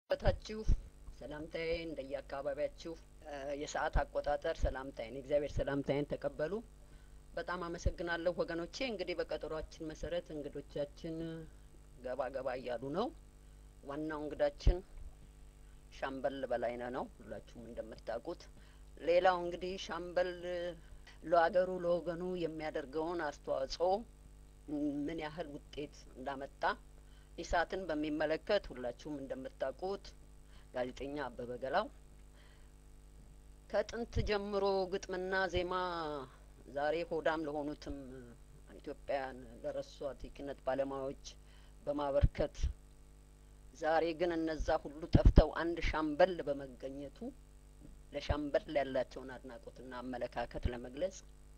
በታችሁ ሰላምታዬ እንደየአካባቢያችሁ የሰዓት አቆጣጠር ሰላምታዬን የእግዚአብሔር ሰላምታዬን ተቀበሉ። በጣም አመሰግናለሁ ወገኖቼ። እንግዲህ በቀጠሯችን መሰረት እንግዶቻችን ገባ ገባ እያሉ ነው። ዋናው እንግዳችን ሻምበል በላይነህ ነው፣ ሁላችሁም እንደምታውቁት። ሌላው እንግዲህ ሻምበል ለሀገሩ ለወገኑ የሚያደርገውን አስተዋጽኦ ምን ያህል ውጤት እንዳመጣ ኢሳትን በሚመለከት ሁላችሁም እንደምታውቁት ጋዜጠኛ አበበ ገላው ከጥንት ጀምሮ ግጥምና ዜማ ዛሬ ሆዳም ለሆኑትም ኢትዮጵያን ለረሷት የኪነት ባለሙያዎች በማበርከት ዛሬ ግን እነዛ ሁሉ ጠፍተው አንድ ሻምበል በመገኘቱ ለሻምበል ያላቸውን አድናቆትና አመለካከት ለመግለጽ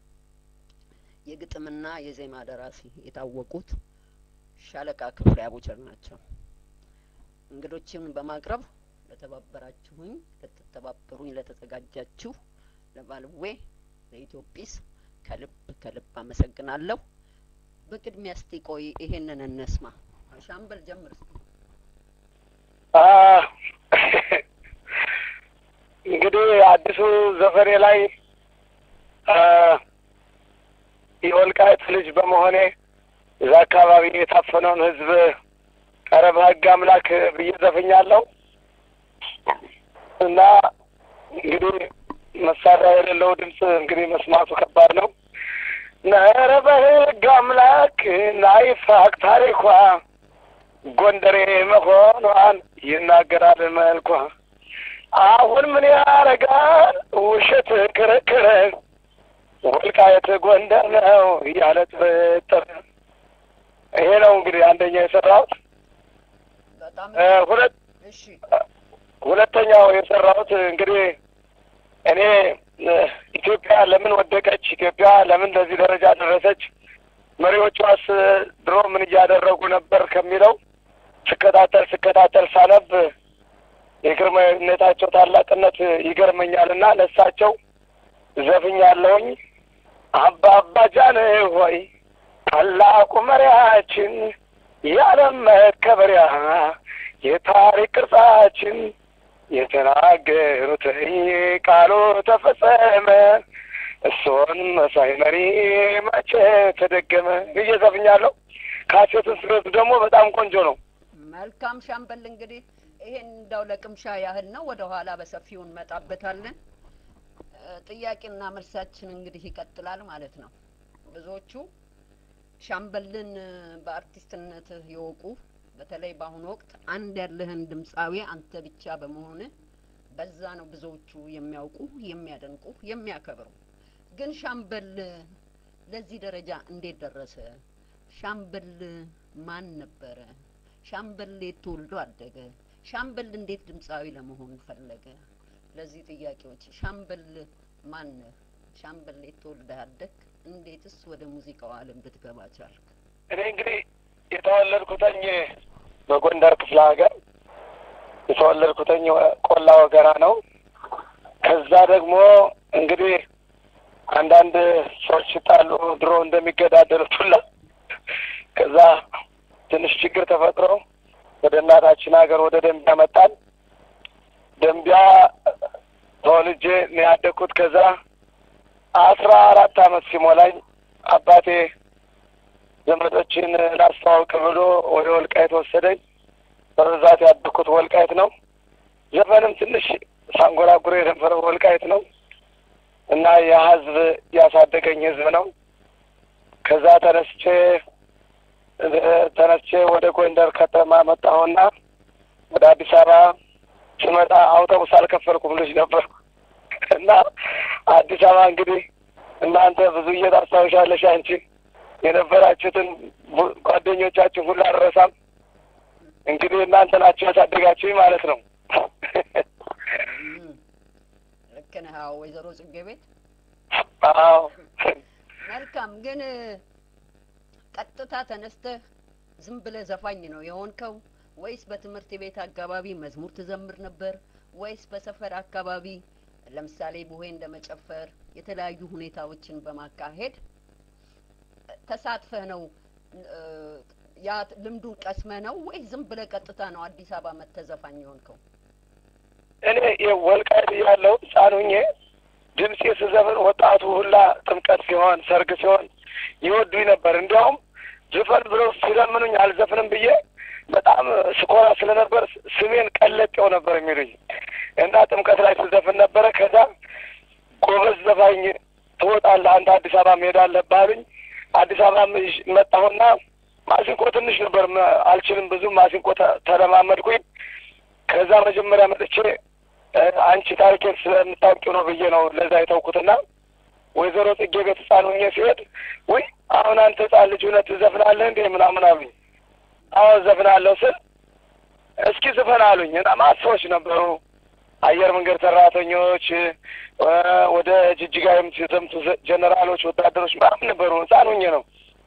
የግጥምና የዜማ ደራሲ የታወቁት ሻለቃ ክፍሌ አቡቸር ናቸው። እንግዶችን በማቅረብ ለተባበራችሁኝ፣ ለተተባበሩኝ፣ ለተዘጋጃችሁ ለባልዌ ለኢትዮጲስ ከልብ ከልብ አመሰግናለሁ። በቅድሚያ እስቲ ቆይ ይሄንን እንስማ። ሻምበል ጀምር እስቲ። እንግዲህ አዲሱ ዘፈኔ ላይ የወልቃይት ልጅ በመሆኔ እዛ አካባቢ የታፈነውን ሕዝብ ኧረ በሕግ አምላክ ብዬ ዘፍኛለሁ እና እንግዲህ መሳሪያ የሌለው ድምፅ እንግዲህ መስማቱ ከባድ ነው። ኧረ በሕግ አምላክ ናይፋቅ ታሪኳ ጎንደሬ መሆኗን ይናገራል መልኳ። አሁን ምን ያረጋል ውሸት ክርክር ወልቃየት ጎንደር ነው እያለ ጥርጥር። ይሄ ነው እንግዲህ አንደኛ የሰራሁት። በጣም ሁለት እሺ፣ ሁለተኛው የሰራሁት እንግዲህ እኔ ኢትዮጵያ ለምን ወደቀች፣ ኢትዮጵያ ለምን ለዚህ ደረጃ ደረሰች፣ መሪዎቿስ ድሮ ምን እያደረጉ ነበር ከሚለው ስከታተል ስከታተል ሳነብ የግርማዊነታቸው ታላቅነት ይገርመኛልና ለሳቸው ዘፍኛለሁኝ። አባ አባ ጃን ሆይ ታላቁ መሪያችን የዓለም መከበሪያ የታሪክ ቅርጻችን የተናገሩት ቃሉ ተፈጸመ። እሱን መሳይ መሪ መቼ ተደገመ ብዬ ዘፍኛለሁ። ካሴቱን ስረቱ ደግሞ በጣም ቆንጆ ነው። መልካም ሻምበል። እንግዲህ ይሄን እንዳው ለቅምሻ ያህል ነው። ወደ ኋላ በሰፊው እንመጣበታለን። ጥያቄና መልሳችን እንግዲህ ይቀጥላል ማለት ነው። ብዙዎቹ ሻምበልን በአርቲስትነት የወቁ በተለይ በአሁኑ ወቅት አንድ ያለህን ድምፃዊ አንተ ብቻ በመሆንህ በዛ ነው ብዙዎቹ የሚያውቁ የሚያደንቁ የሚያከብሩ። ግን ሻምበል ለዚህ ደረጃ እንዴት ደረሰ? ሻምበል ማን ነበረ? ሻምበል የት ተወልዶ አደገ? ሻምበል እንዴት ድምፃዊ ለመሆን ፈለገ? ለዚህ ጥያቄዎች ሻምበል ማን ነህ? ሻምበል የት ተወልደህ አደግ? እንዴትስ ወደ ሙዚቃው ዓለም ልትገባ ቻልክ? እኔ እንግዲህ የተወለድኩተኝ በጎንደር ክፍለ ሀገር የተወለድኩተኝ ቆላ ወገራ ነው። ከዛ ደግሞ እንግዲህ አንዳንድ ሰዎች ሲጣሉ ድሮ እንደሚገዳደሉት ሁላ ከዛ ትንሽ ችግር ተፈጥሮ ወደ እናታችን ሀገር ወደ ደንቢያ መጣን። ደንቢያ ተወልጄ ነው ያደግኩት። ከዛ አስራ አራት አመት ሲሞላኝ አባቴ ዘመዶችን ላስተዋውቅ ብሎ ወደ ወልቃይት ወሰደኝ። በብዛት ያደግኩት ወልቃይት ነው። ዘፈንም ትንሽ ሳንጎራጉር የነበረው ወልቃይት ነው እና ያ ህዝብ ያሳደገኝ ህዝብ ነው። ከዛ ተነስቼ ተነስቼ ወደ ጎንደር ከተማ መጣሁና ወደ አዲስ አበባ ስመጣ አውቶቡስ አልከፈልኩም፣ ልጅ ነበር እና አዲስ አበባ እንግዲህ እናንተ ብዙ እየታስታውሻለሽ አንቺ የነበራችሁትን ጓደኞቻችሁ ሁሉ አልረሳም። እንግዲህ እናንተ ናችሁ ያሳደጋችሁኝ ማለት ነው። ልክ ነህ። አዎ፣ ወይዘሮ ጽጌ ቤት አዎ መልካም። ግን ቀጥታ ተነስተህ ዝም ብለህ ዘፋኝ ነው የሆንከው ወይስ በትምህርት ቤት አካባቢ መዝሙር ትዘምር ነበር ወይስ በሰፈር አካባቢ ለምሳሌ ቡሄ እንደ መጨፈር የተለያዩ ሁኔታዎችን በማካሄድ ተሳትፈህ ነው ያ ልምዱን ቀስመ ነው ወይ ዝም ብለህ ቀጥታ ነው አዲስ አበባ መተህ ዘፋኝ የሆንከው? እኔ ወልቃይት ያለው ህፃን ሁኜ ድምፄ ስዘፍን ወጣቱ ሁላ ጥምቀት ሲሆን ሰርግ ሲሆን ይወዱኝ ነበር። እንዲያውም ዝፈን ብለው ሲለምኑኝ አልዘፍንም ብዬ በጣም ስኮራ ስለነበር ስሜን ቀለጤው ነበር የሚሉኝ እና ጥምቀት ላይ ስዘፍን ነበረ። ከዛ ጎበዝ ዘፋኝ ትወጣለህ አንተ አዲስ አበባ መሄድ አለብህ አሉኝ። አዲስ አበባ መጣሁና ማሲንቆ ትንሽ ነበር አልችልም ብዙ ማሲንቆ ተለማመድኩኝ። ከዛ መጀመሪያ መጥቼ አንቺ ታሪኬን ስለምታውቂው ነው ብዬ ነው ለዛ የተውኩትና ወይዘሮ ጽጌ ቤት ህፃን ሁኜ ሲሄድ ውይ አሁን አንተ ህፃን ልጅ እውነት ትዘፍናለህ እንዴ ምናምን አሉኝ። አዎ ዘፍናለሁ ስል እስኪ ዝፈን አሉኝ እና ማት ሰዎች ነበሩ አየር መንገድ ሰራተኞች፣ ወደ ጅጅጋ የምትዘምቱ ጀኔራሎች፣ ወታደሮች ምናምን ነበሩ። ህፃን ሁኜ ነው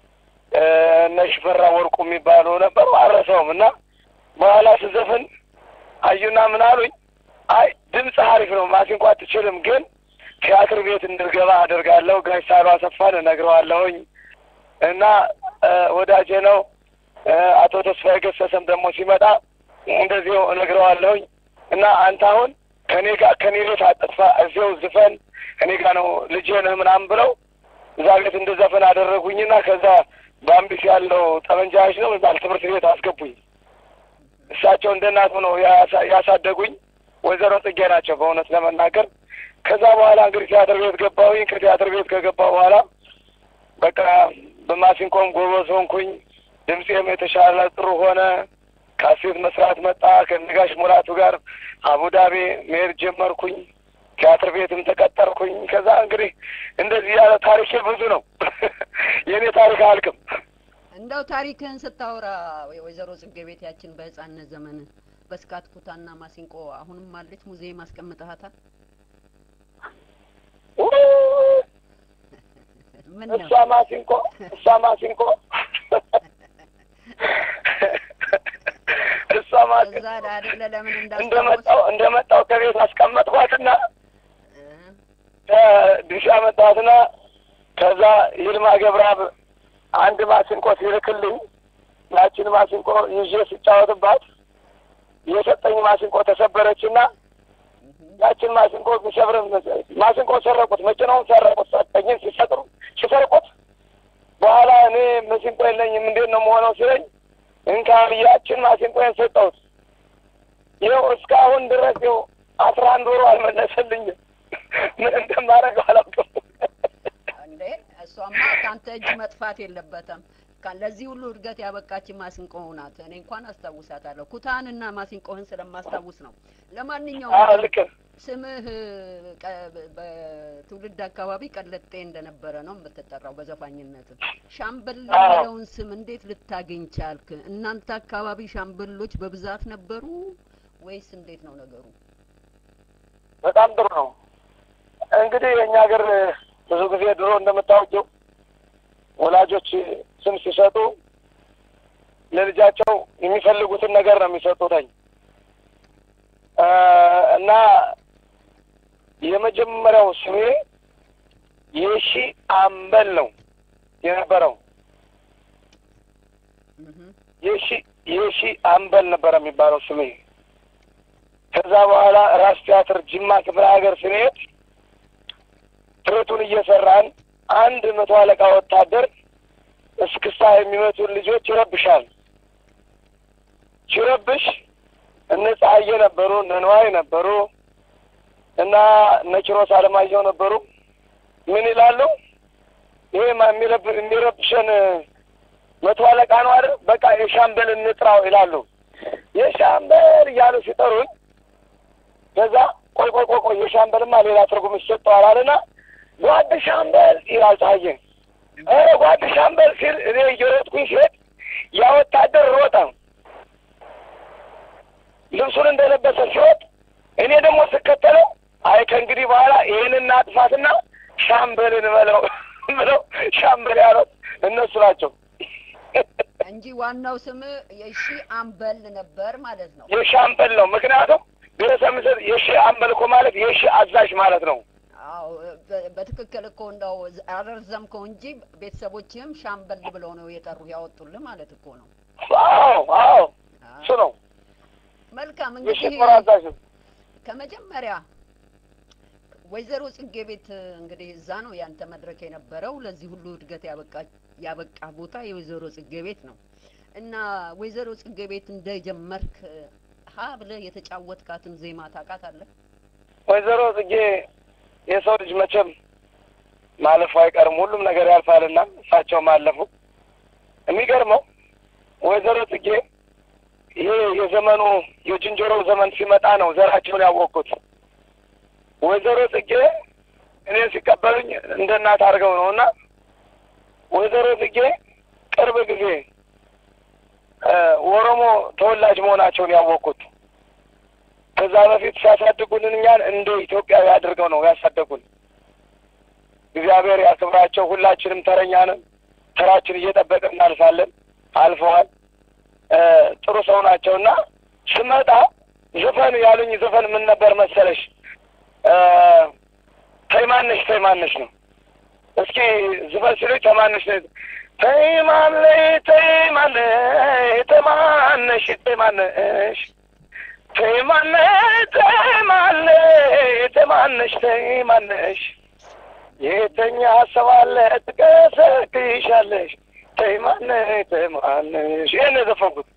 እነ ሽፈራ ወርቁ የሚባሉ ነበሩ። አረሰውም እና በኋላ ስዘፍን አዩና ምን አሉኝ፣ አይ ድምፅ አሪፍ ነው፣ ማሲንቆ አትችልም፣ ግን ቲያትር ቤት እንድገባ አደርጋለሁ። ጋሽ ሳሉ አሰፋን እነግረዋለሁኝ እና ወዳጄ ነው አቶ ተስፋዬ ገሰሰም ደግሞ ሲመጣ እንደዚሁ እነግረዋለሁኝ እና አንተ አሁን ከኔ ጋር ከኔ ቤት አጥጥፋ እዚው ዝፈን እኔ ጋር ነው ልጄ ነህ ምናምን ብለው እዛ ቤት እንደዘፈን አደረጉኝና ከዛ በአምቢስ ያለው ጠመንጃዎች ነው የሚባል ትምህርት ቤት አስገቡኝ። እሳቸው እንደ እናት ሆነው ያሳደጉኝ ወይዘሮ ጽጌ ናቸው በእውነት ለመናገር። ከዛ በኋላ እንግዲህ ቲያትር ቤት ገባሁኝ። ከቲያትር ቤት ከገባ በኋላ በቃ በማሲንቆም ጎበዝ ሆንኩኝ። ድምፄም የተሻለ ጥሩ ሆነ። ካሴት መስራት መጣ። ከነጋሽ ሙላቱ ጋር አቡዳቢ መሄድ ጀመርኩኝ። ቲያትር ቤትም ተቀጠርኩኝ። ከዛ እንግዲህ እንደዚህ ያለ ታሪኬ ብዙ ነው። የእኔ ታሪክ አያልቅም። እንደው ታሪክህን ስታወራ ወይዘሮ ጽጌ ቤት ያችን በህፃንነት ዘመን በስካት ኩታና ማሲንቆ አሁንም አለች? ሙዚየም አስቀምጠሃታል? ምን ነው እሷ ማሲንቆ እሷ ማሲንቆ እሷ ማሲንቆ እዛ አይደለ ለምን እንደመጣው እንደመጣው ከቤት አስቀመጥኳትና ድርሻ መጣትና ከዛ ይልማ ገብረአብ አንድ ማሲንቆ ሲልክልኝ ያችን ማሲንቆ ይዤ ስጫወትባት የሰጠኝ ማሲንቆ ተሰበረችና ያችን ማሲንቆ ሚሰብር ማሲንቆ ሰረቁት፣ መኪናውን ሰረቁት። ሰጠኝን ሲሰጥሩ ሲሰርቁት በኋላ እኔ ማሲንቆ የለኝም እንዴት ነው መሆነው ሲለኝ እንካ ያችን ማሲንቆን ሰጠሁት። ይኸው እስካሁን ድረስ ይኸው አስራ አንድ ወሩ አልመለሰልኝም። ምን እንደማደርገው አላውቅም። እንዴ እሷማ ከአንተ እጅ መጥፋት የለበትም። ለዚህ ሁሉ እድገት ያበቃች ማሲንቆ ናት። እኔ እንኳን አስታውሳታለሁ። ኩታንና ማሲንቆህን ስለማስታውስ ነው። ለማንኛውም ልክ ስምህ በትውልድ አካባቢ ቀለጤ እንደነበረ ነው የምትጠራው በዘፋኝነት። ሻምበል የሚለውን ስም እንዴት ልታገኝ ቻልክ? እናንተ አካባቢ ሻምበሎች በብዛት ነበሩ ወይስ እንዴት ነው ነገሩ? በጣም ጥሩ ነው። እንግዲህ የእኛ ሀገር ብዙ ጊዜ ድሮ እንደምታወቂው ወላጆች ስም ሲሰጡ ለልጃቸው የሚፈልጉትን ነገር ነው የሚሰጡትኝ እና የመጀመሪያው ስሜ የሺ አምበል ነው የነበረው። የሺ የሺ አምበል ነበረ የሚባለው ስሜ። ከዛ በኋላ ራስ ቲያትር ጅማ ክፍለ ሀገር ስንሄድ ትርቱን እየሰራን አንድ መቶ አለቃ ወታደር እስክስታ የሚመቱን ልጆች ይረብሻል። ሲረብሽ እነ ፀሐዬ ነበሩ፣ እነ ነዋይ ነበሩ እና እነ ኪሮስ አለማየሁ ነበሩ። ምን ይላሉ? ይሄ የሚረብሸን መቶ አለቃ ነው አይደል? በቃ የሻምበል እንጥራው ይላሉ። የሻምበል እያሉ ሲጠሩኝ ከዛ ቆይ ቆይ ቆይ ቆይ የሻምበልማ ሌላ ትርጉም ይሰጠዋል አለና ጓድ ሻምበል ይላል ፀሐዬ። ኧረ ጓድ ሻምበል ሲል እኔ እየሮጥኩኝ ሲሄድ ያ ወታደር ሮጠ። ልብሱን እንደለበሰ ሲወጥ እኔ ደግሞ ስከተለው አይ ከእንግዲህ በኋላ ይህንን አጥፋትና ሻምበልን በለው ብለው ሻምበል ያሉት እነሱ ናቸው እንጂ ዋናው ስም የሺ አምበል ነበር ማለት ነው። የሻምበል ነው። ምክንያቱም ብረሰ ምስል የሺ አምበል እኮ ማለት የሺ አዛዥ ማለት ነው። አዎ በትክክል እኮ እንደው አረዘምከው እንጂ ቤተሰቦችህም ሻምበል ብለው ነው የጠሩ ያወጡልህ ማለት እኮ ነው። አዎ አዎ እሱ ነው መልካም እንግዲህ የሽፈራ አዛዥ ነው። ከመጀመሪያ ወይዘሮ ጽጌ ቤት እንግዲህ እዛ ነው ያንተ መድረክ የነበረው። ለዚህ ሁሉ እድገት ያበቃ ያበቃ ቦታ የወይዘሮ ጽጌ ቤት ነው እና ወይዘሮ ጽጌ ቤት እንደጀመርክ ሀ ብለህ የተጫወትካትን ዜማ ታውቃታለህ? ወይዘሮ ጽጌ የሰው ልጅ መቼም ማለፉ አይቀርም፣ ሁሉም ነገር ያልፋልና እሳቸውም አለፉ። የሚገርመው ወይዘሮ ጽጌ ይሄ የዘመኑ የዝንጀሮ ዘመን ሲመጣ ነው ዘራቸውን ያወቅኩት። ወይዘሮ ጽጌ እኔ ሲቀበሉኝ እንደ እናት አድርገው ነው እና ወይዘሮ ጽጌ ቅርብ ጊዜ ኦሮሞ ተወላጅ መሆናቸውን ያወቅኩት። ከዛ በፊት ሲያሳድጉልን እኛን እንደ ኢትዮጵያዊ አድርገው ነው ያሳደጉን። እግዚአብሔር ያክብራቸው። ሁላችንም ተረኛ ነን። ተራችን እየጠበቅን እናልፋለን። አልፈዋል። ጥሩ ሰው ናቸው እና ስመጣ ዘፈን ያሉኝ ዘፈን ምን ነበር መሰለሽ? ተይማነሽ ተይማነሽ ነው። እስኪ ዝፈን ሲሉኝ ተማነሽ ነው። ተይማነሽ ተይማነሽ ተማነሽ ተይማነሽ ተይማነሽ ተይማነሽ ተማነሽ ተይማነሽ የተኛ ሀሳብ አለ ትቀሰቅሻለሽ ተይማነሽ ተይማነሽ ይሄን የዘፈንኩት።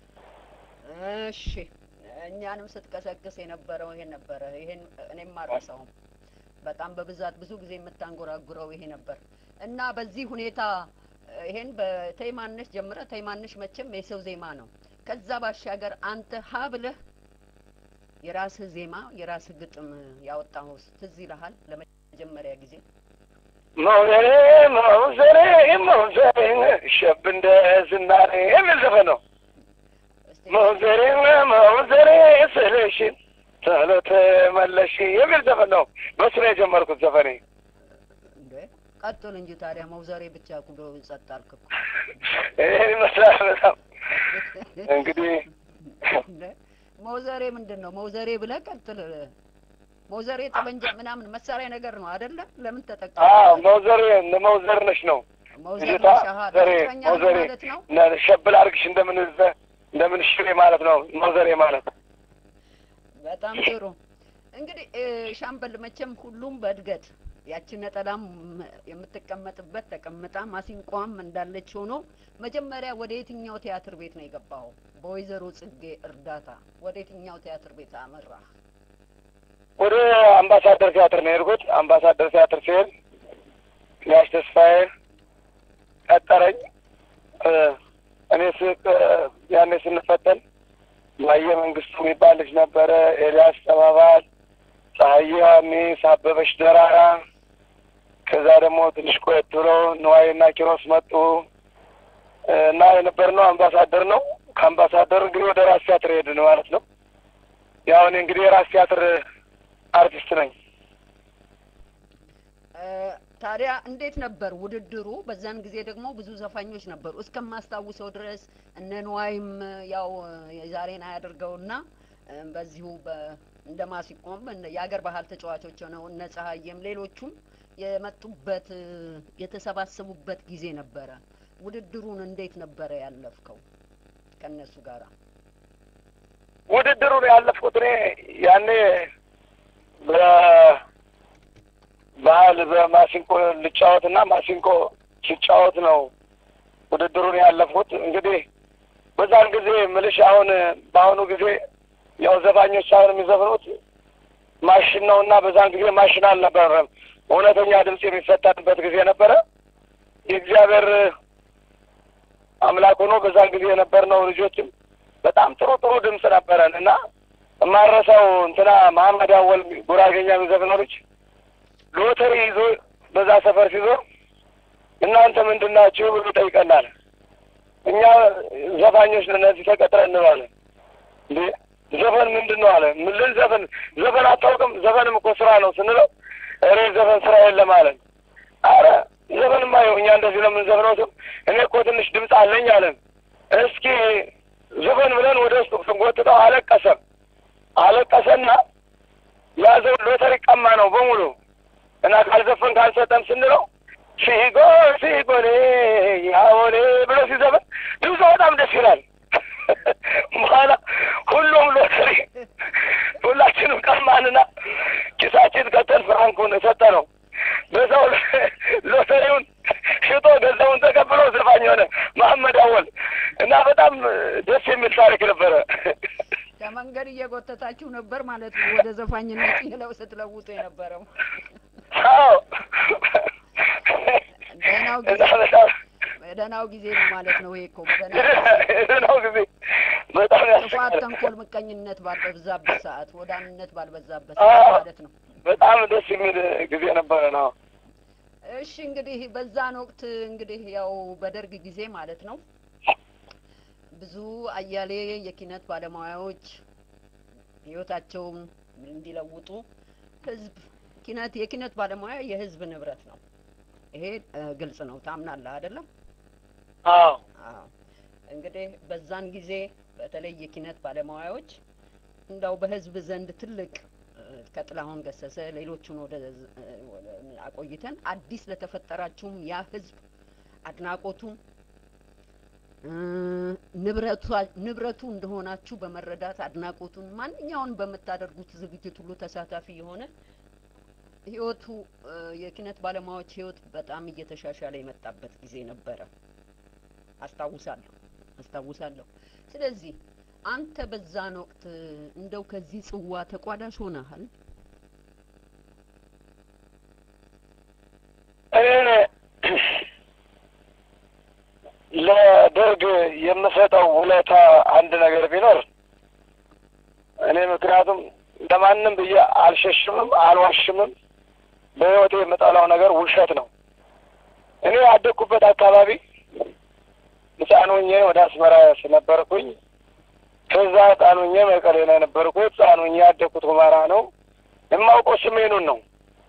እሺ እኛንም ስትቀሰቅስ የነበረው ይሄን ነበረ። ይሄን እኔም አልረሳውም። በጣም በብዛት ብዙ ጊዜ የምታንጎራጉረው ይሄ ነበር እና በዚህ ሁኔታ ይሄን በተይማነሽ ጀምረ ተይማነሽ መቼም የሰው ዜማ ነው። ከዛ ባሻገር አንተ ሀ ብለህ የራስህ ዜማ የራስህ ግጥም ያወጣው ትዝ ይልሃል? ለመጀመሪያ ጊዜ መውዘሬ መውዘሬ መውዘሬ ሸብ እንደ ዝናሬ የሚል ዘፈን ነው። መውዘሬ መውዘሬ ስልሽ ቶሎ ተመለሽ የሚል ዘፈን ነው። በሱ ነው የጀመርኩት ዘፈኔ። እንዴ ቀጥል እንጂ ታዲያ መውዘሬ ብቻ ብሎ ጸጥ አልክ እኮ። ይህን ይመስላል። በጣም እንግዲህ እንዴ መውዘሬ ምንድን ነው? መውዘሬ ብለህ ቀጥል። መውዘሬ ጠመንጃ ምናምን መሳሪያ ነገር ነው አይደለ? ለምን ተጠቀም? አዎ መውዘሬ መውዘር ነሽ ነው መውዘር ልጅቷ ሻሃ ዘሬ ፍቅረኛ ነው መውዘሬ ማለት ነው። ሸብል አድርግሽ እንደምን እንደምን ሽሬ ማለት ነው መውዘሬ ማለት በጣም ጥሩ እንግዲህ እ፣ ሻምበል መቼም ሁሉም በእድገት ያችን ነጠላም የምትቀመጥበት ተቀምጣ ማሲንቋም እንዳለች ሆኖ መጀመሪያ ወደ የትኛው ቲያትር ቤት ነው የገባው? በወይዘሮ ጽጌ እርዳታ ወደ የትኛው ቲያትር ቤት አመራ? ወደ አምባሳደር ቲያትር ነው የሄድኩት። አምባሳደር ቲያትር ሲሄድ ያሽ ተስፋዬ ቀጠረኝ። እ፣ እኔ ስ ያኔ ስንፈተን ማየ መንግስቱ የሚባል ልጅ ነበረ፣ ኤልያስ ተባባል፣ ፀሐዬ ዮሐንስ፣ አበበች ደራራ። ከዛ ደግሞ ትንሽ ቆየት ብሎ ንዋይና ኪሮስ መጡ እ፣ እና የነበርነው አምባሳደር ነው። ከአምባሳደር እንግዲህ ወደ ራስ ቲያትር ሄድን ማለት ነው። ያው እኔ እንግዲህ የራስ ቲያትር አርቲስት ነኝ። እ፣ ታዲያ እንዴት ነበር ውድድሩ? በዛን ጊዜ ደግሞ ብዙ ዘፋኞች ነበሩ እስከማስታውሰው ድረስ እነ ንዋይም ያው የዛሬን አያደርገውና እ፣ በዚሁ በ- እንደ ማሲቆም እነ- የአገር ባህል ተጫዋቾች ነው እነ ፀሐዬም ሌሎቹም የመጡበት እ፣ የተሰባሰቡበት ጊዜ ነበረ። ውድድሩን እንዴት ነበረ ያለፍከው ከእነሱ ጋር? ውድድሩን ያለፍኩት እኔ ያኔ በባህል በማሲንቆ ልጫወት እና ማሲንቆ ሲጫወት ነው ውድድሩን ያለፍኩት። እንግዲህ በዛን ጊዜ ምልሽ አሁን በአሁኑ ጊዜ ያው ዘፋኞች ሳይሆን የሚዘፍኑት ማሽን ነው እና በዛን ጊዜ ማሽን አልነበረም። እውነተኛ ድምፅ የሚፈጠርበት ጊዜ ነበረ። የእግዚአብሔር አምላክ ሆኖ በዛን ጊዜ የነበርነው ልጆችም በጣም ጥሩ ጥሩ ድምፅ ነበረን እና የማረሳው እንትና መሀመድ አወል ጉራጌኛ የሚዘፍነው ልጅ ሎተሪ ይዞ በዛ ሰፈር ሲዞር እናንተ ምንድን ናችሁ ብሎ ጠይቀናል። እኛ ዘፋኞች ነን እዚህ ተቀጥረን እንለዋለን። እንዴ ዘፈን ምንድን ነው አለ። ምን ልንዘፍን? ዘፈን አታውቅም? ዘፈንም እኮ ስራ ነው ስንለው እኔ ዘፈን ስራ የለም አለን። አረ ዘፈንማ ይኸው እኛ እንደዚህ ነው የምንዘፍነው ስም እኔ እኮ ትንሽ ድምፅ አለኝ አለን። እስኪ ዘፈን ብለን ወደ ውስጥ ስንጎትተው አለቀሰ አለቀሰና ያዘው ሎተሪ ቀማ ነው በሙሉ እና ካልዘፈን ካልሰጠም ስንለው ሲጎ ሲጎኔ ያወኔ ብሎ ሲዘፈን ድምፁ በጣም ደስ ይላል። በኋላ ሁሉም ሎተሪ ሁላችንም ቀማንና ኪሳችን ከተን ፍራንኩን ሰጠ ነው። በዛው ሎተሪውን ሽጦ ገንዘቡን ተቀብሎ ዘፋኝ ሆነ መሐመድ አወል እና በጣም ደስ የሚል ታሪክ ነበረ። ከመንገድ እየጎተታችሁ ነበር ማለት ነው ወደ ዘፋኝነት ይለው ስትለውጡ የነበረው። አዎ ደህናው እና ጊዜ በጣም ደህናው ጊዜ ነው ማለት ነው። ይሄ እኮ ደህና ነው ጊዜ በጣም ጥፋት፣ ያስቃል። ተንኮል፣ ምቀኝነት ባልበዛበት ሰዓት፣ ወዳምነት ባልበዛበት አዎ። ሰዓት ማለት ነው። በጣም ደስ የሚል ጊዜ ነበረ ነው። እሺ እንግዲህ በዛን ወቅት እንግዲህ ያው በደርግ ጊዜ ማለት ነው ብዙ አያሌ የኪነት ባለሙያዎች ህይወታቸውን እንዲለውጡ ህዝብ ኪነት የኪነት ባለሙያ የህዝብ ንብረት ነው። ይሄ እ፣ ግልጽ ነው። ታምናለህ አይደለም? አዎ አዎ። እንግዲህ በዛን ጊዜ በተለይ የኪነት ባለሙያዎች እንዳው በህዝብ ዘንድ ትልቅ እ፣ ከጥላሁን ገሰሰ ሌሎቹን ወደ ዝ- እ፣ ወደ- አቆይተን አዲስ ለተፈጠራችሁም ያ ህዝብ አድናቆቱን እ፣ ንብረቷ- ንብረቱ እንደሆናችሁ በመረዳት አድናቆቱን ማንኛውን በምታደርጉት ዝግጅት ሁሉ ተሳታፊ የሆነ ህይወቱ እ፣ የኪነት ባለሙያዎች ህይወት በጣም እየተሻሻለ የመጣበት ጊዜ ነበረ። አስታውሳለሁ አስታውሳለሁ። ስለዚህ አንተ በዛን ወቅት እንደው ከዚህ ጽዋ ተቋዳሽ ሆነሃል? እኔ ለደርግ የምሰጠው ውለታ አንድ ነገር ቢኖር እኔ ምክንያቱም ለማንም ብዬ አልሸሽምም አልዋሽምም። በህይወቴ የምጠላው ነገር ውሸት ነው። እኔ ያደግኩበት አካባቢ ህፃን ሆኜ ወደ አስመራ ስለነበርኩኝ ከዛ ህፃን ሆኜ መቀሌ ነው የነበርኩት። ህፃን ሆኜ ያደግኩት ሁመራ ነው። የማውቀው ሰሜኑን ነው።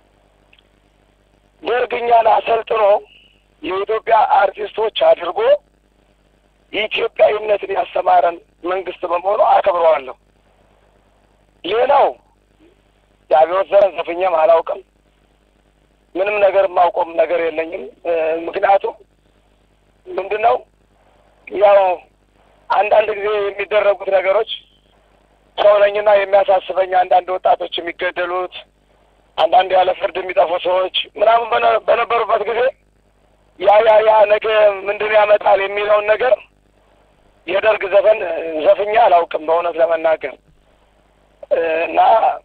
ደርግ እኛን አሰልጥኖ የኢትዮጵያ አርቲስቶች አድርጎ የኢትዮጵያዊነትን ያስተማረን መንግስት በመሆኑ አከብረዋለሁ። ሌላው የአብዮት ዘረን ዘፍኜም አላውቅም። ምንም ነገር የማውቀውም ነገር የለኝም። እ፣ ምክንያቱም ምንድን ነው ያው አንዳንድ ጊዜ የሚደረጉት ነገሮች ሰው ነኝና የሚያሳስበኝ አንዳንድ ወጣቶች የሚገደሉት አንዳንድ ያለ ፍርድ የሚጠፉ ሰዎች ምናምን በነ- በነበሩበት ጊዜ ያ ያ ያ ነገ ምንድን ያመጣል የሚለውን ነገር የደርግ ዘፈን እ፣ ዘፍኜ አላውቅም በእውነት ለመናገር እ፣ እና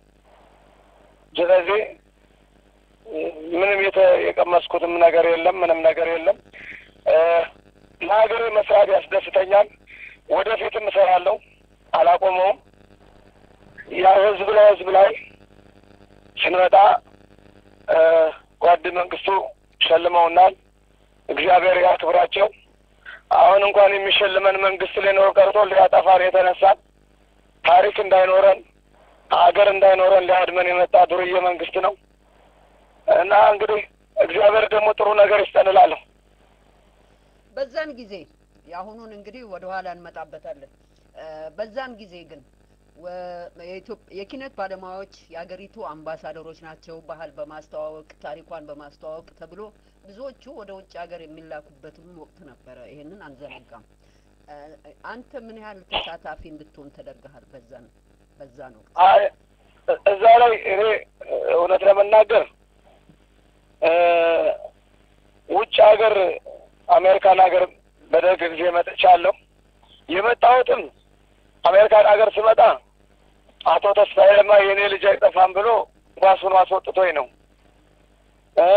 ስለዚህ እ፣ ምንም የተ- የቀመስኩትም ነገር የለም፣ ምንም ነገር የለም። እ፣ ለሀገሬ መስራት ያስደስተኛል። ወደፊትም እሰራለሁ፣ አላቆመውም። ያው ህዝብ ለህዝብ ላይ ስንመጣ እ፣ ጓድ መንግስቱ ሸልመውናል። እግዚአብሔር ያክብራቸው። አሁን እንኳን የሚሸልመን መንግስት ሊኖር ቀርቶ ሊያጠፋን የተነሳን ታሪክ እንዳይኖረን ሀገር እንዳይኖረን ሊያድመን የመጣ ዱርዬ መንግስት ነው እና እንግዲህ እግዚአብሔር ደግሞ ጥሩ ነገር ይስጠን እላለሁ። በዛን ጊዜ የአሁኑን እንግዲህ ወደ ኋላ እንመጣበታለን። እ፣ በዛን ጊዜ ግን ወ- የኢትዮጵ- የኪነት ባለሙያዎች የሀገሪቱ አምባሳደሮች ናቸው። ባህል በማስተዋወቅ ታሪኳን በማስተዋወቅ ተብሎ ብዙዎቹ ወደ ውጭ ሀገር የሚላኩበትም ወቅት ነበረ። ይሄንን አንዘነጋም። እ፣ አንተ ምን ያህል ተሳታፊ እንድትሆን ተደርገሃል? በዛን በዛን ወቅት አይ እዛ ላይ እኔ እውነት ለመናገር እ፣ ውጭ ሀገር አሜሪካን ሀገር በደርግ ጊዜ መጥቻለሁ። የመጣሁትም አሜሪካን ሀገር ስመጣ አቶ ተስፋዬ ለማ የእኔ ልጅ አይጠፋም ብሎ ራሱን አስወጥቶኝ ነው። እ፣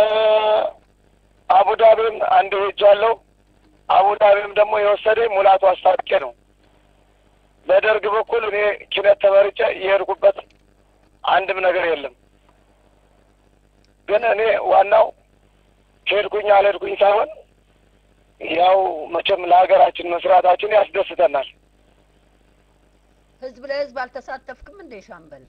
አቡዳቢም አንድ ሄጃለሁ። አቡዳቢም ደግሞ የወሰደኝ ሙላቱ አስታጥቄ ነው። በደርግ በኩል እኔ ኪነት ተመርጬ የሄድኩበት አንድም ነገር የለም። ግን እኔ ዋናው ሄድኩኝ አልሄድኩኝ ሳይሆን ያው መቼም ለሀገራችን መስራታችን ያስደስተናል። ህዝብ ለህዝብ አልተሳተፍክም እንዴ ሻምበል?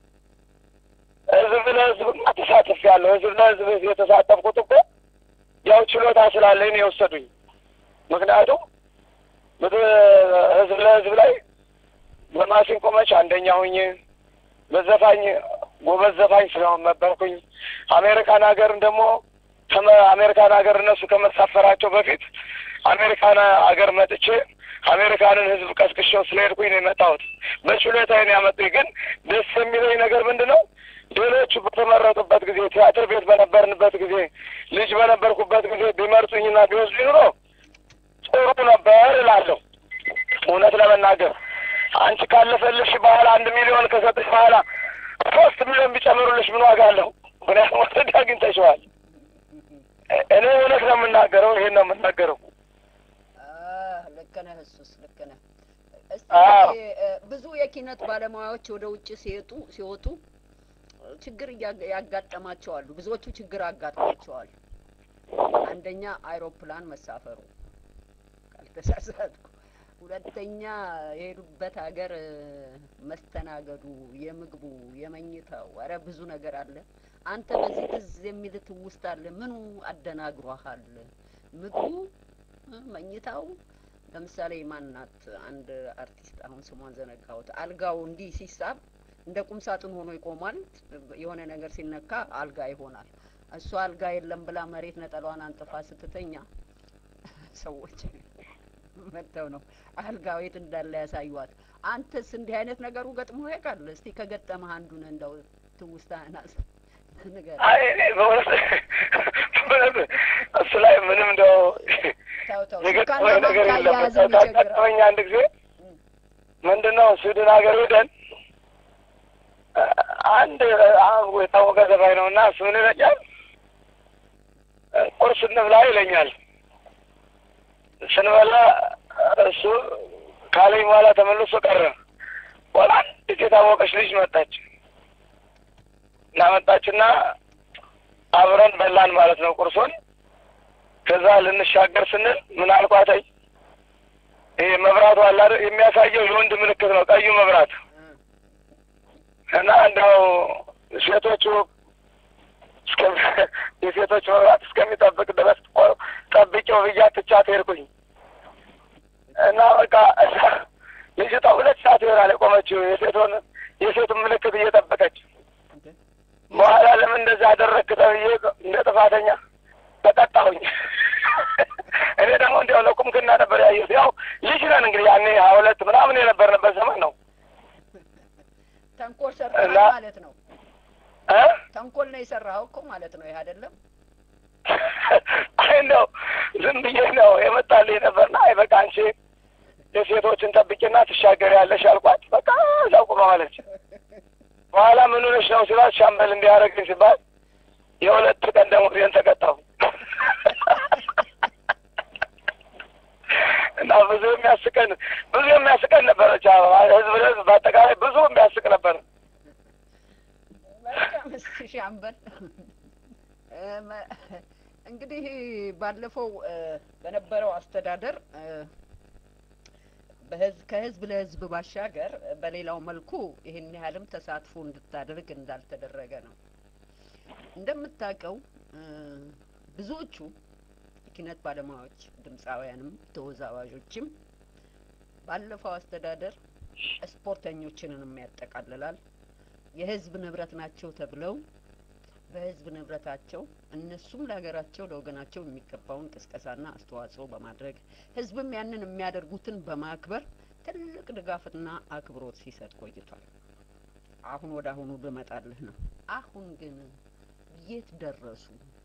ህዝብ ለህዝብማ ተሳትፌያለሁ። ህዝብ ለህዝብ የተሳተፍኩት እኮ ያው ችሎታ ስላለኝ ነው የወሰዱኝ። ምክንያቱም ምት- ህዝብ ለህዝብ ላይ በማሲንቆ መች አንደኛ ሁኜ በዘፋኝ ጎበዝ ዘፋኝ ስለሆን ነበርኩኝ። አሜሪካን ሀገርን ደግሞ ከመ- አሜሪካን ሀገር እነሱ ከመሳፈራቸው በፊት አሜሪካን ሀገር መጥቼ አሜሪካንን ህዝብ ቀስቅሼው ስለሄድኩኝ ነው የመጣሁት። በችሎታዬ ነው ያመጡኝ። ግን ደስ የሚለኝ ነገር ምንድን ነው? ሌሎቹ በተመረጡበት ጊዜ ቲያትር ቤት በነበርንበት ጊዜ ልጅ በነበርኩበት ጊዜ ቢመርጡኝና ቢወስዱኝ ኑሮ ጥሩ ነበር እላለሁ። እውነት ለመናገር አንቺ ካለፈልሽ በኋላ አንድ ሚሊዮን ከሰጠሽ በኋላ ሶስት ሚሊዮን ቢጨምሩልሽ ምን ዋጋ አለው? ምክንያቱም ወሰድ አግኝተሽዋል። እኔ እውነት ነው የምናገረው፣ ይሄን ነው የምናገረው። ልክ ነህ። እሱስ ልክ ነህ። እስቲ አዎ። እ፣ ብዙ የኪነት ባለሙያዎች ወደ ውጭ ሲወጡ ሲወጡ ችግር እያ- ያጋጠማቸዋሉ። ብዙዎቹ ችግር አጋጥሟቸዋል። አንደኛ አይሮፕላን መሳፈሩ ካልተሳሳትኩ፣ ሁለተኛ የሄዱበት ሀገር እ፣ መስተናገዱ፣ የምግቡ፣ የመኝታው፣ ኧረ ብዙ ነገር አለ። አንተ በዚህ ትዝ የሚል ትውስታ አለ? ምኑ አደናግሯሃል? ምግቡ እ፣ መኝታው ለምሳሌ ማናት አንድ አርቲስት አሁን ስሟን ዘነጋሁት። አልጋው እንዲህ ሲሳብ እንደ ቁም ሳጥን ሆኖ ይቆማል። የሆነ ነገር ሲነካ አልጋ ይሆናል። እሷ አልጋ የለም ብላ መሬት ነጠሏን አንጥፋ ስትተኛ ሰዎች መጥተው ነው አልጋው የት እንዳለ ያሳዩዋት። አንተስ እንዲህ አይነት ነገሩ ገጥሞ ያውቃል? እስቲ ከገጠመህ አንዱን እንደው ትውስታህን አስ ንገረኝ። አይ እኔ በእውነት በእውነት እሱ ላይ ምንም እንደው ተው ተው የገጠመኝ ሱካና ነገር ማንካ የለም። አያያዝም ይቸግራል። ገጠመኝ አንድ ጊዜ ምንድን ነው ስዊድን ሀገር ሄደን አንድ አሁን የታወቀ ዘፋኝ ነው እና እሱ ምን ይለኛል፣ ቁርስ እንብላ ይለኛል። ስንበላ እሱ ካለኝ በኋላ ተመልሶ ቀረ። በኋላ አንዲት የታወቀች ልጅ መጣች እና መጣችና አብረን በላን ማለት ነው ቁርሱን። ከዛ ልንሻገር ስንል ምን አልኳተኝ፣ ይሄ መብራቱ አለ አይደል የሚያሳየው የወንድ ምልክት ነው ቀዩ መብራት እና እንደው ሴቶቹ እስከ የሴቶች መብራት እስከሚጠብቅ ድረስ ቆ- ጠብቄው ብያት ትቻት ሄድኩኝ እና በቃ እዛ ልጅቷ ሁለት ሰዓት ይሆናል የቆመችው የሴቶን የሴቱን ምልክት እየጠበቀች በኋላ ለምን እንደዛ አደረግክ ተብዬ እንደ ጥፋተኛ ተቀጣሁኝ። እኔ ደግሞ እንዲያው ለቁምክና ነበር ያየሁት። ያው ልጅ ነን እንግዲህ ያኔ ሀያ ሁለት ምናምን የነበርንበት ዘመን ነው ተንኮል ሰርተሃል እና- ማለት ነው። እ ተንኮል ነው የሰራኸው እኮ ማለት ነው። ይህ አይደለም አይ እንደው ዝም ብዬ ነው የመጣልኝ ነበርና አይ በቃ አንቺ የሴቶችን ጠብቂና ትሻገር ያለሽ አልኳት። በቃ እዛው ቁማ አለች። በኋላ ምን ሆነሽ ነው ሲሏት ሻምበል እንዲያደርግኝ ሲባል የሁለት ቀን ደሞዜን ተቀጣሁ እና ብዙ የሚያስቀን ብዙ የሚያስቀን ነበረ። ብቻ ህዝብ ለህዝብ በአጠቃላይ ብዙ የሚያስቅ ነበር። መልካም። እስኪ ሻምበል እ፣ መ- እንግዲህ ባለፈው እ፣ በነበረው አስተዳደር እ፣ በህዝብ ከህዝብ ለህዝብ ባሻገር እ፣ በሌላው መልኩ ይህን ያህልም ተሳትፎ እንድታደርግ እንዳልተደረገ ነው። እንደምታውቀው እ፣ ብዙዎቹ የኪነት ባለሙያዎች ድምፃውያንም ተወዛዋዦችም ባለፈው አስተዳደር ስፖርተኞችንንም ያጠቃልላል የህዝብ ንብረት ናቸው ተብለው በህዝብ ንብረታቸው እነሱም ለሀገራቸው ለወገናቸው የሚገባውን ቅስቀሳና አስተዋጽኦ በማድረግ ህዝብም ያንን የሚያደርጉትን በማክበር ትልቅ ድጋፍና አክብሮት ሲሰጥ ቆይቷል። አሁን ወደ አሁኑ ብመጣልህ ነው። አሁን ግን የት ደረሱ?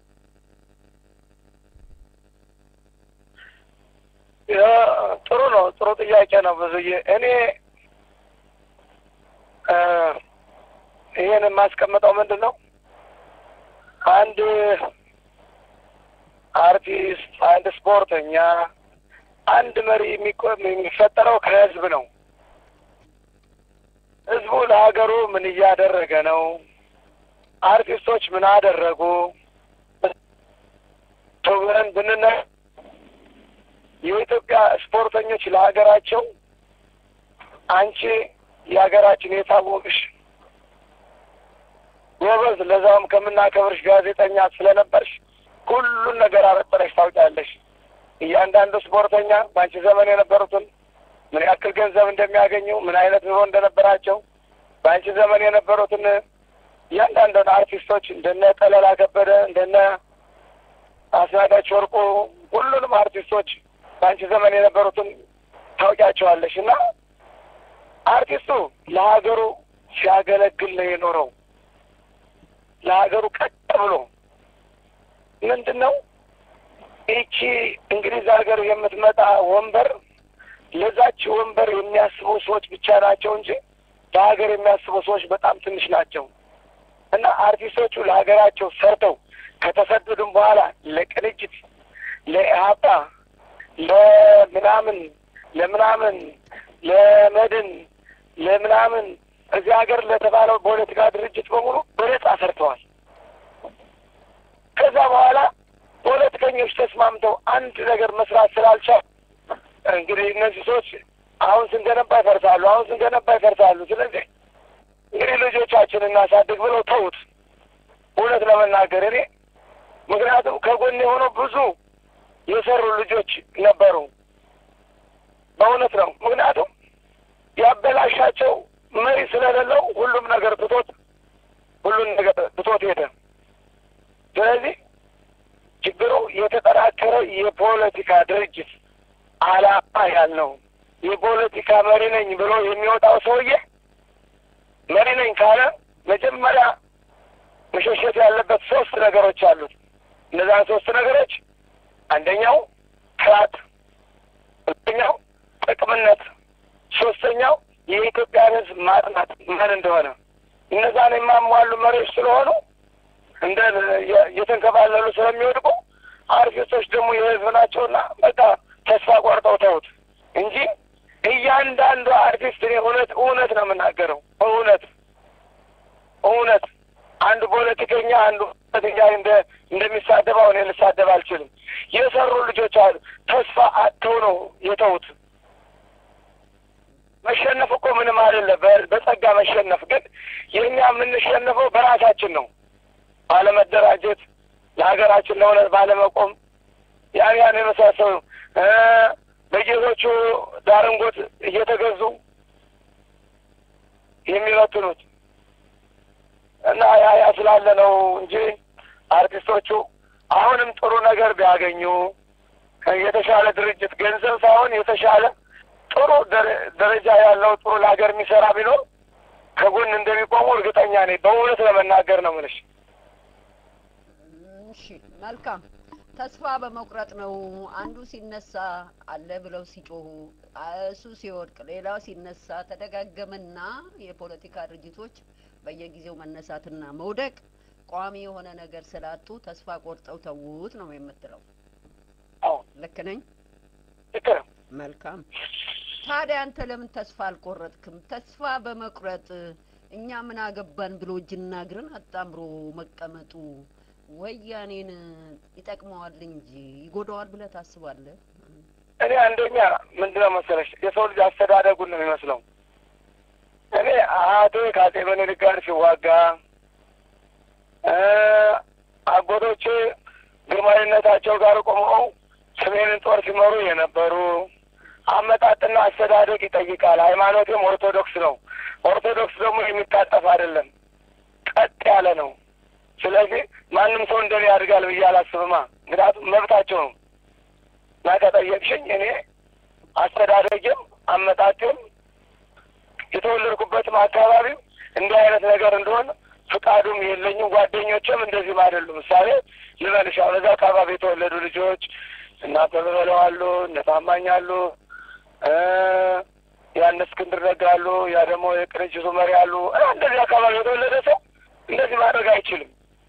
ያ ጥሩ ነው። ጥሩ ጥያቄ ነው ብዙዬ። እኔ እ ይሄን የማስቀምጠው ምንድን ነው አንድ አርቲስት፣ አንድ ስፖርተኛ፣ አንድ መሪ የሚቆ- የሚፈጠረው ከህዝብ ነው። ህዝቡ ለሀገሩ ምን እያደረገ ነው? አርቲስቶች ምን አደረጉ? ብለን ብንነ የኢትዮጵያ ስፖርተኞች ለሀገራቸው አንቺ የሀገራችን የታወቅሽ ጎበዝ፣ ለዛውም ከምናከብርሽ ጋዜጠኛ ስለነበርሽ ሁሉን ነገር አበጥረሽ ታውቂያለሽ። እያንዳንዱ ስፖርተኛ በአንቺ ዘመን የነበሩትን ምን ያክል ገንዘብ እንደሚያገኙ፣ ምን አይነት ኑሮ እንደነበራቸው በአንቺ ዘመን የነበሩትን እያንዳንዱን አርቲስቶች እንደነ ጠለላ ከበደ እንደነ አስናቀች ወርቁ ሁሉንም አርቲስቶች በአንቺ ዘመን የነበሩትን ታውቂያቸዋለሽ እና አርቲስቱ ለሀገሩ ሲያገለግል ነው የኖረው። ለሀገሩ ቀጥ ብሎ ምንድን ነው ይቺ እንግሊዝ ሀገር የምትመጣ ወንበር ለዛች ወንበር የሚያስቡ ሰዎች ብቻ ናቸው እንጂ ለሀገር የሚያስቡ ሰዎች በጣም ትንሽ ናቸው እና አርቲስቶቹ ለሀገራቸው ሰርተው ከተሰደዱም በኋላ ለቅንጅት፣ ለኢህአፓ፣ ለምናምን ለምናምን ለመድን ለምናምን እዚህ ሀገር ለተባለው ፖለቲካ ድርጅት በሙሉ በነጻ ሰርተዋል። ከዛ በኋላ ፖለቲከኞች ተስማምተው አንድ ነገር መስራት ስላልቻሉ እንግዲህ እነዚህ ሰዎች አሁን ስንገነባ ይፈርሳሉ፣ አሁን ስንገነባ ይፈርሳሉ። ስለዚህ እንግዲህ ልጆቻችን እናሳድግ ብለው ተዉት። እውነት ለመናገር እኔ ምክንያቱም ከጎን የሆነው ብዙ የሰሩ ልጆች ነበሩ። በእውነት ነው። ምክንያቱም ያበላሻቸው መሪ ስለሌለው ሁሉም ነገር ትቶት ሁሉን ነገር ትቶት ሄደ። ስለዚህ ችግሩ የተጠናከረ የፖለቲካ ድርጅት አላማ ያልነው የፖለቲካ መሪ ነኝ ብሎ የሚወጣው ሰውዬ መሪ ነኝ ካለ መጀመሪያ መሸሸት ያለበት ሶስት ነገሮች አሉት። እነዛን ሶስት ነገሮች አንደኛው ክራት፣ ሁለተኛው ጥቅምነት፣ ሶስተኛው የኢትዮጵያን ሕዝብ ማጥናት ምን እንደሆነ እነዛን የማሟሉ መሪዎች ስለሆኑ እንደ እየተንከባለሉ ስለሚወድቁ አርቲስቶች ደግሞ የህዝብ ናቸውና በቃ ተስፋ ቆርጠው ተውት እንጂ እያንዳንዱ አርቲስት እኔ እውነት እውነት ነው የምናገረው። እውነት እውነት አንዱ ፖለቲከኛ አንዱ ፖለቲከኛ እንደ እንደሚሳደበው እኔ ልሳደብ አልችልም። የሰሩ ልጆች አሉ። ተስፋ አጥተው ነው የተውት። መሸነፍ እኮ ምንም አይደለም፣ በጸጋ መሸነፍ። ግን የእኛ የምንሸነፈው በራሳችን ነው፣ ባለመደራጀት፣ ለሀገራችን ለእውነት ባለመቆም ያን ያን የመሳሰሉ በጌቶቹ ዳርንጎት እየተገዙ የሚበትኑት እና ያ ያ ስላለ ነው እንጂ አርቲስቶቹ አሁንም ጥሩ ነገር ቢያገኙ የተሻለ ድርጅት ገንዘብ ሳይሆን የተሻለ ጥሩ ደረጃ ያለው ጥሩ ለሀገር የሚሰራ ቢኖር ከጎን እንደሚቆሙ እርግጠኛ ነኝ። በእውነት ለመናገር ነው የምልሽ። እሺ መልካም። ተስፋ በመቁረጥ ነው አንዱ ሲነሳ አለ ብለው ሲጮሁ እሱ ሲወድቅ ሌላው ሲነሳ ተደጋገመና የፖለቲካ ድርጅቶች በየጊዜው መነሳትና መውደቅ ቋሚ የሆነ ነገር ስላጡ ተስፋ ቆርጠው ተዉት ነው የምትለው። አዎ ልክ ነኝ? ልክ ነው። መልካም። ታዲያ አንተ ለምን ተስፋ አልቆረጥክም? ተስፋ በመቁረጥ እኛ ምን አገባን ብሎ እጅና እግርን አጣምሮ መቀመጡ ወያኔን ይጠቅመዋል እንጂ ይጎዳዋል ብለህ ታስባለህ? እኔ አንደኛ ምንድነው መሰለሽ የሰው ልጅ አስተዳደጉን ነው የሚመስለው። እኔ አያቴ ከአጼ ምኒልክ ጋር ሲዋጋ አጎቶቼ ግርማዊነታቸው ጋር ቆመው ሰሜንን ጦር ሲመሩ የነበሩ አመጣጥና አስተዳደግ ይጠይቃል። ሃይማኖቴም ኦርቶዶክስ ነው። ኦርቶዶክስ ደግሞ የሚታጠፍ አይደለም፣ ቀጥ ያለ ነው። ስለዚህ ማንም ሰው እንደኔ ያድጋል ብዬ አላስብማ። ምክንያቱም መብታቸው ነው እና ከጠየቅሽኝ እኔ አስተዳደግም አመጣጤም የተወለድኩበትም አካባቢም እንዲህ አይነት ነገር እንደሆነ ፍቃዱም የለኝም። ጓደኞችም እንደዚህም አይደሉም። ምሳሌ ልበልሽ፣ አሁን እዛ አካባቢ የተወለዱ ልጆች እና አበበ በለው አሉ፣ እነ ታማኝ አሉ፣ ያን እስክንድር ነጋ አሉ፣ ያ ደግሞ የቅንጅቱ መሪ አሉ። እንደዚህ አካባቢ የተወለደ ሰው እንደዚህ ማድረግ አይችልም።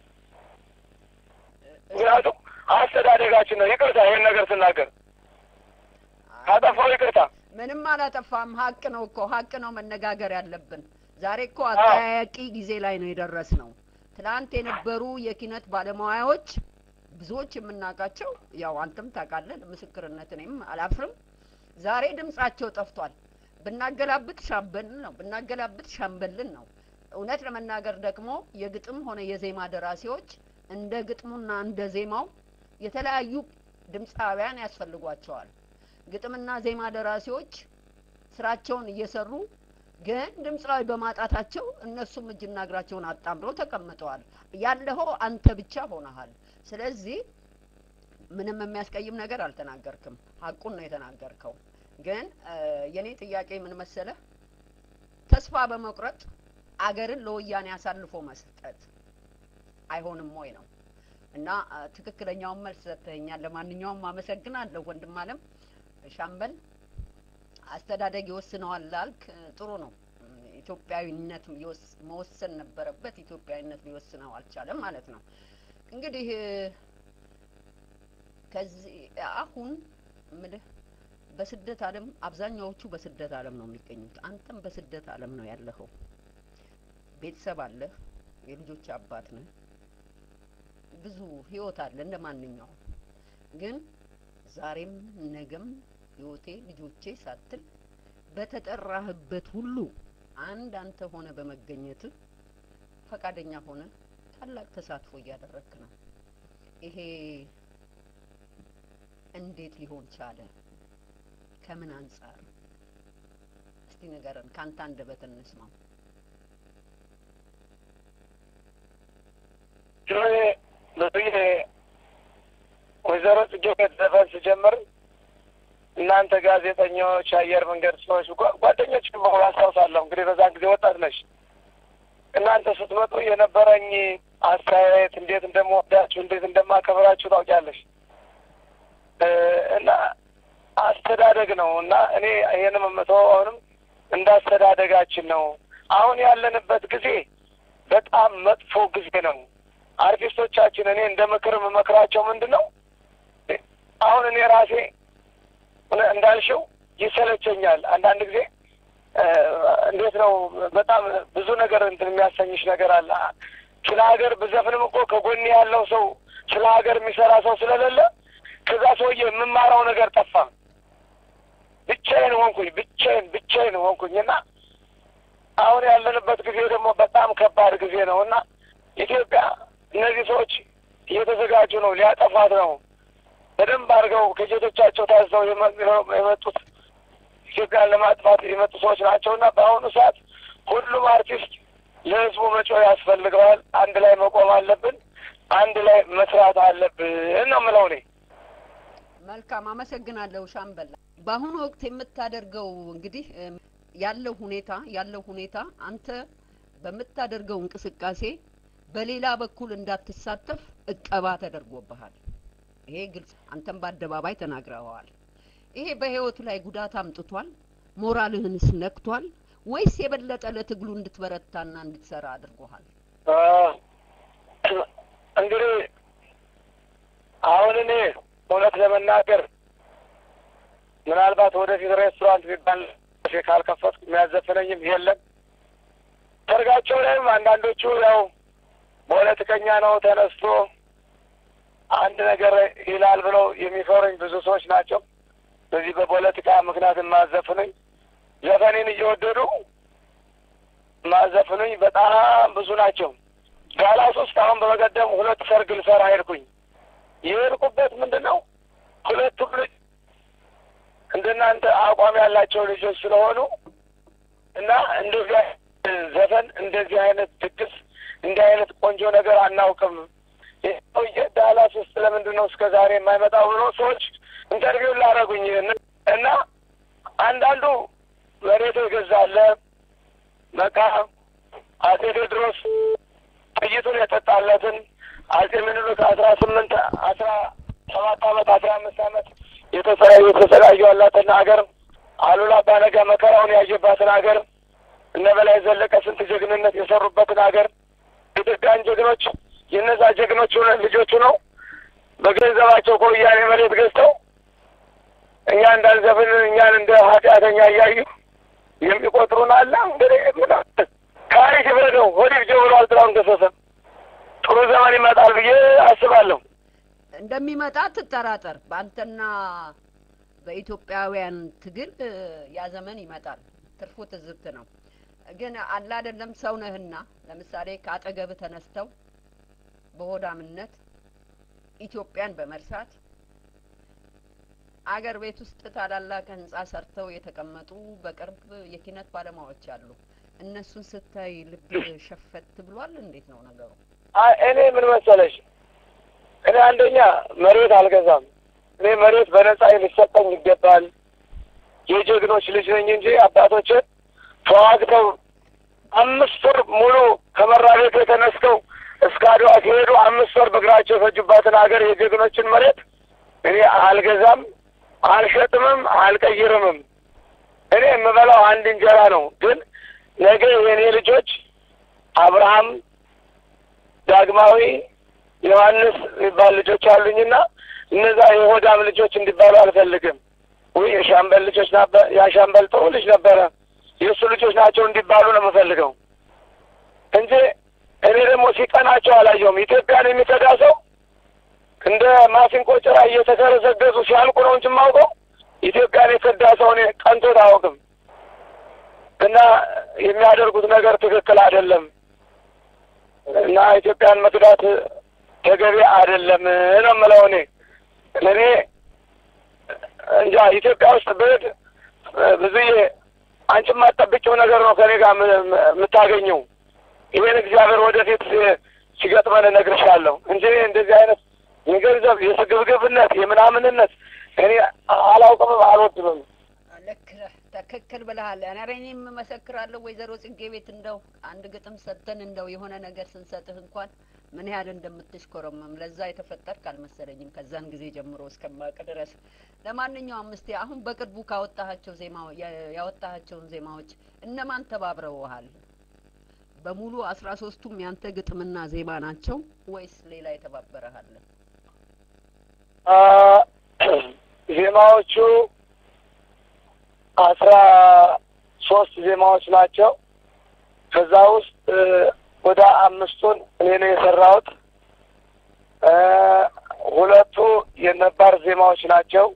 ምክንያቱም አስተዳደጋችን ነው። ይቅርታ ይሄን ነገር ስናገር ካጠፋው ይቅርታ። ምንም አላጠፋም። ሀቅ ነው እኮ ሀቅ ነው መነጋገር ያለብን። ዛሬ እኮ አጠያያቂ ጊዜ ላይ ነው የደረስ ነው። ትናንት የነበሩ የኪነት ባለሙያዎች ብዙዎች የምናውቃቸው ያው አንተም ታውቃለህ፣ ምስክርነት እኔም አላፍርም። ዛሬ ድምጻቸው ጠፍቷል። ብናገላብጥ ሻምበልን ነው ብናገላብጥ ሻምበልን ነው። እውነት ለመናገር ደግሞ የግጥም ሆነ የዜማ ደራሲዎች እንደ ግጥሙና እንደ ዜማው የተለያዩ ድምፃውያን ያስፈልጓቸዋል። ግጥምና ዜማ ደራሲዎች ስራቸውን እየሰሩ ግን ድምፃዊ በማጣታቸው እነሱም እጅና እግራቸውን አጣምረው ተቀምጠዋል። ያለኸው አንተ ብቻ ሆነሃል። ስለዚህ ምንም የሚያስቀይም ነገር አልተናገርክም። ሀቁን ነው የተናገርከው። ግን የኔ ጥያቄ ምን መሰለህ፣ ተስፋ በመቁረጥ አገርን ለወያኔ አሳልፎ መስጠት አይሆንም ወይ ነው እና ትክክለኛውን መልስ ሰጥተኸኛል። ለማንኛውም አመሰግናለሁ ወንድም አለም ሻምበል። አስተዳደግ ይወስነዋል ላልክ ጥሩ ነው። ኢትዮጵያዊነት መወሰን ነበረበት። ኢትዮጵያዊነት ሊወስነው አልቻለም ማለት ነው። እንግዲህ ከዚህ አሁን ምልህ በስደት ዓለም አብዛኛዎቹ በስደት ዓለም ነው የሚገኙት። አንተም በስደት ዓለም ነው ያለኸው። ቤተሰብ አለህ፣ የልጆች አባት ነህ፣ ብዙ ህይወት አለ እንደ ማንኛውም። ግን ዛሬም ነገም ህይወቴ ልጆቼ ሳትል በተጠራህበት ሁሉ አንድ አንተ ሆነ በመገኘት ፈቃደኛ ሆነ ታላቅ ተሳትፎ እያደረግክ ነው። ይሄ እንዴት ሊሆን ቻለ? ከምን አንጻር? እስቲ ንገረን፣ ካንተ አንደበት እንስማው። ጆዬ ብዙዬ ወይዘሮ ጽጌ ዘፈን ስጀምር እናንተ ጋዜጠኞች፣ አየር መንገድ ሰዎች፣ ጓደኞች በሙሉ አስታውሳለሁ። እንግዲህ በዛን ጊዜ ወጣት ነሽ። እናንተ ስትመጡ የነበረኝ አስተያየት እንዴት እንደምወዳችሁ እንዴት እንደማከብራችሁ ታውቂያለሽ። እና አስተዳደግ ነው እና እኔ ይሄንም የምተው አሁንም እንዳስተዳደጋችን ነው። አሁን ያለንበት ጊዜ በጣም መጥፎ ጊዜ ነው። አርቲስቶቻችን እኔ እንደ ምክር የምመክራቸው ምንድን ነው አሁን እኔ ራሴ እንዳልሽው ይሰለቸኛል አንዳንድ ጊዜ እንዴት ነው በጣም ብዙ ነገር እንትን የሚያሰኝሽ ነገር አለ። ስለ ሀገር ብዘፍንም እኮ ከጎኔ ያለው ሰው ስለ ሀገር የሚሰራ ሰው ስለሌለ ከዛ ሰውዬ የምማረው ነገር ጠፋ። ብቻዬን ሆንኩኝ፣ ብቻዬን ብቻዬን ሆንኩኝ እና አሁን ያለንበት ጊዜ ደግሞ በጣም ከባድ ጊዜ ነው እና ኢትዮጵያ እነዚህ ሰዎች እየተዘጋጁ ነው፣ ሊያጠፋት ነው። በደንብ አድርገው ከጀቶቻቸው ታዝዘው የመጡት ኢትዮጵያን ለማጥፋት የመጡ ሰዎች ናቸው እና በአሁኑ ሰዓት ሁሉም አርቲስት ለህዝቡ መጮህ ያስፈልገዋል። አንድ ላይ መቆም አለብን። አንድ ላይ መስራት አለብን ነው የምለው እኔ። መልካም አመሰግናለሁ ሻምበላ። በአሁኑ ወቅት የምታደርገው እንግዲህ ያለው ሁኔታ ያለው ሁኔታ አንተ በምታደርገው እንቅስቃሴ በሌላ በኩል እንዳትሳተፍ እቀባ ተደርጎብሃል። ይሄ ግልጽ፣ አንተም በአደባባይ ተናግረዋል። ይሄ በህይወቱ ላይ ጉዳት አምጥቷል? ሞራልህንስ ነክቷል? ወይስ የበለጠ ለትግሉ እንድትበረታና እንድትሰራ አድርጎሃል? እንግዲህ አሁን እኔ እውነት ለመናገር ምናልባት ወደፊት ሬስቶራንት የሚባል ካልከፈትኩ የሚያዘፍነኝም የለም። ሰርጋቸው ላይም አንዳንዶቹ ያው ፖለቲከኛ ነው ተነስቶ አንድ ነገር ይላል ብለው የሚፈሩኝ ብዙ ሰዎች ናቸው። በዚህ በፖለቲካ ምክንያት የማዘፍኑኝ ዘፈኔን እየወደዱ ማዘፍኑኝ በጣም ብዙ ናቸው። ጋላስ ውስጥ አሁን በመቀደም ሁለት ሰርግ ልሰራ ሄድኩኝ። የሄድኩበት ምንድን ነው ሁለቱም ልጅ እንደናንተ አቋም ያላቸው ልጆች ስለሆኑ እና እንደዚህ ዘፈን እንደዚህ አይነት ድግስ እንዲህ አይነት ቆንጆ ነገር አናውቅም። ሰውዬ ዳላስ ውስጥ ለምንድን ነው እስከ ዛሬ የማይመጣው ብሎ ሰዎች ኢንተርቪው ላደረጉኝ እና አንዳንዱ መሬት የገዛለ በቃ አጼ ቴዎድሮስ ጥይቱን የጠጣለትን አጼ ምኒልክ አስራ ስምንት አስራ ሰባት አመት አስራ አምስት አመት የተሰራዩ የተሰቃዩ ያላትን ሀገር አሉላ አባነጋ መከራውን ያየባትን ሀገር እነ በላይ ዘለቀ ስንት ጀግንነት የሰሩበትን ሀገር ኢትዮጵያን ጀግኖች የነዛ ጀግኖች ልጆቹ ነው በገንዘባቸው ከወያኔ መሬት ገዝተው እኛ እንዳንዘፍን እኛን እንደ ኃጢአተኛ እያዩ የሚቆጥሩን አለ። እንግዲህ ታሪክ ይፍረደው። ወዲህ ጀ ብሏል ጥላሁን ገሰሰ። ጥሩ ዘመን ይመጣል ብዬ አስባለሁ። እንደሚመጣ ትጠራጠር። በአንተና በኢትዮጵያውያን ትግል ያ ዘመን ይመጣል። ትርፉ ትዝብት ነው። ግን አለ አይደለም ሰው ነህና ለምሳሌ ከአጠገብህ ተነስተው በሆዳምነት ኢትዮጵያን በመርሳት አገር ቤት ውስጥ ታላላቅ ህንጻ ሰርተው የተቀመጡ በቅርብ የኪነት ባለሙያዎች አሉ። እነሱን ስታይ ልብ ሸፈት ብሏል። እንዴት ነው ነገሩ? እኔ ምን መሰለሽ፣ እኔ አንደኛ መሬት አልገዛም። እኔ መሬት በነጻ ሊሰጠኝ ይገባል። የጀግኖች ልጅ ነኝ እንጂ አባቶች ተዋግተው አምስት ወር ሙሉ ከመራ ቤት ተነስተው እስከ አድዋ ሲሄዱ አምስት ወር በእግራቸው የፈጁባትን ሀገር የጀግኖችን መሬት እኔ አልገዛም፣ አልሸጥምም፣ አልቀይርምም። እኔ የምበላው አንድ እንጀራ ነው። ግን ነገ የእኔ ልጆች አብርሃም፣ ዳግማዊ፣ ዮሐንስ የሚባል ልጆች አሉኝና እነዛ የሆዳም ልጆች እንዲባሉ አልፈልግም። ወይ የሻምበል ልጆች ነበር፣ ያሻምበል ጥሩ ልጅ ነበረ፣ የእሱ ልጆች ናቸው እንዲባሉ ነው የምፈልገው እንጂ እኔ ደግሞ ሲቀናቸው አላየውም። ኢትዮጵያን የሚከዳ ሰው እንደ ማሲንቆ ጭራ እየተገረዘገዙ ሲያልቁ ነው እንጂ የማውቀው ኢትዮጵያን የከዳ ሰው እኔ ቀንቶት አያውቅም። እና የሚያደርጉት ነገር ትክክል አይደለም እና ኢትዮጵያን መክዳት ተገቢ አይደለም ነው የምለው እኔ እኔ እንጃ ኢትዮጵያ ውስጥ ብሄድ ብዙዬ አንቺ የማትጠብቂው ነገር ነው ከኔ ጋር የምታገኘው። ይሄን እግዚአብሔር ወደፊት ሲገጥመን እነግርሻለሁ እንጂ እንደዚህ አይነት የገንዘብ የስግብግብነት የምናምንነት እኔ አላውቅምም አልወድምም። ልክ ነህ፣ ትክክል ብለሃል። ኧረ እኔም እመሰክራለሁ ወይዘሮ ጽጌ ቤት እንደው አንድ ግጥም ሰጥተን እንደው የሆነ ነገር ስንሰጥህ እንኳን ምን ያህል እንደምትሽኮረመም ለዛ የተፈጠርክ አልመሰለኝም ከዛን ጊዜ ጀምሮ እስከማውቅ ድረስ። ለማንኛውም እስቲ አሁን በቅርቡ ካወጣሃቸው ዜማ ያወጣሃቸውን ዜማዎች እነማን ተባብረውሃል? በሙሉ አስራ ሶስቱም ያንተ ግጥምና ዜማ ናቸው ወይስ ሌላ የተባበረሃል? ዜማዎቹ አስራ ሶስት ዜማዎች ናቸው። ከዛ ውስጥ ወደ አምስቱን እኔ ነው የሰራሁት። ሁለቱ የነባር ዜማዎች ናቸው።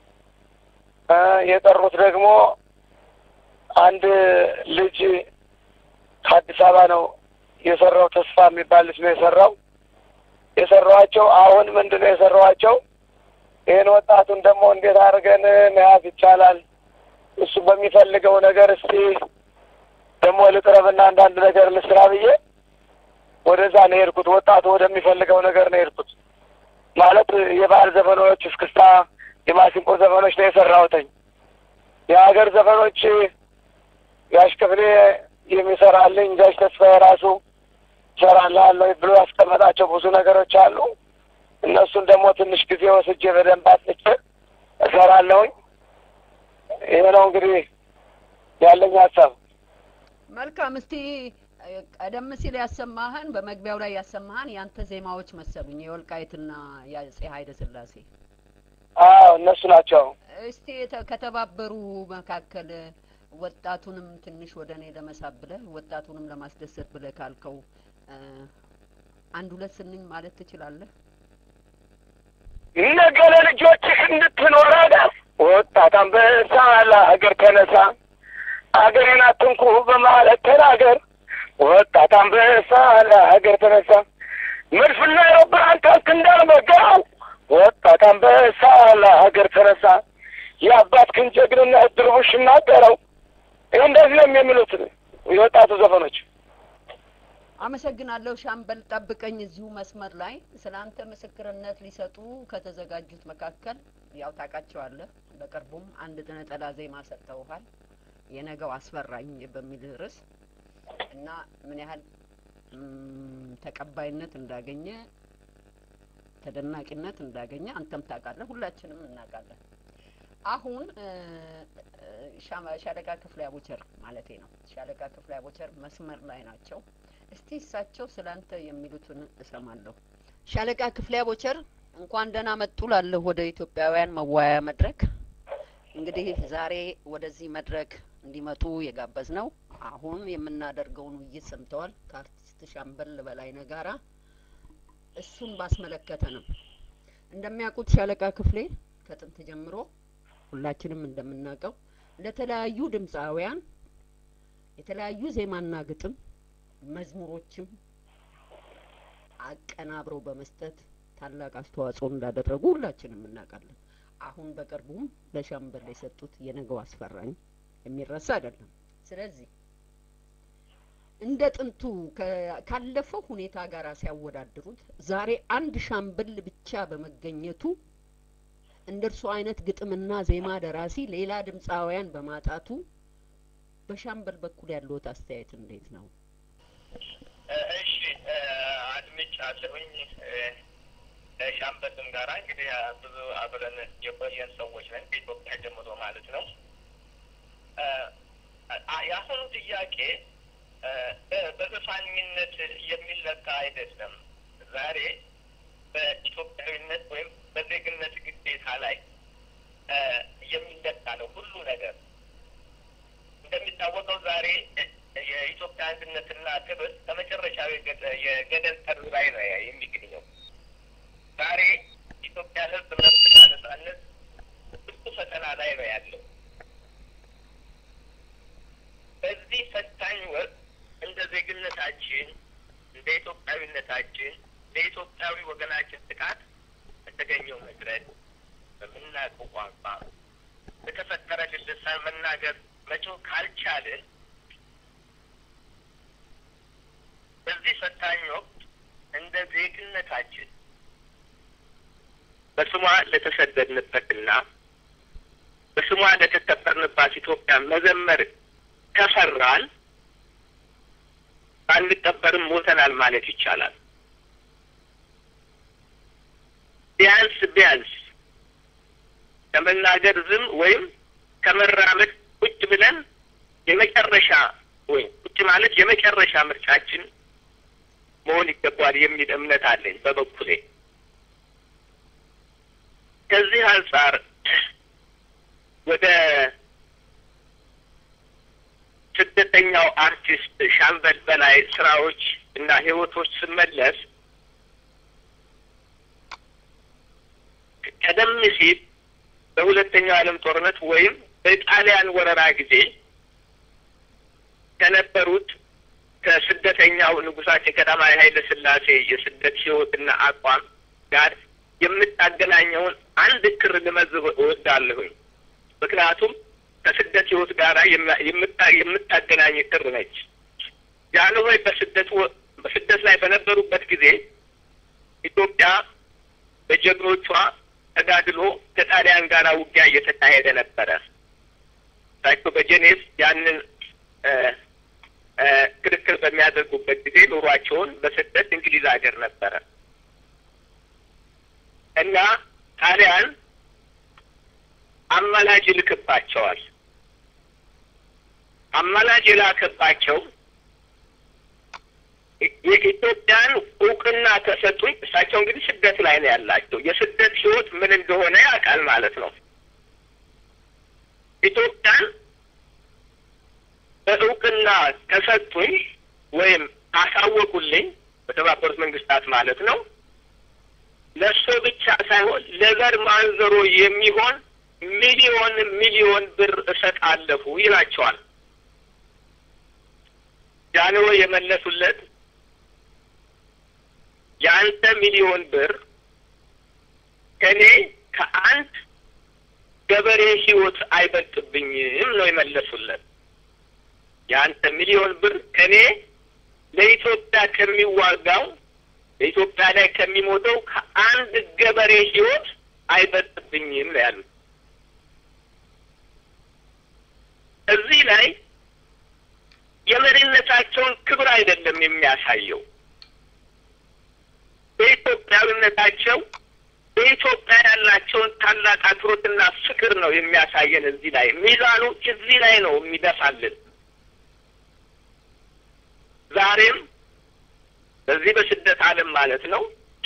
የቀሩት ደግሞ አንድ ልጅ ከአዲስ አበባ ነው የሰራው። ተስፋ የሚባል ልጅ ነው የሰራው። የሰራኋቸው አሁን ምንድን ነው የሰራኋቸው? ይህን ወጣቱን ደግሞ እንዴት አድርገን መያዝ ይቻላል? እሱ በሚፈልገው ነገር እስቲ ደግሞ ልቅረብና አንዳንድ ነገር ልስራ ብዬ ወደዛ ነው የሄድኩት። ወጣቱ ወደሚፈልገው ነገር ነው የሄድኩት። ማለት የባህል ዘፈኖች፣ እስክስታ፣ የማሲንቆ ዘፈኖች ነው የሰራሁትኝ። የሀገር ዘፈኖች ጋሽ ክፍሌ የሚሰራልኝ ጋሽ ተስፋዬ ራሱ እሰራልሃለሁ ብሎ ያስቀመጣቸው ብዙ ነገሮች አሉ። እነሱን ደግሞ ትንሽ ጊዜ ወስጄ በደንብ አጥንቼ እሰራለሁኝ። ይሄ ነው እንግዲህ ያለኝ ሀሳብ። መልካም። እስቲ ቀደም ሲል ያሰማህን በመግቢያው ላይ ያሰማህን ያንተ ዜማዎች መሰሉኝ የወልቃይትና የአጼ ኃይለ ሥላሴ። አዎ እነሱ ናቸው። እስቲ ከተባበሩ መካከል ወጣቱንም ትንሽ ወደ እኔ ለመሳብ ብለህ ወጣቱንም ለማስደሰት ብለህ ካልከው አንድ ሁለት ስንኝ ማለት ትችላለህ? ነገ ለልጆችህ እንድትኖር ሀገር ወጣት አንበሳ ለሀገር ተነሳ፣ አገሬን አትንኩ በማለት ተናገር። ወጣት አንበሳ ለሀገር ተነሳ፣ መድፍና አውሮፕላን ታንክ እንዳልመጋው። ወጣት አንበሳ ለሀገር ተነሳ፣ የአባትህን ጀግንነት ድርቡሽ እናገረው። ይህ እንደዚህ ነው የሚሉት የወጣቱ ዘፈኖች። አመሰግናለሁ ሻምበል። ጠብቀኝ እዚሁ መስመር ላይ ስለ አንተ ምስክርነት ሊሰጡ ከተዘጋጁት መካከል ያው ታውቃቸዋለህ። በቅርቡም አንድ ነጠላ ዜማ ሰጥተውሃል፣ የነገው አስፈራኝ በሚል ርዕስ እና ምን ያህል ተቀባይነት እንዳገኘ ተደናቂነት እንዳገኘ አንተም ታውቃለህ፣ ሁላችንም እናውቃለን። አሁን ሻለቃ ክፍሌ አቦቸር ማለቴ ነው። ሻለቃ ክፍሌ አቦቸር መስመር ላይ ናቸው። እስቲ እሳቸው ስለ አንተ የሚሉትን እሰማለሁ። ሻለቃ ክፍሌ አቦቸር እንኳን ደህና መጡ ላለሁ ወደ ኢትዮጵያውያን መወያያ መድረክ። እንግዲህ ዛሬ ወደዚህ መድረክ እንዲመጡ የጋበዝ ነው። አሁን የምናደርገውን ውይይት ሰምተዋል ከአርቲስት ሻምበል በላይነህ ጋራ። እሱን ባስመለከተ ነው። እንደሚያውቁት ሻለቃ ክፍሌ ከጥንት ጀምሮ ሁላችንም እንደምናውቀው ለተለያዩ ድምፃውያን የተለያዩ ዜማና ግጥም መዝሙሮችም አቀናብረው በመስጠት ታላቅ አስተዋጽኦ እንዳደረጉ ሁላችንም እናውቃለን። አሁን በቅርቡም ለሻምበል የሰጡት የነገው አስፈራኝ የሚረሳ አይደለም። ስለዚህ እንደ ጥንቱ ካለፈው ሁኔታ ጋር ሲያወዳድሩት ዛሬ አንድ ሻምበል ብቻ በመገኘቱ እንደ እርሱ አይነት ግጥምና ዜማ ደራሲ ሌላ ድምፃውያን በማጣቱ በሻምበል በኩል ያለዎት አስተያየት እንዴት ነው? እሺ አድምጫለሁኝ። ሻምበልም ጋራ እንግዲህ ብዙ አብረን የቆየን ሰዎች ነን ከኢትዮጵያ ጀምሮ ማለት ነው። የአሁኑ ጥያቄ በዘፋኝነት የሚለካ አይደለም። ዛሬ በኢትዮጵያዊነት ወይም በዜግነት ግዴታ ላይ የሚለካ ነው ሁሉ ነገር። እንደሚታወቀው ዛሬ የኢትዮጵያ አንድነትና ክብር ከመጨረሻው የገደል ጠርዝ ላይ ነው የሚገኘው። ዛሬ ኢትዮጵያ ሕዝብ መብትና ነጻነት ብዙ ፈተና ላይ ነው ያለው። በዚህ ፈታኝ ወቅት እንደ ዜግነታችን እንደ ኢትዮጵያዊነታችን ለኢትዮጵያዊ ወገናችን ጥቃት በተገኘው መድረክ በምናውቀው ቋንቋ በተፈጠረልን ልሳን መናገር መጮህ ካልቻልን በዚህ ፈታኝ ወቅት እንደ ዜግነታችን በስሟ ለተሰደድንበትና በስሟ ለተከበርንባት ኢትዮጵያ መዘመር ከፈራን ባንቀበርም ሞተናል ማለት ይቻላል። ቢያንስ ቢያንስ ከመናገር ዝም ወይም ከመራመድ ቁጭ ብለን የመጨረሻ ወይም ቁጭ ማለት የመጨረሻ ምርጫችን መሆን ይገባል የሚል እምነት አለኝ በበኩሌ። ከዚህ አንጻር ወደ ስደተኛው አርቲስት ሻምበል በላይ ስራዎች እና ህይወቶች ስመለስ ቀደም ሲል በሁለተኛው ዓለም ጦርነት ወይም በጣሊያን ወረራ ጊዜ ከነበሩት ከስደተኛው ንጉሳችን ቀዳማዊ ኃይለ ሥላሴ የስደት ህይወትና አቋም ጋር የምታገናኘውን አንድ ክር ልመዝብ እወዳለሁኝ። ምክንያቱም ከስደት ህይወት ጋር የምታገናኝ ክር ነች። ጃንሆይ በስደት በስደት ላይ በነበሩበት ጊዜ ኢትዮጵያ በጀግኖቿ ተጋድሎ ከጣሊያን ጋር ውጊያ እየተካሄደ ነበረ። እሳቸው በጄኔቭ ያንን ክርክር በሚያደርጉበት ጊዜ ኑሯቸውን በስደት እንግሊዝ ሀገር ነበረ እና ጣሊያን አማላጅ ይልክባቸዋል። አማላጅ የላከባቸው የኢትዮጵያን እውቅና ከሰጡኝ፣ እሳቸው እንግዲህ ስደት ላይ ነው ያላቸው። የስደት ህይወት ምን እንደሆነ ያውቃል ማለት ነው። ኢትዮጵያን በእውቅና ከሰጡኝ ወይም ካሳወቁልኝ በተባበሩት መንግስታት ማለት ነው ለእሱ ብቻ ሳይሆን ለዘር ማንዘሮ የሚሆን ሚሊዮን ሚሊዮን ብር እሰጣለሁ ይላቸዋል። ጃንሆይ የመለሱለት የአንተ ሚሊዮን ብር ከእኔ ከአንድ ገበሬ ህይወት አይበልጥብኝም ነው የመለሱለት። የአንተ ሚሊዮን ብር ከእኔ ለኢትዮጵያ ከሚዋጋው በኢትዮጵያ ላይ ከሚሞተው ከአንድ ገበሬ ህይወት አይበልጥብኝም ነው ያሉት። እዚህ ላይ የመሪነታቸውን ክብር አይደለም የሚያሳየው በኢትዮጵያዊነታቸው በኢትዮጵያ ያላቸውን ታላቅ አክብሮትና ፍቅር ነው የሚያሳየን። እዚህ ላይ ሚዛኑ እዚህ ላይ ነው የሚደፋልን። ዛሬም በዚህ በስደት ዓለም ማለት ነው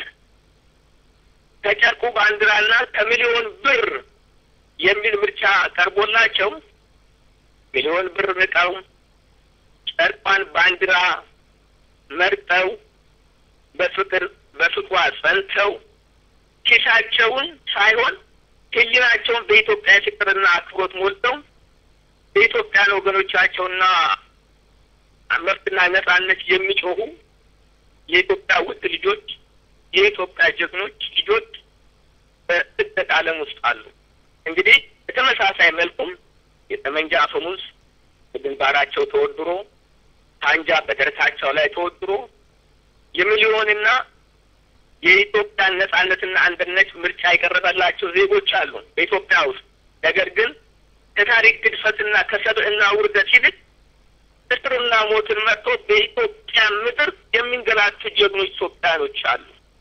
ከጨርቁ ባንዲራና ከሚሊዮን ብር የሚል ምርጫ ቀርቦላቸው ሚሊዮን ብር ንቀው ጨርቋን ባንዲራ መርጠው በፍቅር በፍቅሯ ጸንተው ኪሳቸውን ሳይሆን ሕሊናቸውን በኢትዮጵያ ፍቅርና አክብሮት ሞልተው በኢትዮጵያን ወገኖቻቸውና መብትና ነጻነት የሚጮሁ የኢትዮጵያ ውድ ልጆች የኢትዮጵያ ጀግኖች ልጆች በስደት ዓለም ውስጥ አሉ። እንግዲህ በተመሳሳይ መልኩም የጠመንጃ አፈሙዝ በግንባራቸው ተወድሮ ሳንጃ በደረታቸው ላይ ተወድሮ የሚሊዮንና የኢትዮጵያን ነጻነትና አንድነት ምርጫ የቀረበላቸው ዜጎች አሉ በኢትዮጵያ ውስጥ። ነገር ግን ከታሪክ ግድፈትና ከሰብዕና ውርደት ይልቅ እስርና ሞትን መጥቶ በኢትዮጵያ ምድር የሚንገላቱ ጀግኖች ኢትዮጵያኖች አሉ።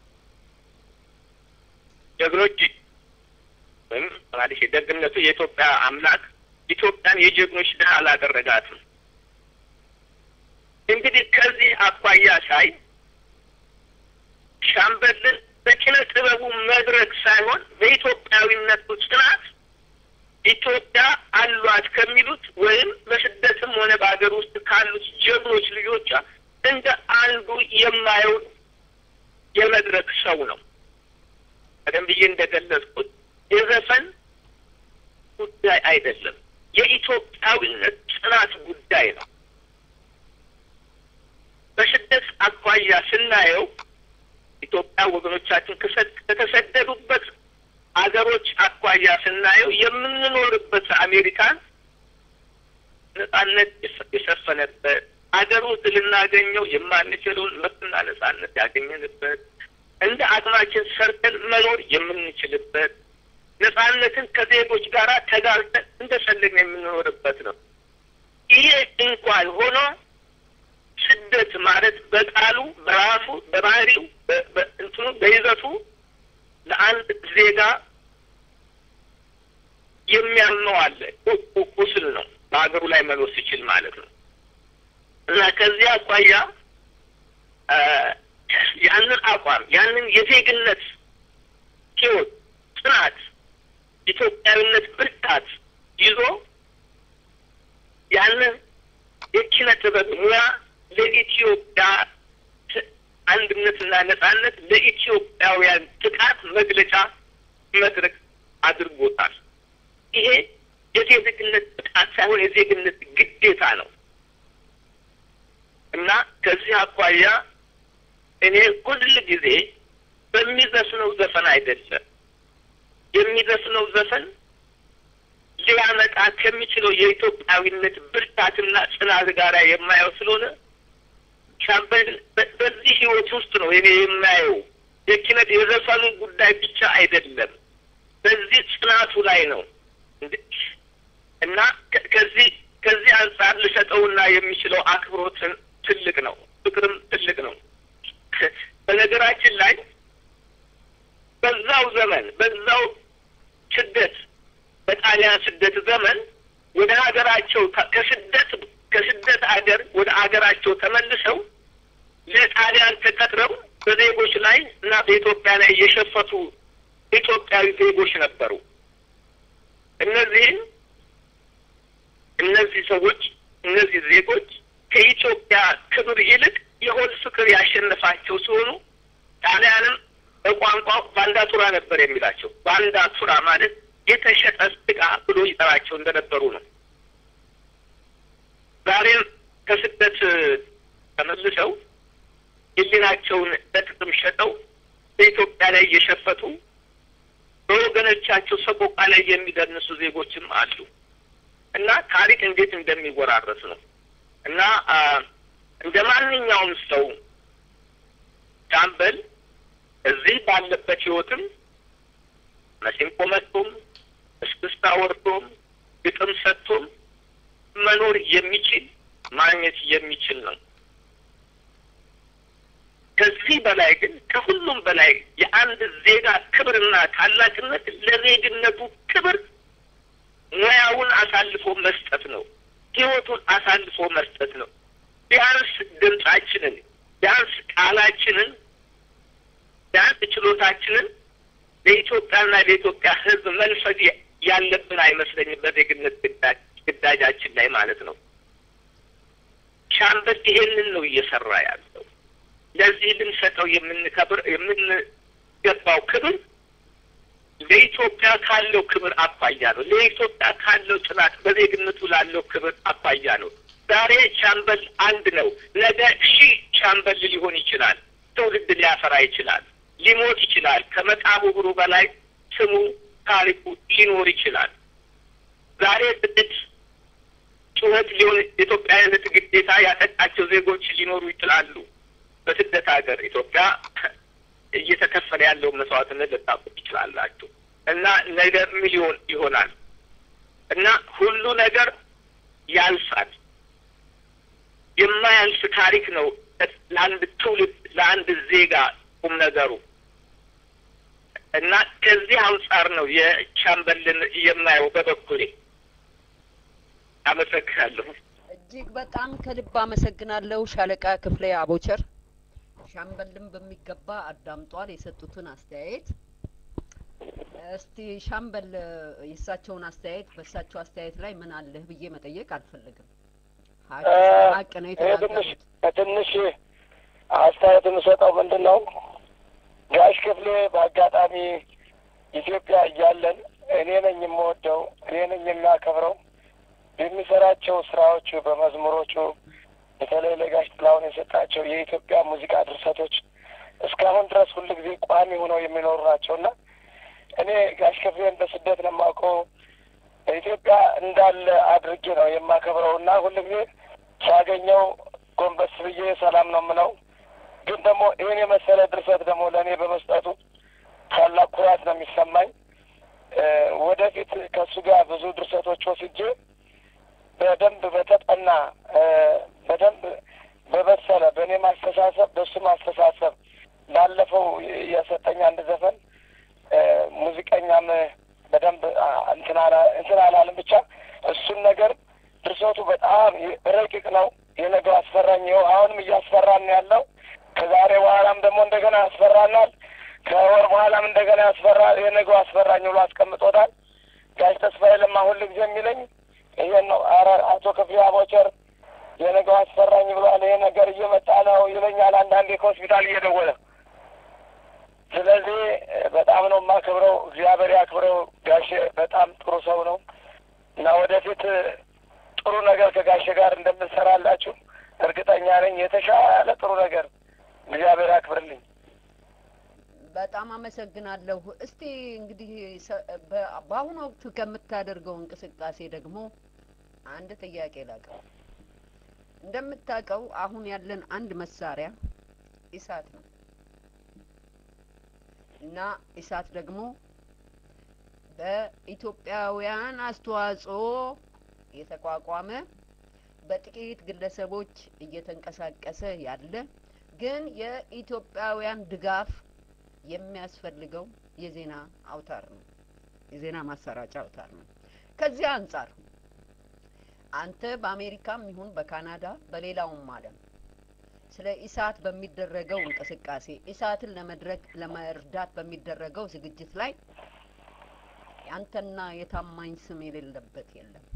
ጀግኖች ወይም ማለት ደግነቱ የኢትዮጵያ አምላክ ኢትዮጵያን የጀግኖች ድሀ አላደረጋትም። እንግዲህ ከዚህ አኳያ ሳይ ሻምበልን በኪነ ጥበቡ መድረክ ሳይሆን በኢትዮጵያዊነቱ ጽናት ኢትዮጵያ አሏት ከሚሉት ወይም በስደትም ሆነ በሀገር ውስጥ ካሉት ጀግኖች ልጆቿ እንደ አንዱ የማየው የመድረክ ሰው ነው። ቀደም ብዬ እንደገለጽኩት የዘፈን ጉዳይ አይደለም፣ የኢትዮጵያዊነት ጽናት ጉዳይ ነው። በስደት አኳያ ስናየው ኢትዮጵያ ወገኖቻችን ከተሰደዱበት አገሮች አኳያ ስናየው የምንኖርበት አሜሪካን ነጻነት የሰፈነበት አገር ውስጥ ልናገኘው የማንችለውን መብትና ነጻነት ያገኘንበት እንደ አቅማችን ሰርተን መኖር የምንችልበት ነጻነትን ከዜጎች ጋር ተጋርተን እንደፈለግን የምንኖርበት ነው። ይሄ እንኳን ሆኖ ስደት ማለት በቃሉ በራሱ በባህሪው እንትኑ በይዘቱ ለአንድ ዜጋ የሚያምነው አለ። ቁስል ነው በሀገሩ ላይ መኖር ሲችል ማለት ነው። እና ከዚህ አኳያ ያንን አቋም ያንን የዜግነት ሕይወት ጽናት፣ ኢትዮጵያዊነት ብርታት ይዞ ያንን የኪነ ጥበብ ሙያ ለኢትዮጵያ አንድነትና ነጻነት ለኢትዮጵያውያን ጥቃት መግለጫ መድረክ አድርጎታል። ይሄ የዜግነት ጥቃት ሳይሆን የዜግነት ግዴታ ነው እና ከዚህ አኳያ እኔ ሁል ጊዜ በሚዘፍነው ዘፈን አይደለም የሚዘፍነው ዘፈን ሊያመጣ ከሚችለው የኢትዮጵያዊነት ብርታትና ጽናት ጋር የማየው ስለሆነ ሻምበል በዚህ ህይወት ውስጥ ነው እኔ የማየው የኪነት የዘፈኑ ጉዳይ ብቻ አይደለም፣ በዚህ ጽናቱ ላይ ነው እና ከዚህ ከዚህ አንጻር ልሰጠውና የሚችለው አክብሮትን ትልቅ ነው፣ ፍቅርም ትልቅ ነው። በነገራችን ላይ በዛው ዘመን በዛው ስደት በጣሊያን ስደት ዘመን ወደ ሀገራቸው ከስደት ከስደት ሀገር ወደ ሀገራቸው ተመልሰው ለጣሊያን ተቀጥረው በዜጎች ላይ እና በኢትዮጵያ ላይ የሸፈቱ ኢትዮጵያዊ ዜጎች ነበሩ። እነዚህም እነዚህ ሰዎች እነዚህ ዜጎች ከኢትዮጵያ ክብር ይልቅ የሆድ ፍቅር ያሸነፋቸው ሲሆኑ ጣሊያንም በቋንቋው ባንዳቱራ ነበር የሚላቸው። ባንዳቱራ ማለት የተሸጠ ስጋ ብሎ ይጠራቸው እንደነበሩ ነው። ዛሬም ከስደት ተመልሰው ሕሊናቸውን በጥቅም ሸጠው በኢትዮጵያ ላይ እየሸፈቱ በወገኖቻቸው ሰቆቃ ላይ የሚደንሱ ዜጎችም አሉ እና ታሪክ እንዴት እንደሚወራረስ ነው እና እንደ ማንኛውም ሰው ሻምበል እዚህ ባለበት ህይወትም መሲንቆ መጥቶም እስክስታ ወርዶም ግጥም ሰጥቶም መኖር የሚችል ማግኘት የሚችል ነው። ከዚህ በላይ ግን ከሁሉም በላይ የአንድ ዜጋ ክብርና ታላቅነት ለዜግነቱ ክብር ሙያውን አሳልፎ መስጠት ነው። ህይወቱን አሳልፎ መስጠት ነው። ቢያንስ ድምጻችንን፣ ቢያንስ ቃላችንን፣ ቢያንስ ችሎታችንን ለኢትዮጵያና ለኢትዮጵያ ሕዝብ መንፈግ ያለብን አይመስለኝም። በዜግነት ግዳጃችን ላይ ማለት ነው። ሻምበል ይሄንን ነው እየሰራ ያለው። ለዚህ ልንሰጠው የምንከብር የምንገባው ክብር ለኢትዮጵያ ካለው ክብር አኳያ ነው። ለኢትዮጵያ ካለው ጽናት በዜግነቱ ላለው ክብር አኳያ ነው። ዛሬ ሻምበል አንድ ነው። ነገ ሺህ ሻምበል ሊሆን ይችላል። ትውልድ ሊያፈራ ይችላል። ሊሞት ይችላል። ከመቃብሩ በላይ ስሙ ታሪኩ ሊኖር ይችላል። ዛሬ ጥቂት ጩኸት ሊሆን የኢትዮጵያዊነት ግዴታ ያጠቃቸው ዜጎች ሊኖሩ ይችላሉ። በስደት ሀገር ኢትዮጵያ እየተከፈለ ያለውን መስዋዕትነት ልታውቁ ትችላላችሁ። እና ነገ ሚሊዮን ይሆናል እና ሁሉ ነገር ያልፋል። የማያልፍ ታሪክ ነው ለአንድ ትውልድ ለአንድ ዜጋ ቁም ነገሩ እና ከዚህ አንጻር ነው የቻምበልን የማየው በበኩሌ። አመሰግናለሁ። እጅግ በጣም ከልብ አመሰግናለሁ ሻለቃ ክፍሌ አቦቸር። ሻምበልን በሚገባ አዳምጧል የሰጡትን አስተያየት። እስቲ ሻምበል የእሳቸውን አስተያየት በእሳቸው አስተያየት ላይ ምን አለህ ብዬ መጠየቅ አልፈልግም። ሀቅ ሀቅ ነው ይሄ ትንሽ የተናገሩት። ትንሽ አስተያየት የምሰጠው ምንድን ነው ጋሽ ክፍሌ በአጋጣሚ ኢትዮጵያ እያለን እኔ ነኝ የምወደው እኔ ነኝ የሚያከብረው የሚሰራቸው ስራዎቹ በመዝሙሮቹ በተለይ ለጋሽ ጥላሁን የሰጣቸው የኢትዮጵያ ሙዚቃ ድርሰቶች እስካሁን ድረስ ሁሉ ጊዜ ቋሚ ሆነው የሚኖሩ ናቸውና እኔ ጋሽ ክፍሌን በስደት ነው የማውቀው በኢትዮጵያ እንዳለ አድርጌ ነው የማከብረው እና ሁሉ ጊዜ ሳገኘው ጎንበስ ብዬ ሰላም ነው የምለው። ግን ደግሞ ይህን የመሰለ ድርሰት ደግሞ ለእኔ በመስጠቱ ታላቅ ኩራት ነው የሚሰማኝ። ወደፊት ከእሱ ጋር ብዙ ድርሰቶች ወስጄ በደንብ በተጠና በደንብ በበሰለ በእኔ ማስተሳሰብ በእሱ ማስተሳሰብ ባለፈው የሰጠኝ አንድ ዘፈን ሙዚቀኛም በደንብ እንትን አላለም። ብቻ እሱን ነገር ድርሰቱ በጣም ረቂቅ ነው። የነገው አስፈራኝ ይኸው አሁንም እያስፈራን ያለው ከዛሬ በኋላም ደግሞ እንደገና ያስፈራናል። ከወር በኋላም እንደገና ያስፈራ የነገው አስፈራኝ ብሎ አስቀምጦታል። ጋሽ ተስፋዬ ለማ ሁል ጊዜ የሚለኝ ይሄን ነው። አረ አቶ ክፍሌ አቦቸር የነገው አስፈራኝ ብሏል። ይሄ ነገር እየመጣ ነው ይለኛል አንዳንዴ ከሆስፒታል እየደወለ ስለዚህ በጣም ነው የማከብረው። እግዚአብሔር ያክብረው። ጋሼ በጣም ጥሩ ሰው ነው እና ወደፊት ጥሩ ነገር ከጋሼ ጋር እንደምንሰራላችሁ እርግጠኛ ነኝ። የተሻለ ጥሩ ነገር እግዚአብሔር ያክብርልኝ። በጣም አመሰግናለሁ። እስቲ እንግዲህ ሰ- በ- በአሁኑ ወቅት ከምታደርገው እንቅስቃሴ ደግሞ አንድ ጥያቄ ላቅርብ። እንደምታውቀው አሁን ያለን አንድ መሳሪያ ኢሳት ነው እና ኢሳት ደግሞ በኢትዮጵያውያን አስተዋጽኦ የተቋቋመ በጥቂት ግለሰቦች እየተንቀሳቀሰ ያለ ግን የኢትዮጵያውያን ድጋፍ የሚያስፈልገው የዜና አውታር ነው። የዜና ማሰራጫ አውታር ነው። ከዚህ አንጻር አንተ በአሜሪካም ይሁን በካናዳ በሌላውም ዓለም ስለ ኢሳት በሚደረገው እንቅስቃሴ ኢሳትን ለመድረግ ለመርዳት በሚደረገው ዝግጅት ላይ ያንተና የታማኝ ስም የሌለበት የለም።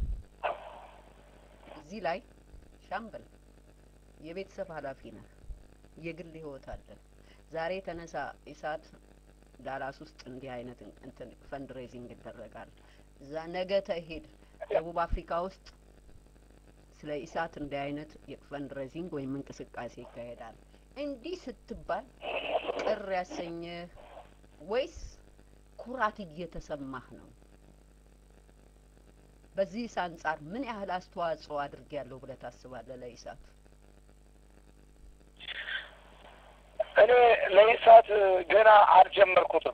እዚህ ላይ ሻምበል የቤተሰብ ኃላፊ ነህ። የግል ህይወት አለ። ዛሬ ተነሳ ኢሳት ዳላስ ውስጥ እንዲህ አይነት እንትን ፈንድሬዚንግ ይደረጋል። እዛ ነገ ተሄድ ደቡብ አፍሪካ ውስጥ ስለ ኢሳት እንዲህ አይነት የፈንድሬዚንግ ወይም እንቅስቃሴ ይካሄዳል። እንዲህ ስትባል ቅር ያሰኘህ ወይስ ኩራት እየተሰማህ ነው? በዚህ አንጻር ምን ያህል አስተዋጽኦ አድርጌያለሁ ብለህ ታስባለህ ለኢሳት? እኔ ለኢሳት ገና አልጀመርኩትም።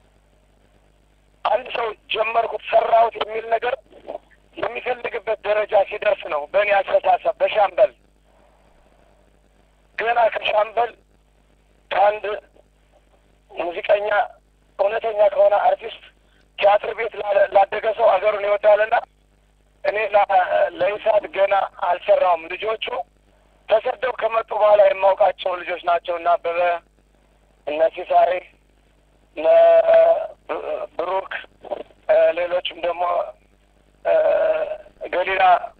አንድ ሰው ጀመርኩት ሰራሁት የሚል ነገር የሚፈልግበት ደረጃ ሲደርስ ነው። በእኔ አስተሳሰብ በሻምበል ገና ከሻምበል ከአንድ ሙዚቀኛ እውነተኛ ከሆነ አርቲስት ቲያትር ቤት ላለ- ላደገ ሰው ሀገሩን ይወዳልና እኔ ላ- ለኢሳት ገና አልሰራውም። ልጆቹ ተሰደው ከመጡ በኋላ የማውቃቸው ልጆች ናቸው እና አበበ እነ ሲሳሬ እነ ብ- ብሩክ እ፣ ሌሎችም ደግሞ እ፣ ገሊላ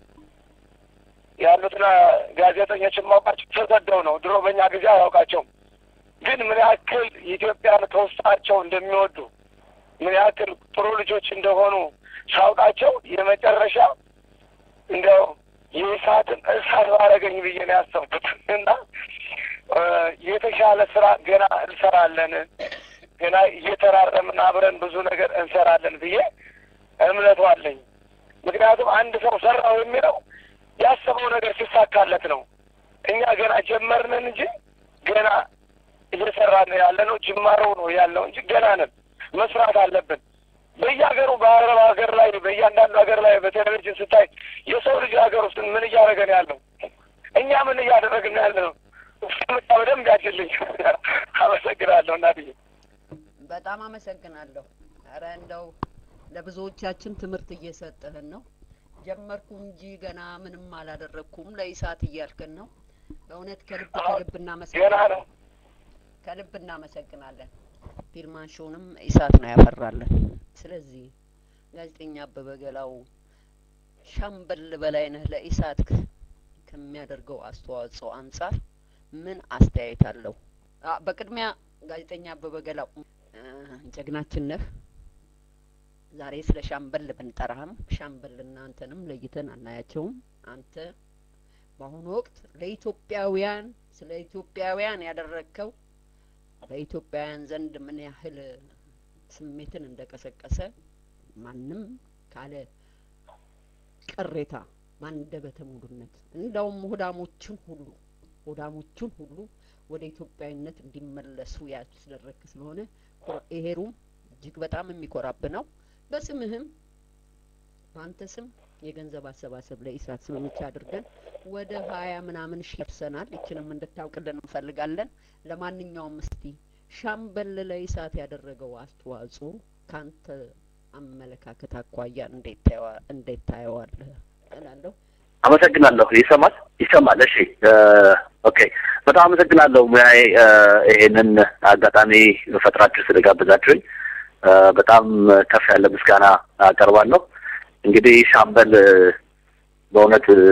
ያሉትና ጋዜጠኞች የማውቃቸው ተሰደው ነው። ድሮ በእኛ ጊዜ አያውቃቸውም። ግን ምን ያክል ኢትዮጵያን ከውስጣቸው እንደሚወዱ ምን ያክል ጥሩ ልጆች እንደሆኑ ሳውቃቸው የመጨረሻ እንዲያው የእሳትን እሳት ባረገኝ ብዬ ነው ያሰብኩት እና እ፣ የተሻለ ስራ ገና እንሰራለን ገና እየተራረምን አብረን ብዙ ነገር እንሰራለን ብዬ እምነቱ አለኝ። ምክንያቱም አንድ ሰው ሰራው የሚለው ያሰበው ነገር ሲሳካለት ነው። እኛ ገና ጀመርንን እንጂ ገና እየሰራ እየገባን ያለ ነው። ጅማሮ ነው ያለው እንጂ ገና ነን። መስራት አለብን። በየሀገሩ በአረብ ሀገር ላይ በእያንዳንዱ ሀገር ላይ በቴሌቪዥን ስታይ የሰው ልጅ ሀገር ውስጥ ምን እያደረገ ነው ያለው? እኛ ምን እያደረግን ነው ያለ ነው? ምጣ በደንብ ያችልኝ። አመሰግናለሁ እናትዬ። በጣም አመሰግናለሁ። ኧረ እንደው ለብዙዎቻችን ትምህርት እየሰጠህን ነው። ጀመርኩ እንጂ ገና ምንም አላደረግኩም ለኢሳት እያልክን ነው። በእውነት ከልብ ከልብ ገና እናመሰግናለን። ነው። ከልብ እናመሰግናለን። ፊልማንሾንም ኢሳት ነው ያፈራለን። ስለዚህ ጋዜጠኛ አበበ ገላው ሻምበል በላይነህ ለኢሳት ከ- ከሚያደርገው አስተዋጽኦ አንጻር ምን አስተያየት አለው? አ በቅድሚያ ጋዜጠኛ አበበ ገላው እ፣ ጀግናችን ነህ። ዛሬ ስለ ሻምበል ብንጠራህም ሻምበል እናንተንም ለይተን አናያቸውም። አንተ በአሁኑ ወቅት ለኢትዮጵያውያን ስለ ኢትዮጵያውያን ያደረግከው በኢትዮጵያውያን ዘንድ ምን ያህል ስሜትን እንደቀሰቀሰ ማንም ካለ ቅሬታ ባንደበተ ሙሉነት እንደውም ሆዳሞችን ሁሉ ሆዳሞችን ሁሉ ወደ ኢትዮጵያዊነት እንዲመለሱ ያስደረግክ ስለሆነ ኮ- ይሄሩም እጅግ በጣም የሚኮራብ ነው። በስምህም በአንተ ስም የገንዘብ አሰባሰብ ለኢሳት ስምምቻ አድርገን ወደ ሀያ ምናምን ሺህ ደርሰናል። ይችንም እንድታውቅልን እንፈልጋለን። ለማንኛውም እስቲ ሻምበል ለኢሳት ያደረገው አስተዋጽኦ ካንተ አመለካከት አኳያ እንዴት ታየዋ- እንዴት ታየዋለህ እላለሁ። አመሰግናለሁ። ይሰማል ይሰማል። እሺ እ፣ ኦኬ በጣም አመሰግናለሁ ሙያዬ እ፣ ይሄንን አጋጣሚ ፈጥራችሁ ስለጋበዛችሁኝ እ፣ በጣም ከፍ ያለ ምስጋና አቀርባለሁ። እንግዲህ ሻምበል እ፣ በእውነት እ፣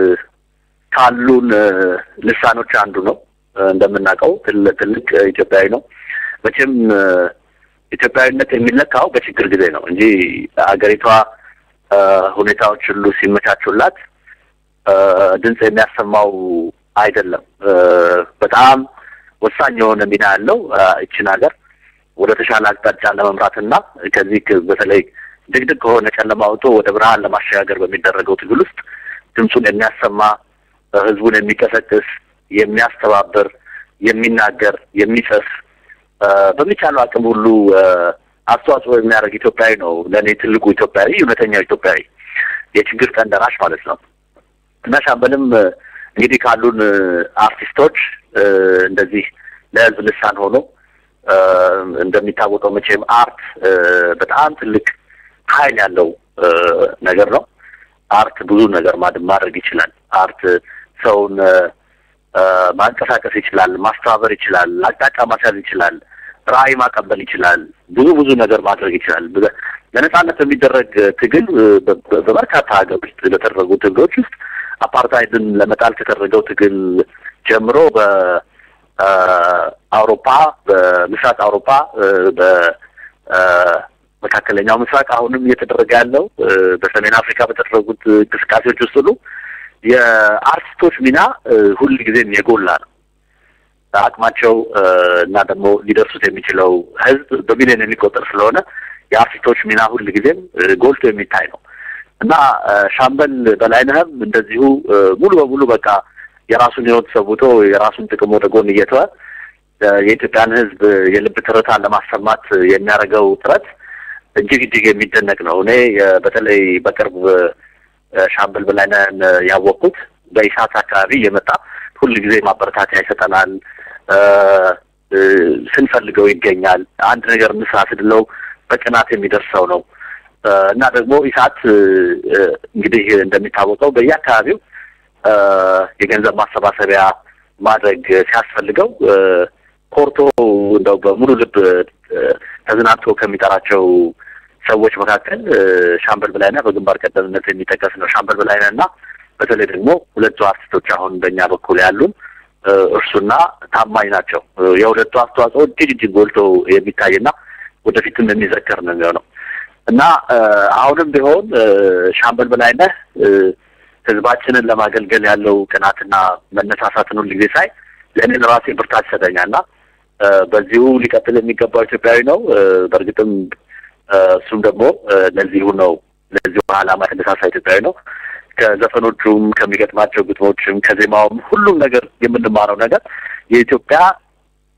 ካሉን እ፣ ልሳኖች አንዱ ነው። እ፣ እንደምናውቀው ትል- ትልቅ ኢትዮጵያዊ ነው። መቼም እ፣ ኢትዮጵያዊነት የሚለካው በችግር ጊዜ ነው እንጂ አገሪቷ እ፣ ሁኔታዎች ሁሉ ሲመቻቹላት እ፣ ድምፅ የሚያሰማው አይደለም። እ፣ በጣም ወሳኝ የሆነ ሚና ያለው እ፣ ይችን ሀገር ወደ ተሻለ አቅጣጫ ለመምራትና ከዚህ ክ- በተለይ ድቅድቅ ከሆነ ጨለማ አውጥቶ ወደ ብርሃን ለማሸጋገር በሚደረገው ትግል ውስጥ ድምፁን የሚያሰማ እ፣ ህዝቡን የሚቀሰቅስ፣ የሚያስተባብር፣ የሚናገር፣ የሚጽፍ እ፣ በሚቻለው አቅም ሁሉ እ፣ አስተዋጽኦ የሚያደርግ ኢትዮጵያዊ ነው። ለእኔ ትልቁ ኢትዮጵያዊ፣ እውነተኛው ኢትዮጵያዊ፣ የችግር ቀን ደራሽ ማለት ነው። እና ሻምበልም እ፣ እንግዲህ ካሉን እ፣ አርቲስቶች እ፣ እንደዚህ ለህዝብ ልሳን ሆኖ እ፣ እንደሚታወቀው መቼም አርት እ፣ በጣም ትልቅ ኃይል ያለው እ፣ ነገር ነው። አርት ብዙ ነገር ማድ- ማድረግ ይችላል። አርት ሰውን እ፣ እ፣ ማንቀሳቀስ ይችላል፣ ማስተባበር ይችላል፣ አቅጣጫ ማስያዝ ይችላል፣ ራዕይ ማቀበል ይችላል፣ ብዙ ብዙ ነገር ማድረግ ይችላል። በ- ለነጻነት በሚደረግ ትግል እ፣ በ- በ- በበርካታ ሀገሮች ለተደረጉ ትግሎች ውስጥ አፓርታይድን ለመጣል ከተደረገው ትግል ጀምሮ በአውሮፓ በምስራቅ አውሮፓ እ፣ በ እ፣ መካከለኛው ምስራቅ አሁንም እየተደረገ ያለው እ፣ በሰሜን አፍሪካ በተደረጉት እንቅስቃሴዎች ውስጥ ሁሉ የአርቲስቶች ሚና እ፣ ሁል ጊዜም የጎላ ነው። አቅማቸው እ፣ እና ደግሞ ሊደርሱት የሚችለው ሕዝብ በሚሊዮን የሚቆጠር ስለሆነ የአርቲስቶች ሚና ሁል ጊዜም እ፣ ጎልቶ የሚታይ ነው እና እ፣ ሻምበል በላይነህም እንደዚሁ እ፣ ሙሉ በሙሉ በቃ የራሱን ሕይወት ሰውቶ የራሱን ጥቅም ወደ ጎን እየተወ እ፣ የኢትዮጵያን ሕዝብ የልብ ትርታ ለማሰማት የሚያደርገው ጥረት እጅግ እጅግ የሚደነቅ ነው። እኔ እ፣ በተለይ በቅርብ እ፣ ሻምበል በላይነህን እ፣ ያወቅኩት በኢሳት አካባቢ እየመጣ ሁል ጊዜ ማበረታቻ ይሰጠናል። እ፣ እ፣ ስንፈልገው ይገኛል። አንድ ነገር እንስራ ስንለው በቅናት የሚደርሰው ነው እ፣ እና ደግሞ ኢሳት እ፣ እ፣ እንግዲህ እንደሚታወቀው በየአካባቢው እ፣ የገንዘብ ማሰባሰቢያ ማድረግ ሲያስፈልገው እ፣ ኮርቶ እንደው በሙሉ ልብ እ፣ ተዝናንቶ ከሚጠራቸው ሰዎች መካከል እ፣ ሻምበል በላይነህ በግንባር ቀደምነት የሚጠቀስ ነው። ሻምበል በላይነህ እና በተለይ ደግሞ ሁለቱ አርቲስቶች አሁን በእኛ በኩል ያሉን እ፣ እርሱና ታማኝ ናቸው። እ፣ የሁለቱ አስተዋጽኦ እጅግ እጅግ ጎልቶ የሚታይና ወደፊትም የሚዘከር ነው የሚሆነው እና እ፣ አሁንም ቢሆን እ፣ ሻምበል በላይነህ እ፣ ህዝባችንን ለማገልገል ያለው ቅናትና መነሳሳትን ሁል ጊዜ ሳይ ለእኔ ለራሴ ብርታት ይሰጠኛልና እ፣ በዚሁ ሊቀጥል የሚገባው ኢትዮጵያዊ ነው። እ፣ በእርግጥም እ፣ እሱም ደግሞ እ፣ ለዚሁ ነው ለዚሁ ዓላማ የተነሳሳ ኢትዮጵያዊ ነው። ከዘፈኖቹም ከሚገጥማቸው ግጥሞችም ከዜማውም ሁሉም ነገር የምንማረው ነገር የኢትዮጵያ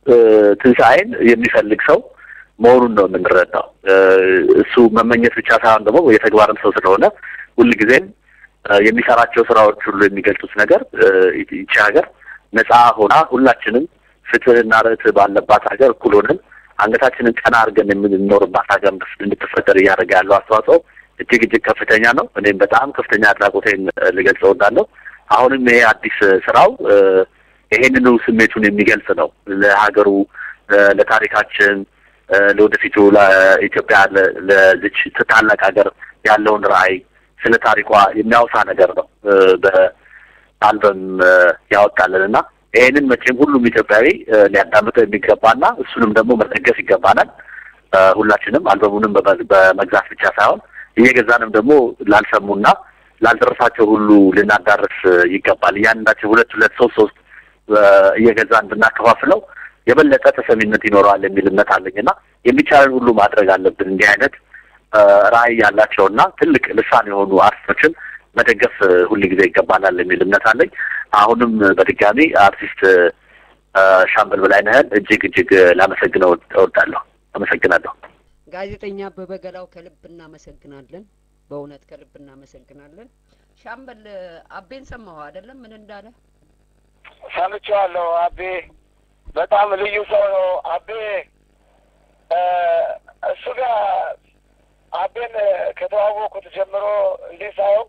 ትንሣኤን የሚፈልግ ሰው መሆኑን ነው የምንረዳው። እሱ መመኘት ብቻ ሳይሆን ደግሞ የተግባርም ሰው ስለሆነ ሁልጊዜም የሚሰራቸው ስራዎች ሁሉ የሚገልጹት ነገር ይቺ ሀገር ነጻ ሆና ሁላችንም ፍትህና ርትዕ ባለባት ሀገር እኩል ሆነን አንገታችንን ቀና አድርገን የምንኖርባት ሀገር እንድትፈጠር እያደረገ ያለው አስተዋጽኦ እጅግ እጅግ ከፍተኛ ነው። እኔም በጣም ከፍተኛ አድናቆቴን ልገልጸው እወዳለሁ። አሁንም ይሄ አዲስ ስራው ይሄንኑ ስሜቱን የሚገልጽ ነው። ለሀገሩ፣ ለታሪካችን፣ ለወደፊቱ ለኢትዮጵያ ለዚች ታላቅ ሀገር ያለውን ራዕይ ስለ ታሪኳ የሚያወሳ ነገር ነው በአልበም ያወጣልን እና ይህንን መቼም ሁሉም ኢትዮጵያዊ ሊያዳምጠው የሚገባና እሱንም ደግሞ መደገፍ ይገባናል። ሁላችንም አልበሙንም በመግዛት ብቻ ሳይሆን እየገዛንም ደግሞ ላልሰሙና ላልደረሳቸው ሁሉ ልናዳርስ ይገባል። እያንዳቸው ሁለት ሁለት ሶስት ሶስት እየገዛን ብናከፋፍለው የበለጠ ተሰሚነት ይኖረዋል የሚል እምነት አለኝና የሚቻለን ሁሉ ማድረግ አለብን። እንዲህ አይነት ራዕይ ያላቸውና ትልቅ ልሳን የሆኑ አርቲስቶችን መደገፍ ሁል ጊዜ ይገባናል የሚል እምነት አለኝ። አሁንም በድጋሚ አርቲስት ሻምበል በላይነህን እጅግ እጅግ ላመሰግነው እወዳለሁ። አመሰግናለሁ። ጋዜጠኛ አበበ ገላው ከልብ እናመሰግናለን። በእውነት ከልብ እናመሰግናለን። ሻምበል አቤን ሰማሁ አይደለም? ምን እንዳለ ሰምቼዋለሁ። አቤ በጣም ልዩ ሰው ነው። አቤ እሱ ጋር አቤን ከተዋወቁት ጀምሮ እንዲህ ሳየው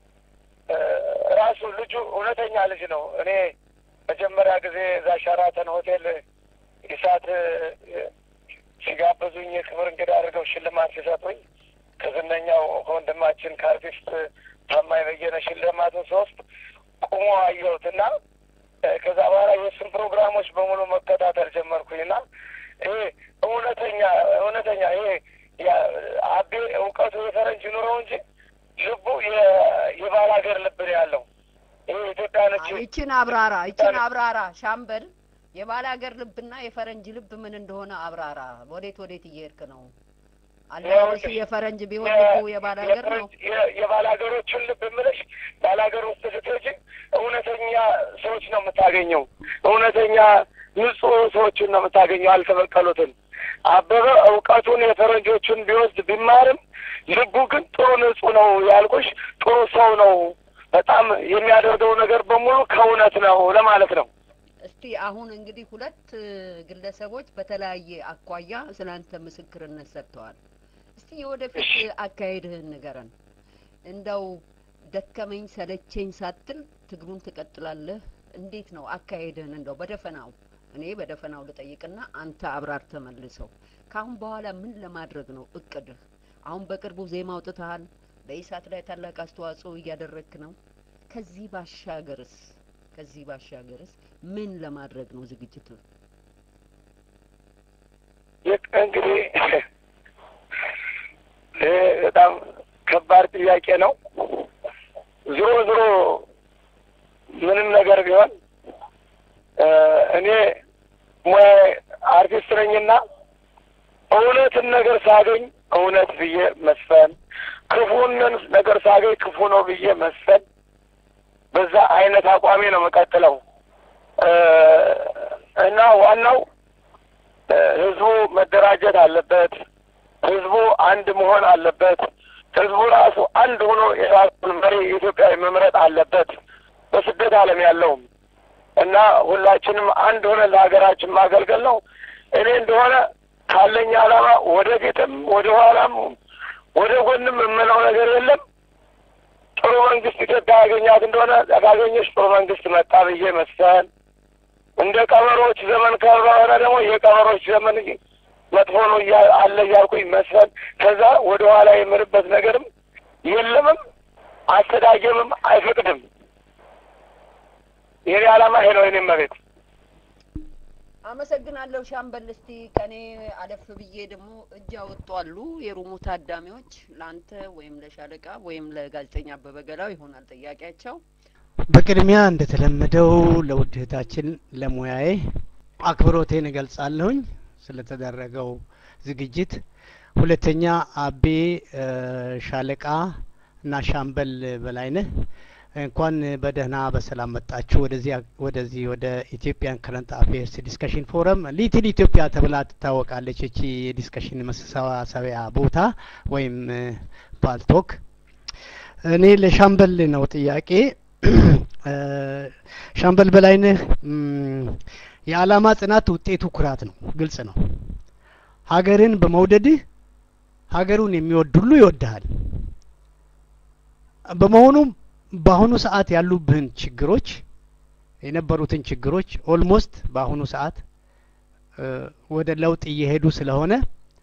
ራሱ ልጁ እውነተኛ ልጅ ነው። እኔ መጀመሪያ ጊዜ እዛ ሸራተን ሆቴል ኢሳት ሲጋበዙኝ የክብር እንግዳ አድርገው ሽልማት ሲሰጡኝ ከዝነኛው ከወንድማችን ከአርቲስት ታማኝ በየነ ሽልማቱን ሶስት ቁሞ አየሁት እና ከዛ በኋላ የእሱን ፕሮግራሞች በሙሉ መከታተል ጀመርኩኝ እና ይሄ እውነተኛ እውነተኛ ይሄ አቤ እውቀቱ የፈረንጅ ኑረው እንጂ ልቡ የባል ሀገር ልብ ነው ያለው። ይሄ ኢትዮጵያ ነች። ይችን አብራራ፣ ይችን አብራራ ሻምበል። የባል ሀገር ልብና የፈረንጅ ልብ ምን እንደሆነ አብራራ። ወዴት ወዴት እየሄድክ ነው? አለባበሱ የፈረንጅ ቢሆን ልቡ የባል ሀገር ነው። የባል ሀገሮቹን ልብ የምልሽ ባል ሀገር ውስጥ ስትሄጂ እውነተኛ ሰዎች ነው የምታገኘው። እውነተኛ ንጹህ ሰዎችን ነው የምታገኘው፣ አልተበቀሉትን። አበበ እውቀቱን የፈረንጆቹን ቢወስድ ቢማርም ልቡ ግን ጥሩ ንጹህ ነው ያልኩሽ፣ ጥሩ ሰው ነው። በጣም የሚያደርገው ነገር በሙሉ ከእውነት ነው ለማለት ነው። እስቲ አሁን እንግዲህ ሁለት ግለሰቦች በተለያየ አኳያ ስለ አንተ ምስክርነት ሰጥተዋል። እስቲ የወደፊት አካሄድህን ንገረን። እንደው ደከመኝ ሰለቸኝ ሳትል ትግሉን ትቀጥላለህ? እንዴት ነው አካሄድህን? እንደው በደፈናው እኔ በደፈናው ልጠይቅና አንተ አብራር ተመልሰው። ከአሁን በኋላ ምን ለማድረግ ነው እቅድህ? አሁን በቅርቡ ዜማ አውጥተሃል። በኢሳት ላይ ታላቅ አስተዋጽኦ እያደረግክ ነው። ከዚህ ባሻገርስ ከዚህ ባሻገርስ ምን ለማድረግ ነው ዝግጅቱ? እንግዲህ ይህ በጣም ከባድ ጥያቄ ነው። ዞሮ ዞሮ ምንም ነገር ቢሆን እኔ ሙያ አርቲስት ነኝና እውነትን ነገር ሳገኝ እውነት ብዬ መስፈን፣ ክፉንን ነገር ሳገኝ ክፉ ነው ብዬ መስፈን በዛ አይነት አቋሜ ነው የምቀጥለው እና ዋናው ህዝቡ መደራጀት አለበት። ህዝቡ አንድ መሆን አለበት። ህዝቡ ራሱ አንድ ሆኖ የራሱን መሪ ኢትዮጵያዊ መምረጥ አለበት። በስደት ዓለም ያለውም እና ሁላችንም አንድ ሆነ ለሀገራችን ማገልገል ነው። እኔ እንደሆነ ካለኝ ዓላማ ወደፊትም ወደ ኋላም ወደ ጎንም የምለው ነገር የለም። ጥሩ መንግስት ኢትዮጵያ ያገኛት እንደሆነ ካገኘች ጥሩ መንግስት መጣ ብዬ መስፈን፣ እንደ ቀበሮች ዘመን ከሆነ ደግሞ የቀበሮች ዘመን መጥፎ ነው አለ እያልኩኝ መስፈን፣ ከዛ ወደ ኋላ የምልበት ነገርም የለምም አስተዳጀምም አይፈቅድም። የኔ ዓላማ ይሄ ነው። የኔም መቤት አመሰግናለሁ ሻምበል። እስቲ ከኔ አለፍ ብዬ ደግሞ እጅ ያወጧሉ የሩሙ ታዳሚዎች ለአንተ ወይም ለሻለቃ ወይም ለጋዜጠኛ አበበ ገላው ይሆናል ጥያቄያቸው። በቅድሚያ እንደተለመደው ለውድ እህታችን ለሙያዬ አክብሮቴን እገልጻለሁኝ ስለተደረገው ዝግጅት። ሁለተኛ አቤ ሻለቃ እና ሻምበል በላይነህ እንኳን በደህና በሰላም መጣችሁ ወደዚህ ወደዚህ ወደ ኢትዮጵያን ከረንት አፌርስ ዲስከሽን ፎረም ሊትል ኢትዮጵያ ተብላ ትታወቃለች። እቺ የዲስከሽን መሰባሰቢያ ቦታ ወይም ፓልቶክ። እኔ ለሻምበል ነው ጥያቄ። ሻምበል በላይነህ የዓላማ ጽናት ውጤቱ ኩራት ነው፣ ግልጽ ነው። ሀገርን በመውደድህ ሀገሩን የሚወድ ሁሉ ይወድሃል። በመሆኑም በአሁኑ ሰዓት ያሉብህን ችግሮች የነበሩትን ችግሮች ኦልሞስት በአሁኑ ሰዓት ወደ ለውጥ እየሄዱ ስለሆነ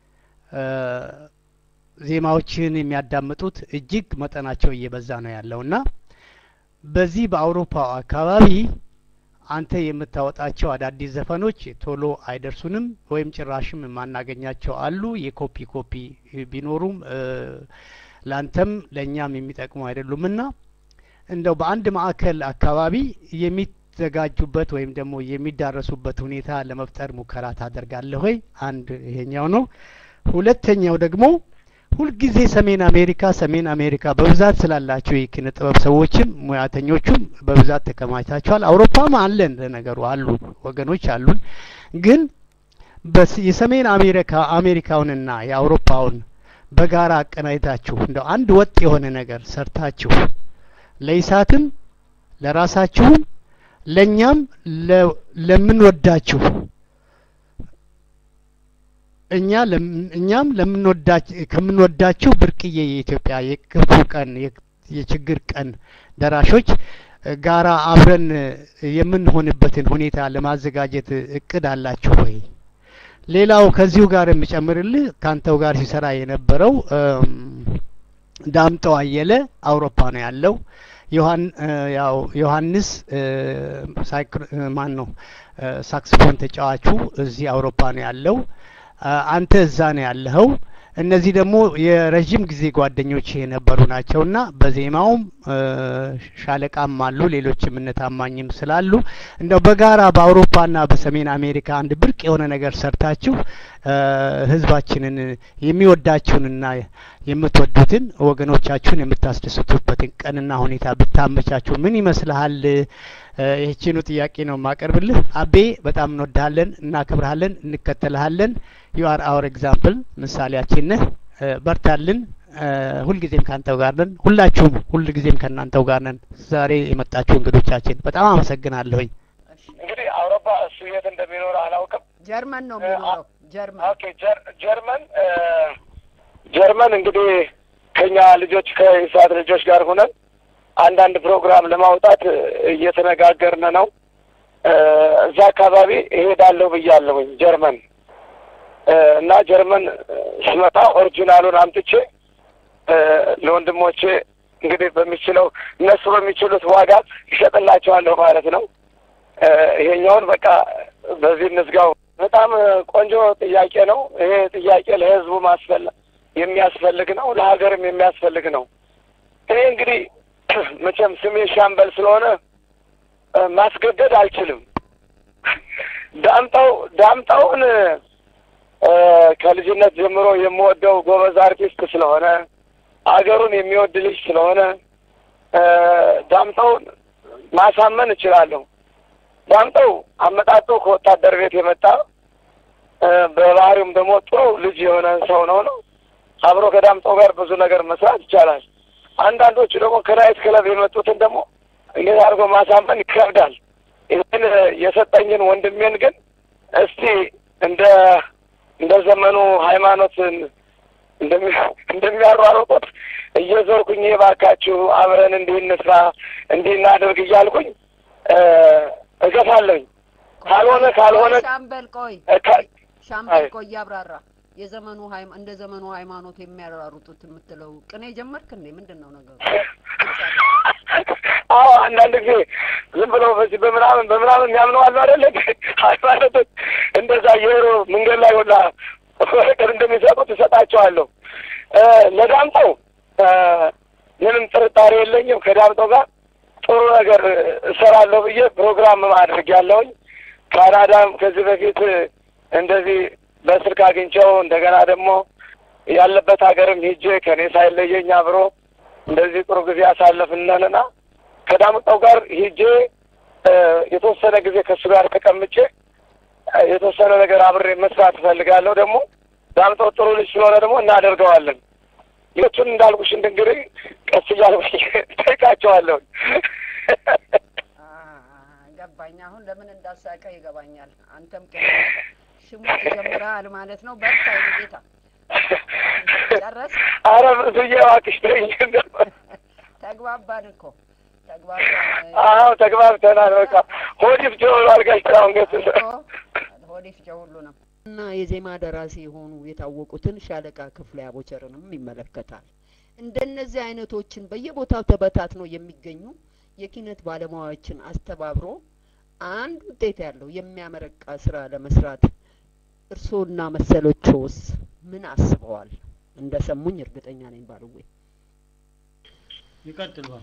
ዜማዎችን የሚያዳምጡት እጅግ መጠናቸው እየበዛ ነው ያለውና በዚህ በአውሮፓ አካባቢ አንተ የምታወጣቸው አዳዲስ ዘፈኖች ቶሎ አይደርሱንም ወይም ጭራሽም የማናገኛቸው አሉ። የኮፒ ኮፒ ቢኖሩም ለአንተም ለእኛም የሚጠቅሙ አይደሉምና እንደው በአንድ ማዕከል አካባቢ የሚዘጋጁበት ወይም ደግሞ የሚዳረሱበት ሁኔታ ለመፍጠር ሙከራ ታደርጋለህ ወይ? አንድ ይሄኛው ነው። ሁለተኛው ደግሞ ሁልጊዜ ሰሜን አሜሪካ ሰሜን አሜሪካ በብዛት ስላላቸው የኪነ ጥበብ ሰዎችም ሙያተኞቹም በብዛት ተከማችታችኋል። አውሮፓም አለን ለነገሩ አሉ ወገኖች አሉን። ግን የሰሜን አሜሪካ አሜሪካውንና የአውሮፓውን በጋራ አቀናጅታችሁ እንደው አንድ ወጥ የሆነ ነገር ሰርታችሁ ለኢሳትም ለራሳችሁም ለእኛም ለምንወዳችሁ እኛ እኛም ከምንወዳችሁ ብርቅዬ የኢትዮጵያ የክፉ ቀን የችግር ቀን ደራሾች ጋራ አብረን የምንሆንበትን ሁኔታ ለማዘጋጀት እቅድ አላችሁ ወይ? ሌላው ከዚሁ ጋር የምጨምርልህ ካንተው ጋር ሲሰራ የነበረው ዳምጠው አየለ አውሮፓ ነው ያለው። ያው ዮሐንስ ማን ነው ሳክስፎን ተጫዋቹ እዚህ አውሮፓ ነው ያለው። አንተ እዛ ነው ያለኸው። እነዚህ ደግሞ የረዥም ጊዜ ጓደኞች የነበሩ ናቸውና በዜማውም ሻለቃም አሉ፣ ሌሎችም እነ ታማኝም ስላሉ እንደው በጋራ በአውሮፓና በሰሜን አሜሪካ አንድ ብርቅ የሆነ ነገር ሰርታችሁ ህዝባችንን የሚወዳችሁንና የምትወዱትን ወገኖቻችሁን የምታስደስቱበትን ቀንና ሁኔታ ብታመቻችሁ ምን ይመስልሃል? ይህችኑ ጥያቄ ነው የማቀርብልህ። አቤ በጣም እንወድሃለን፣ እናከብርሃለን፣ እንከተልሃለን። ዩ አር አወር ኤግዛምፕል ምሳሌያችን ነህ። በርታልን። ሁልጊዜም ካንተው ጋር ነን። ሁላችሁም ሁልጊዜም ከእናንተው ጋር ነን። ዛሬ የመጣችሁ እንግዶቻችን በጣም አመሰግናለሁኝ። እንግዲህ አውሮፓ እሱ የት እንደሚኖር አላውቅም። ጀርመን ነው የሚኖረው። ጀርመን ኦኬ፣ ጀርመን ጀርመን እንግዲህ ከኛ ልጆች ከኢሳት ልጆች ጋር ሆነን አንዳንድ ፕሮግራም ለማውጣት እየተነጋገርን ነው። እዛ አካባቢ እሄዳለሁ ብያለሁኝ ጀርመን እና ጀርመን ስመጣ ኦሪጂናሉን አምጥቼ ለወንድሞቼ እንግዲህ በሚችለው እነሱ በሚችሉት ዋጋ ይሸጥላቸዋለሁ ማለት ነው። ይሄኛውን በቃ በዚህ እንዝጋው። በጣም ቆንጆ ጥያቄ ነው። ይሄ ጥያቄ ለህዝቡ ማስፈል የሚያስፈልግ ነው፣ ለሀገርም የሚያስፈልግ ነው። እኔ እንግዲህ መቼም ስሜ ሻምበል ስለሆነ ማስገደድ አልችልም። ዳምጠው ዳምጠውን ከልጅነት ጀምሮ የምወደው ጎበዝ አርቲስት ስለሆነ አገሩን የሚወድ ልጅ ስለሆነ ዳምጠውን ማሳመን እችላለሁ። ዳምጠው አመጣጡ ከወታደር ቤት የመጣ በባህሪውም ደግሞ ጥሩ ልጅ የሆነ ሰው ነው ነው አብሮ ከዳምጠው ጋር ብዙ ነገር መስራት ይቻላል። አንዳንዶቹ ደግሞ ከናይት ክለብ የመጡትን ደግሞ እንዴት አድርጎ ማሳመን ይከብዳል። ይህን የሰጠኝን ወንድሜን ግን እስቲ እንደ እንደ ዘመኑ ሃይማኖትን እንደሚያሯሩጡት እየዞርኩኝ እባካችሁ አብረን እንዲህ እንስራ እንዲህ እናድርግ እያልኩኝ እገፋለሁኝ። ካልሆነ ካልሆነ ሻምበል ቆይ ሻምበል ቆይ እያብራራ የዘመኑ እንደ ዘመኑ ሃይማኖት የሚያራሩጡት የምትለው ቅኔ ጀመርክ እንዴ? ምንድን ነው ነገሩ? አዎ አንዳንድ ጊዜ ዝም ብለው በዚህ በምናምን በምናምን የሚያምነው አሉ አይደለ? ሃይማኖቶች እንደዛ እየሄዱ መንገድ ላይ ሁላ ወረቀት እንደሚሰጡት እሰጣቸዋለሁ። ለዳምጠው ምንም ጥርጣሬ የለኝም። ከዳምጠው ጋር ጥሩ ነገር እሰራለሁ ብዬ ፕሮግራም ማድረግ ያለውኝ ካናዳም ከዚህ በፊት እንደዚህ በስልክ አግኝቸው እንደገና ደግሞ ያለበት ሀገርም ሂጄ ከኔ ሳይለየኝ አብሮ እንደዚህ ጥሩ ጊዜ ያሳለፍነንና ከዳምጠው ጋር ሂጄ የተወሰነ ጊዜ ከእሱ ጋር ተቀምጬ የተወሰነ ነገር አብሬ መስራት እፈልጋለሁ። ደግሞ ዳምጠው ጥሩ ልጅ ስለሆነ ደግሞ እናደርገዋለን። ሌሎቹን እንዳልኩሽ እንድንግዲህ ቀስ እያልኩ ጠይቃቸዋለሁ። ገባኝ። አሁን ለምን እንዳሳቀ ይገባኛል። አንተም ሽሙ ጀምረሃል ማለት ነው። በርታ የኔ ጌታ። ጨረስ? አረ ብዬ እባክሽ ተይኝ። ተግባባን እኮ ተግባባን። አዎ ተግባብተናል። በቃ ሆድ ይፍጀ ሆኗል። ጋሽ ጥላሁን ገሰሰ ሆድ ይፍጀ ሁሉንም እና የዜማ ደራሲ የሆኑ የታወቁትን ሻለቃ ክፍሌ አቦቸርንም ይመለከታል። እንደነዚህ አይነቶችን በየቦታው ተበታትነው የሚገኙ የኪነት ባለሙያዎችን አስተባብሮ አንድ ውጤት ያለው የሚያመረቃ ስራ ለመስራት እርስዎና መሰሎችዎስ ምን አስበዋል? እንደ ሰሙኝ እርግጠኛ ነኝ ባልዌ። ይቀጥሏል።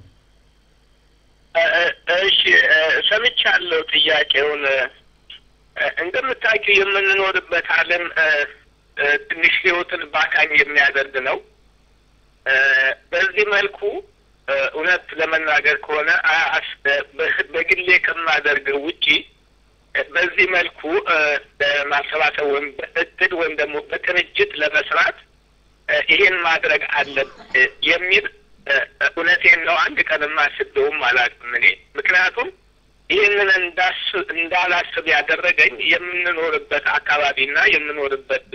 እሺ ሰምቻለሁ ጥያቄውን። እንደምታውቂው የምንኖርበት ዓለም ትንሽ ህይወትን ባካኝ የሚያደርግ ነው። በዚህ መልኩ እውነት ለመናገር ከሆነ በግሌ ከማደርገው ውጪ በዚህ መልኩ ማሰባሰብ ወይም በእቅድ ወይም ደግሞ በቅንጅት ለመስራት ይሄን ማድረግ አለብ የሚል እውነቴን ነው። አንድ ቀንም አስቤውም አላውቅም እኔ ምክንያቱም ይህንን እንዳላስብ ያደረገኝ የምንኖርበት አካባቢና የምንኖርበት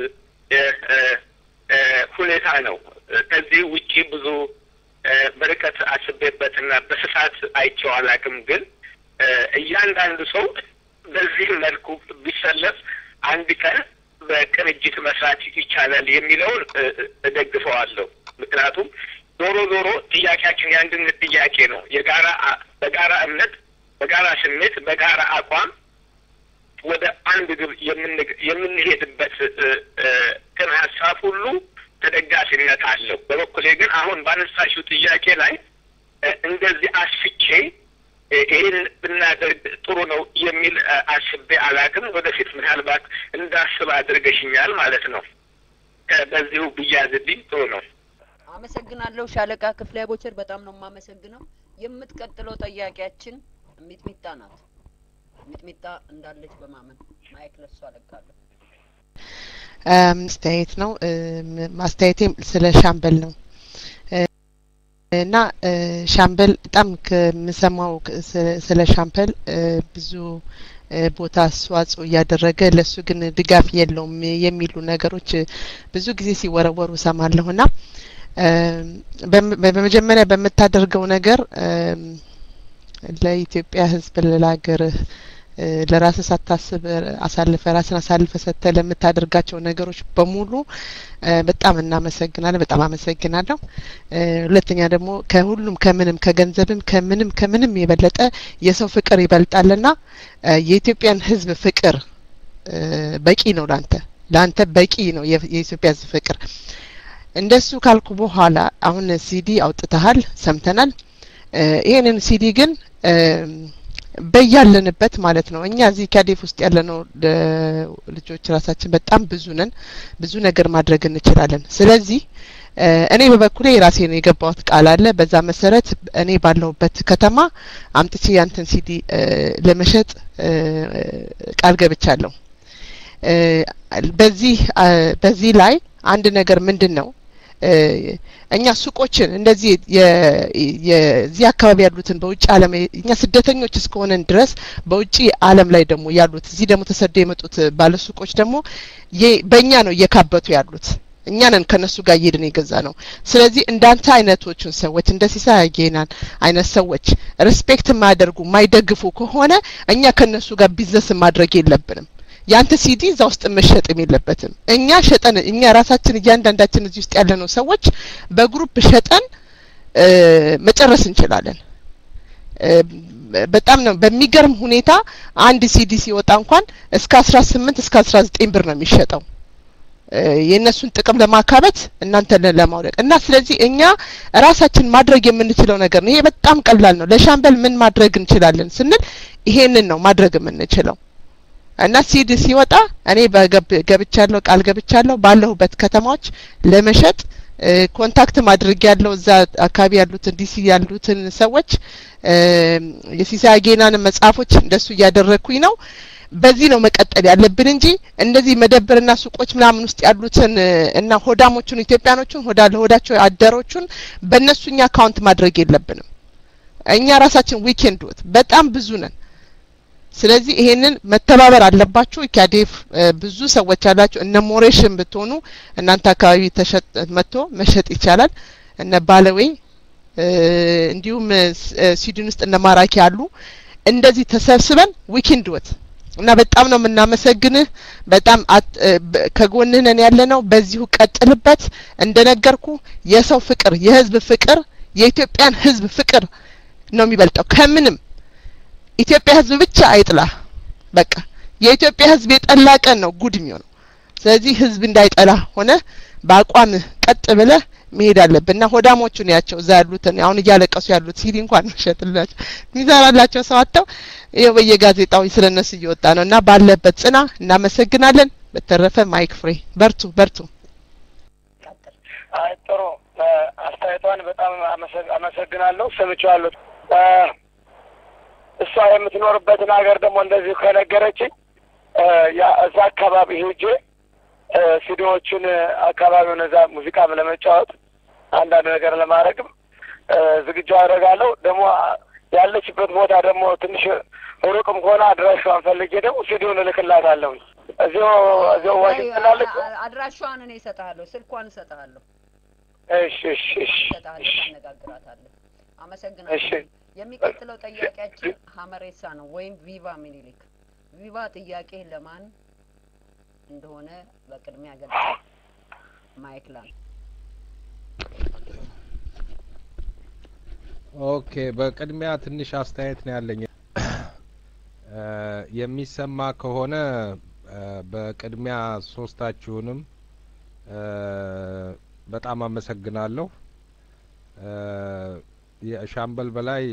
ሁኔታ ነው። ከዚህ ውጪ ብዙ በርቀት አስቤበትና በስፋት አይቼው አላውቅም። ግን እያንዳንዱ ሰው በዚህ መልኩ ቢሰለፍ አንድ ቀን በቅንጅት መስራት ይቻላል የሚለውን እደግፈዋለሁ። ምክንያቱም ዞሮ ዞሮ ጥያቄያችን የአንድነት ጥያቄ ነው። የጋራ በጋራ እምነት፣ በጋራ ስሜት፣ በጋራ አቋም ወደ አንድ ግብ የምንሄድበት ቅን ሀሳብ ሁሉ ተደጋፊነት አለው። በበኩሌ ግን አሁን ባነሳሽው ጥያቄ ላይ እንደዚህ አስፍቼ ይህን ብናደርግ ጥሩ ነው የሚል አስቤ አላቅም። ወደፊት ምናልባት እንዳስብ አድርገሽኛል ማለት ነው። በዚሁ ብያዝልኝ ጥሩ ነው። አመሰግናለሁ ሻለቃ ክፍሌ ቦቸር፣ በጣም ነው የማመሰግነው። የምትቀጥለው ጥያቄያችን ሚጥሚጣ ናት። ሚጥሚጣ እንዳለች በማመን ማይክ ለሷ አለቃለሁ። አስተያየት ነው። ማስተያየቴም ስለ ሻምበል ነው እና ሻምበል በጣም ከምሰማው ስለ ሻምበል ብዙ ቦታ አስተዋጽኦ እያደረገ ለሱ ግን ድጋፍ የለውም የሚሉ ነገሮች ብዙ ጊዜ ሲወረወሩ እሰማለሁና በመጀመሪያ በምታደርገው ነገር ለኢትዮጵያ ሕዝብ ለሀገርህ ለራስ ሳታስብ አሳልፈ ራስን አሳልፈ ሰጥተ ለምታደርጋቸው ነገሮች በሙሉ በጣም እናመሰግናለን። በጣም አመሰግናለሁ። ሁለተኛ ደግሞ ከሁሉም ከምንም ከገንዘብም ከምንም ከምንም የበለጠ የሰው ፍቅር ይበልጣልና የኢትዮጵያን ሕዝብ ፍቅር በቂ ነው ላንተ ላንተ በቂ ነው የኢትዮጵያ ሕዝብ ፍቅር። እንደሱ ካልኩ በኋላ አሁን ሲዲ አውጥተሃል፣ ሰምተናል። ይሄንን ሲዲ ግን በያለንበት ማለት ነው እኛ እዚህ ካዴፍ ውስጥ ያለነው ልጆች ራሳችን በጣም ብዙ ነን። ብዙ ነገር ማድረግ እንችላለን። ስለዚህ እኔ በበኩሌ የራሴ ነው የገባሁት ቃል አለ። በዛ መሰረት እኔ ባለሁበት ከተማ አምጥቼ ያንተን ሲዲ ለመሸጥ ቃል ገብቻለሁ። በዚህ በዚህ ላይ አንድ ነገር ምንድን ነው እኛ ሱቆችን እንደዚህ የዚህ አካባቢ ያሉትን በውጭ ዓለም እኛ ስደተኞች እስከሆነን ድረስ በውጭ ዓለም ላይ ደግሞ ያሉት እዚህ ደግሞ ተሰደው የመጡት ባለ ሱቆች ደግሞ በእኛ ነው እየካበቱ ያሉት። እኛ ነን ከነሱ ጋር እየሄድን የገዛ ነው። ስለዚህ እንዳንተ አይነቶቹን ሰዎች እንደ ሲሳይ አጌናን አይነት ሰዎች ሪስፔክት የማያደርጉ የማይደግፉ ከሆነ እኛ ከነሱ ጋር ቢዝነስ ማድረግ የለብንም። ያንተ ሲዲ እዛ ውስጥ መሸጥም የለበትም። እኛ ሸጠን እኛ ራሳችን እያንዳንዳችን እዚህ ውስጥ ያለነው ሰዎች በግሩፕ ሸጠን መጨረስ እንችላለን። በጣም ነው በሚገርም ሁኔታ አንድ ሲዲ ሲወጣ እንኳን እስከ አስራ ስምንት እስከ አስራ ዘጠኝ ብር ነው የሚሸጠው የእነሱን ጥቅም ለማካበት እናንተ ለማውደቅ እና ስለዚህ እኛ ራሳችን ማድረግ የምንችለው ነገር ነው። ይሄ በጣም ቀላል ነው። ለሻምበል ምን ማድረግ እንችላለን ስንል ይሄንን ነው ማድረግ የምንችለው። እና ሲዲ ሲወጣ እኔ ገብቻለሁ፣ ቃል ገብቻለሁ ባለሁበት ከተማዎች ለመሸጥ ኮንታክት ማድረግ ያለው እዛ አካባቢ ያሉትን ዲሲ ያሉትን ሰዎች የሲሳይ አጌናን መጽሐፎች እንደሱ እያደረግኩኝ ነው። በዚህ ነው መቀጠል ያለብን እንጂ እንደዚህ መደብርና ሱቆች ምናምን ውስጥ ያሉትን እና ሆዳሞቹን ኢትዮጵያኖቹን ሆዳ ለሆዳቸው አደሮቹን በእነሱ እኛ አካውንት ማድረግ የለብንም። እኛ ራሳችን ዊኬንድ ወት በጣም ብዙ ነን። ስለዚህ ይሄንን መተባበር አለባችሁ። ኢካዴፍ ብዙ ሰዎች አላችሁ። እነ ሞሬሽን ብትሆኑ እናንተ አካባቢ ተሸጥ መጥቶ መሸጥ ይቻላል። እነ ባለዌይ እንዲሁም ስዊድን ውስጥ እነ ማራኪ አሉ። እንደዚህ ተሰብስበን ዊኬንድ ወት እና በጣም ነው የምናመሰግንህ። በጣም ከጎንህ ነን ያለ ነው። በዚሁ ቀጥልበት። እንደነገርኩ የሰው ፍቅር፣ የህዝብ ፍቅር፣ የኢትዮጵያን ህዝብ ፍቅር ነው የሚበልጠው ከምንም። ኢትዮጵያ ህዝብ ብቻ አይጥላ። በቃ የኢትዮጵያ ህዝብ የጠላ ቀን ነው ጉድ የሚሆነው። ስለዚህ ህዝብ እንዳይጠላ ሆነ በአቋምህ ቀጥ ብለህ መሄድ አለብን እና ሆዳሞቹን ያቸው እዛ ያሉትን አሁን እያለቀሱ ያሉት ሲዲ እንኳን መሸጥላቸው የሚሰራላቸው ሰው አጥተው ይኸው በየጋዜጣው ስለ እነሱ እየወጣ ነው እና ባለበት ጽና። እናመሰግናለን። በተረፈ ማይክ ፍሬ በርቱ በርቱ። አይ ጥሩ አስተያየቷን በጣም አመሰግናለሁ። ሰምቼዋለሁ። እሷ የምትኖርበትን ሀገር ደግሞ እንደዚሁ ከነገረችኝ እዛ አካባቢ ሄጄ ሲዲዎችን አካባቢውን እዛ ሙዚቃም ለመጫወት አንዳንድ ነገር ለማድረግም ዝግጁ አደርጋለሁ። ደግሞ ያለችበት ቦታ ደግሞ ትንሽ ሩቅም ከሆነ አድራሻዋን ፈልጌ ደግሞ ሲዲውን እልክላታለሁ። እዚሁ እዚሁ ዋሽንግተን አለች። አድራሻዋን እኔ እሰጥሃለሁ፣ ስልኳን እሰጥሃለሁ። እሺ እሺ እሺ እሰጥሃለሁ፣ ታነጋግራታለህ። አመሰግናለሁ። እሺ የሚቀጥለው ጥያቄያችን ሀመሬሳ ነው ወይም ቪቫ ሚኒሊክ። ቪቫ ጥያቄ ለማን እንደሆነ በቅድሚያ ገልጽ። ማይክ ላን ኦኬ፣ በቅድሚያ ትንሽ አስተያየት ነው ያለኝ። የሚሰማ ከሆነ በቅድሚያ ሶስታችሁንም በጣም አመሰግናለሁ። የሻምበል በላይ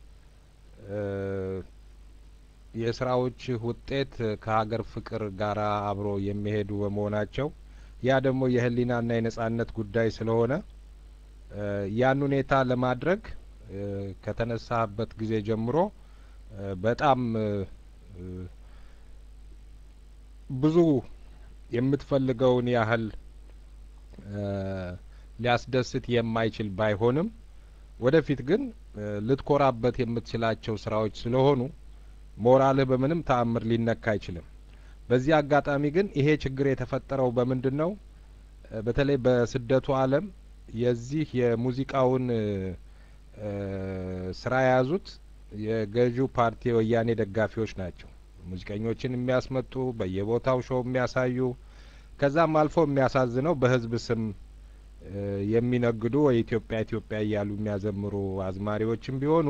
የስራዎች ውጤት ከሀገር ፍቅር ጋር አብሮ የሚሄዱ በመሆናቸው ያ ደግሞ የህሊናና የነጻነት ጉዳይ ስለሆነ ያን ሁኔታ ለማድረግ ከተነሳበት ጊዜ ጀምሮ በጣም ብዙ የምትፈልገውን ያህል ሊያስደስት የማይችል ባይሆንም ወደፊት ግን ልትኮራበት የምትችላቸው ስራዎች ስለሆኑ ሞራልህ በምንም ተአምር ሊነካ አይችልም። በዚህ አጋጣሚ ግን ይሄ ችግር የተፈጠረው በምንድን ነው? በተለይ በስደቱ ዓለም የዚህ የሙዚቃውን ስራ የያዙት የገዢው ፓርቲ የወያኔ ደጋፊዎች ናቸው። ሙዚቀኞችን የሚያስመጡ በየቦታው ሾው የሚያሳዩ ከዛም አልፎ የሚያሳዝነው በህዝብ ስም የሚነግዱ ወይ ኢትዮጵያ ኢትዮጵያ እያሉ የሚያዘምሩ አዝማሪዎችም ቢሆኑ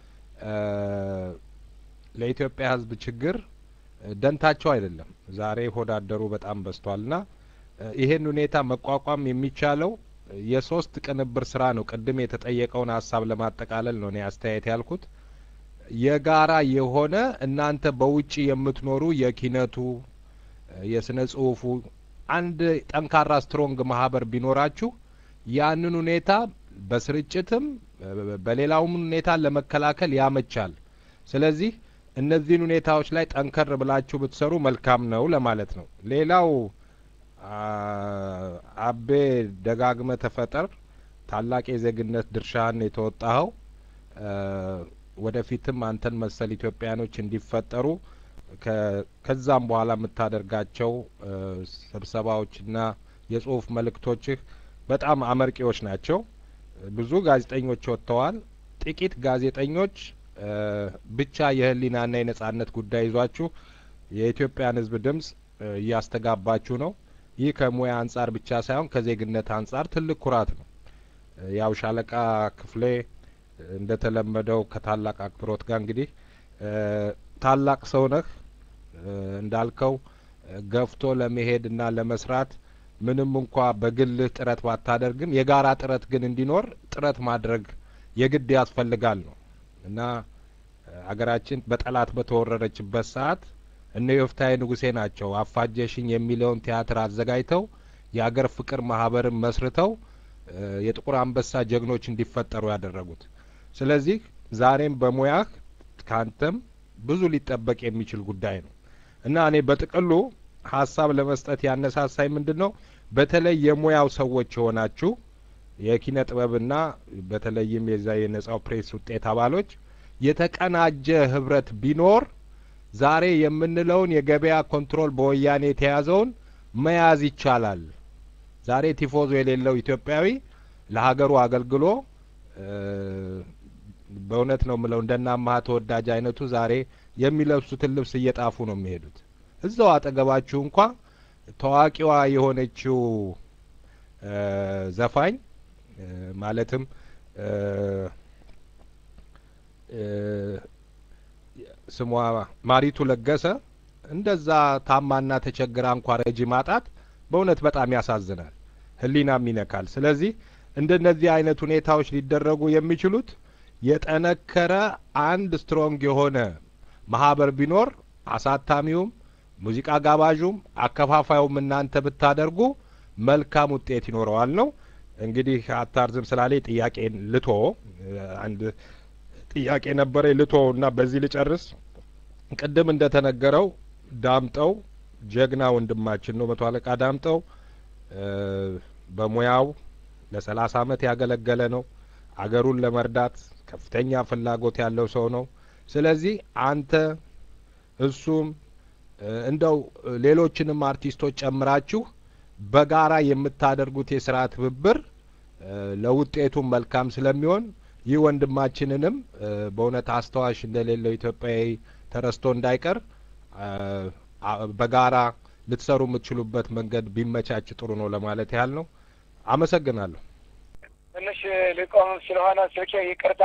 ለኢትዮጵያ ህዝብ ችግር ደንታቸው አይደለም። ዛሬ ሆዳደሩ በጣም በዝቷልና ይሄን ሁኔታ መቋቋም የሚቻለው የሶስት ቅንብር ስራ ነው። ቅድም የተጠየቀውን ሀሳብ ለማጠቃለል ነው እኔ አስተያየት ያልኩት። የጋራ የሆነ እናንተ በውጭ የምትኖሩ የኪነቱ፣ የስነ ጽሁፉ አንድ ጠንካራ ስትሮንግ ማህበር ቢኖራችሁ ያንን ሁኔታ በስርጭትም በሌላውም ሁኔታ ለመከላከል ያመቻል። ስለዚህ እነዚህን ሁኔታዎች ላይ ጠንከር ብላችሁ ብትሰሩ መልካም ነው ለማለት ነው። ሌላው አቤ ደጋግመ ተፈጠር ታላቅ የዜግነት ድርሻህን የተወጣኸው ወደፊትም አንተን መሰል ኢትዮጵያኖች እንዲፈጠሩ ከዛም በኋላ የምታደርጋቸው ስብሰባዎችና የጽሁፍ መልእክቶችህ በጣም አመርቂዎች ናቸው። ብዙ ጋዜጠኞች ወጥተዋል። ጥቂት ጋዜጠኞች ብቻ የህሊናና የነጻነት ጉዳይ ይዟችሁ የኢትዮጵያን ሕዝብ ድምጽ እያስተጋባችሁ ነው። ይህ ከሙያ አንጻር ብቻ ሳይሆን ከዜግነት አንጻር ትልቅ ኩራት ነው። ያው ሻለቃ ክፍሌ እንደተለመደው ከታላቅ አክብሮት ጋር እንግዲህ ታላቅ ሰው ነህ እንዳልከው ገፍቶ ለመሄድና ለመስራት ምንም እንኳ በግልህ ጥረት ባታደርግም የጋራ ጥረት ግን እንዲኖር ጥረት ማድረግ የግድ ያስፈልጋል ነው እና አገራችን በጠላት በተወረረችበት ሰዓት እነ ዮፍታሔ ንጉሴ ናቸው አፋጀሽኝ የሚለውን ቲያትር አዘጋጅተው የአገር ፍቅር ማህበርን መስርተው የጥቁር አንበሳ ጀግኖች እንዲፈጠሩ ያደረጉት። ስለዚህ ዛሬም በሙያህ ካንተም ብዙ ሊጠበቅ የሚችል ጉዳይ ነው እና እኔ በጥቅሉ ሀሳብ ለመስጠት ያነሳሳኝ ምንድን ነው በተለይ የሙያው ሰዎች የሆናችሁ የኪነ ጥበብና በተለይም የዛ የነጻው ፕሬስ ውጤት አባሎች የተቀናጀ ህብረት ቢኖር ዛሬ የምንለውን የገበያ ኮንትሮል በወያኔ የተያዘውን መያዝ ይቻላል። ዛሬ ቲፎዞ የሌለው ኢትዮጵያዊ ለሀገሩ አገልግሎ በእውነት ነው የምለው እንደና አማሀ ተወዳጅ አይነቱ ዛሬ የሚለብሱትን ልብስ እየጣፉ ነው የሚሄዱት። እዛው አጠገባችሁ እንኳ ታዋቂዋ የሆነችው ዘፋኝ ማለትም ስሟ ማሪቱ ለገሰ እንደዛ ታማና ተቸግራ እንኳ ረጂ ማጣት በእውነት በጣም ያሳዝናል፣ ህሊናም ይነካል። ስለዚህ እንደነዚህ አይነት ሁኔታዎች ሊደረጉ የሚችሉት የጠነከረ አንድ ስትሮንግ የሆነ ማህበር ቢኖር አሳታሚውም፣ ሙዚቃ ጋባዡም፣ አከፋፋዩም እናንተ ብታደርጉ መልካም ውጤት ይኖረዋል ነው። እንግዲህ አታርዝም ስላለ ጥያቄን ልቶ አንድ ጥያቄ ነበረ ልቶ እና በዚህ ልጨርስ። ቅድም እንደተነገረው ዳምጠው ጀግና ወንድማችን ነው። መቶ አለቃ ዳምጠው በሙያው ለሰላሳ አመት ያገለገለ ነው። አገሩን ለመርዳት ከፍተኛ ፍላጎት ያለው ሰው ነው። ስለዚህ አንተ እሱም እንደው ሌሎችንም አርቲስቶች ጨምራችሁ በጋራ የምታደርጉት የስራ ትብብር ለውጤቱም መልካም ስለሚሆን ይህ ወንድማችንንም በእውነት አስተዋሽ እንደሌለው ኢትዮጵያዊ ተረስቶ እንዳይቀር በጋራ ልትሰሩ የምትችሉበት መንገድ ቢመቻች ጥሩ ነው ለማለት ያህል ነው። አመሰግናለሁ። ትንሽ ሊቆም ስለሆነ ስልኬ ይቅርታ።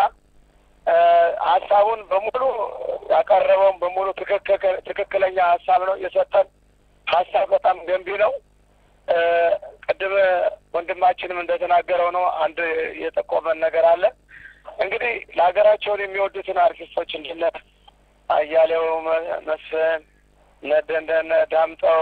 ሀሳቡን በሙሉ ያቀረበውን በሙሉ ትክክለኛ ሀሳብ ነው የሰጠን። ሀሳብ በጣም ገንቢ ነው። ቅድም ወንድማችንም እንደተናገረው ነው። አንድ የጠቆመን ነገር አለ። እንግዲህ ለሀገራቸውን የሚወዱትን አርቲስቶች እንደነ አያሌው መስፍን፣ እነ ዳምጠው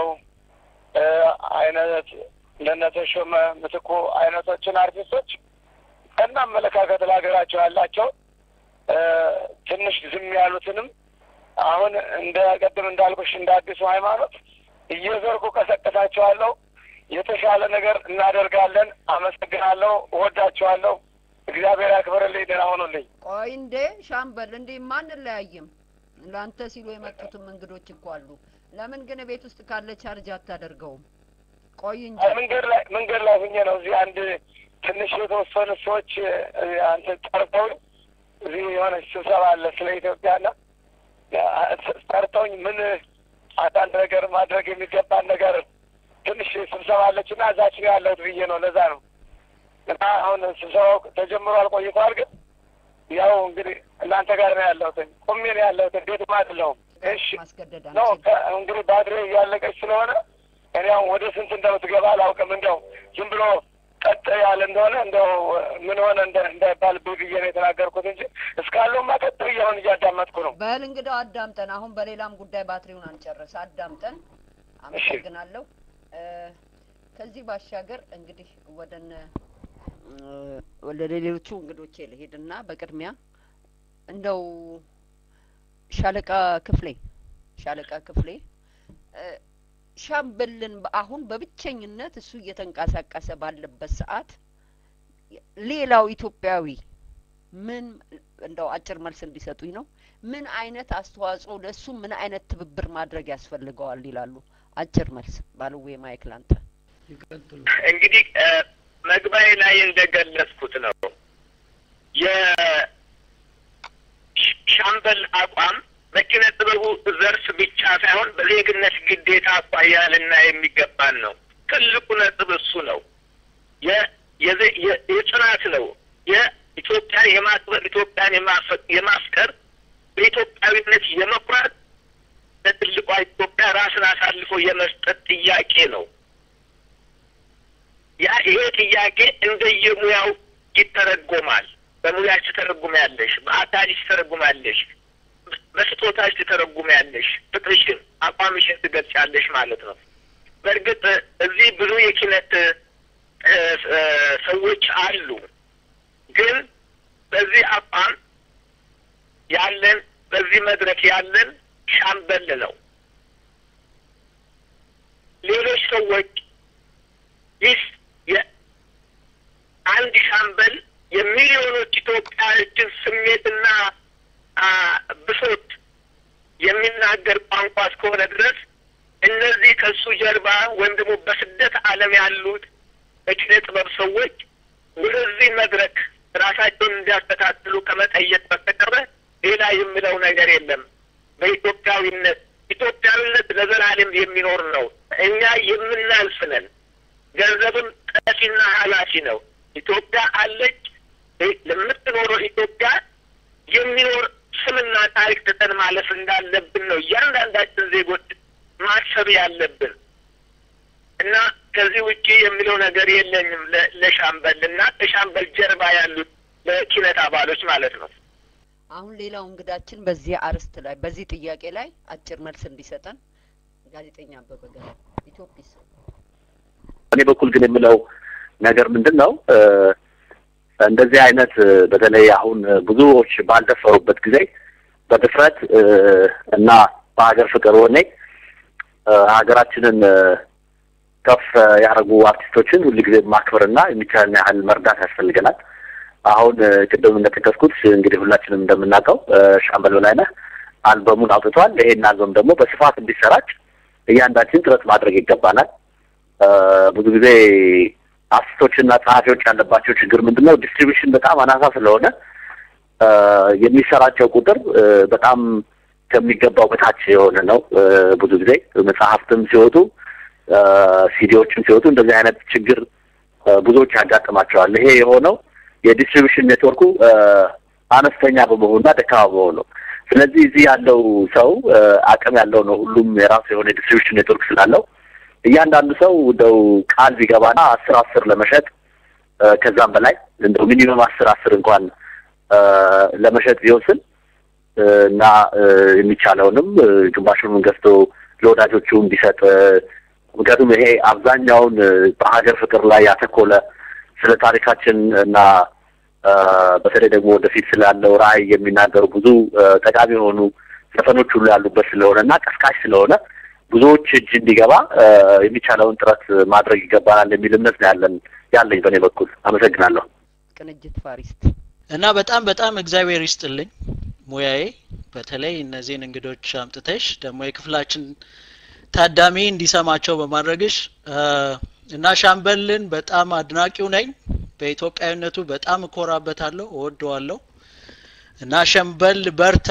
አይነት እንደነ ተሾመ ምትኩ አይነቶችን አርቲስቶች ከና አመለካከት ለሀገራቸው ያላቸው ትንሽ ዝም ያሉትንም አሁን እንደ ቅድም እንዳልኩሽ እንደ አዲሱ ሃይማኖት እየዘርኩ ቀሰቅሳቸዋለሁ። የተሻለ ነገር እናደርጋለን። አመሰግናለሁ። እወዳቸዋለሁ። እግዚአብሔር ያክብርልኝ። ደህና ሆኑልኝ። ቆይ እንዴ ሻምበል፣ እንዴ ማንለያይም። ለአንተ ሲሉ የመጡትም እንግዶች እኮ አሉ። ለምን ግን ቤት ውስጥ ካለ ቻርጅ አታደርገውም? ቆይ እንጂ መንገድ ላይ መንገድ ላይ ሁኜ ነው። እዚህ አንድ ትንሽ የተወሰኑ ሰዎች አንተ ጠርተው እዚህ የሆነች ስብሰባ አለ ስለ ኢትዮጵያና ጠርተውኝ ምን አንዳንድ ነገር ማድረግ የሚገባን ነገር ትንሽ ስብሰባ አለች እና እዛች ነው ያለሁት ብዬ ነው። ለዛ ነው እና አሁን ስብሰባው ተጀምሯል ቆይቷል። ግን ያው እንግዲህ እናንተ ጋር ነው ያለሁት። ቁሜ ነው ያለሁት። ቤትም አይደለሁም። እሺ ማስገደድ ነው አንችልም። እንግዲህ ባትሪ እያለቀች ስለሆነ እኔ አሁን ወደ ስንት እንደምትገባ አላውቅም። እንደው ዝም ብሎ ቀጥ ያለ እንደሆነ እንደው ምን ሆነ እንዳይባል ብዬ ነው የተናገርኩት እንጂ እስካለሁማ ቀጥ ብዬ አሁን እያዳመጥኩ ነው። በል እንግዳው አዳምጠን፣ አሁን በሌላም ጉዳይ ባትሪውን አንጨርስ፣ አዳምጠን። አመሰግናለሁ። እ ከዚህ ባሻገር እንግዲህ ወደነ ወደ ሌሎቹ እንግዶቼ ልሄድና በቅድሚያ እንደው ሻለቃ ክፍሌ ሻለቃ ክፍሌ እ ሻምበልን አሁን በብቸኝነት እሱ እየተንቀሳቀሰ ባለበት ሰዓት ሌላው ኢትዮጵያዊ ምን እንደው አጭር መልስ እንዲሰጡኝ ነው። ምን አይነት አስተዋጽኦ ለእሱ ምን አይነት ትብብር ማድረግ ያስፈልገዋል ይላሉ? አጭር መልስ ባልዌ ማይክ ላንተ። እንግዲህ መግባኤ ላይ እንደገለጽኩት ነው የሻምበል አቋም በኪነ ጥበቡ ዘርፍ ብቻ ሳይሆን በዜግነት ግዴታ አኳያ ልና የሚገባን ነው። ትልቁ ነጥብ እሱ ነው። የጽናት ነው። የኢትዮጵያን የማክበር ኢትዮጵያን የማፍቀር በኢትዮጵያዊነት የመኩራት ለትልቋ ኢትዮጵያ ራስን አሳልፎ የመስጠት ጥያቄ ነው። ያ ይሄ ጥያቄ እንደየሙያው ይተረጎማል። በሙያሽ ትተረጉሚያለሽ፣ በአካልሽ ትተረጉሚያለሽ፣ በስጦታሽ ትተረጉሚያለሽ፣ ፍቅርሽን፣ አቋምሽን ትገልጫለሽ ማለት ነው። በእርግጥ እዚህ ብዙ የኪነት ሰዎች አሉ። ግን በዚህ አቋም ያለን በዚህ መድረክ ያለን ሻምበል ነው። ሌሎች ሰዎች ይህ አንድ ሻምበል የሚሊዮኖች ኢትዮጵያዎችን ስሜትና ብሶት የሚናገር ቋንቋ እስከሆነ ድረስ እነዚህ ከእሱ ጀርባ ወይም ደግሞ በስደት ዓለም ያሉት በኪነ ጥበብ ሰዎች ወደዚህ መድረክ ራሳቸውን እንዲያስተካክሉ ከመጠየቅ በስተቀረ ሌላ የምለው ነገር የለም። በኢትዮጵያዊነት ኢትዮጵያዊነት ለዘላለም የሚኖር ነው። እኛ የምናልፍ ነን። ገንዘብም ጠፊና ኃላፊ ነው። ኢትዮጵያ አለች። ለምትኖረው ኢትዮጵያ የሚኖር ስምና ታሪክ ትተን ማለፍ እንዳለብን ነው እያንዳንዳችን ዜጎች ማሰብ ያለብን እና ከዚህ ውጪ የሚለው ነገር የለኝም ለሻምበል እና ከሻምበል ጀርባ ያሉት ለኪነት አባሎች ማለት ነው። አሁን ሌላው እንግዳችን በዚህ አርዕስት ላይ በዚህ ጥያቄ ላይ አጭር መልስ እንዲሰጠን ጋዜጠኛ አበበ ገና ኢትዮጲስ። እኔ በኩል ግን የምለው ነገር ምንድን ነው እንደዚህ አይነት በተለይ አሁን ብዙዎች ባልደፈሩበት ጊዜ በድፍረት እና በሀገር ፍቅር ወኔ ሀገራችንን ከፍ ያደረጉ አርቲስቶችን ሁልጊዜ ማክበርና የሚቻልን ያህል መርዳት ያስፈልገናል። አሁን ቅድም እንደጠቀስኩት እንግዲህ ሁላችንም እንደምናውቀው ሻምበል በላይነህ አልበሙን አውጥቷል። ይሄን አልበም ደግሞ በስፋት እንዲሰራጭ እያንዳችን ጥረት ማድረግ ይገባናል። ብዙ ጊዜ አርቲስቶችና ጸሐፊዎች ያለባቸው ችግር ምንድን ነው? ዲስትሪቢሽን በጣም አናሳ ስለሆነ የሚሰራጨው ቁጥር በጣም ከሚገባው በታች የሆነ ነው። ብዙ ጊዜ መጽሐፍትም ሲወጡ ሲዲዎችም ሲወጡ እንደዚህ አይነት ችግር ብዙዎች ያጋጥማቸዋል። ይሄ የሆነው የዲስትሪቢሽን ኔትወርኩ አነስተኛ በመሆኑና ደካማ በመሆኑ ነው። ስለዚህ እዚህ ያለው ሰው አቅም ያለው ነው። ሁሉም የራሱ የሆነ የዲስትሪቢሽን ኔትወርክ ስላለው እያንዳንዱ ሰው እንደው ቃል ቢገባና አስር አስር ለመሸጥ ከዛም በላይ እንደው ሚኒመም አስር አስር እንኳን ለመሸጥ ቢወስን እና የሚቻለውንም ግማሹንም ገዝቶ ለወዳጆቹ እንዲሰጥ ምክንያቱም ይሄ አብዛኛውን በሀገር ፍቅር ላይ ያተኮለ ስለ ታሪካችን እና በተለይ ደግሞ ወደፊት ስላለው ራዕይ የሚናገሩ ብዙ ጠቃሚ የሆኑ ዘፈኖች ሁሉ ያሉበት ስለሆነ እና ቀስቃሽ ስለሆነ ብዙዎች እጅ እንዲገባ የሚቻለውን ጥረት ማድረግ ይገባናል የሚል እምነት ነው ያለን ያለኝ በእኔ በኩል አመሰግናለሁ። ቅንጅት ፋሪስት እና በጣም በጣም እግዚአብሔር ይስጥልኝ ሙያዬ በተለይ እነዚህን እንግዶች አምጥተሽ ደግሞ የክፍላችን ታዳሚ እንዲሰማቸው በማድረግሽ እና ሻምበልን በጣም አድናቂው ነኝ። በኢትዮጵያዊነቱ በጣም እኮራበታለሁ፣ እወደዋለሁ እና ሻምበል በርታ።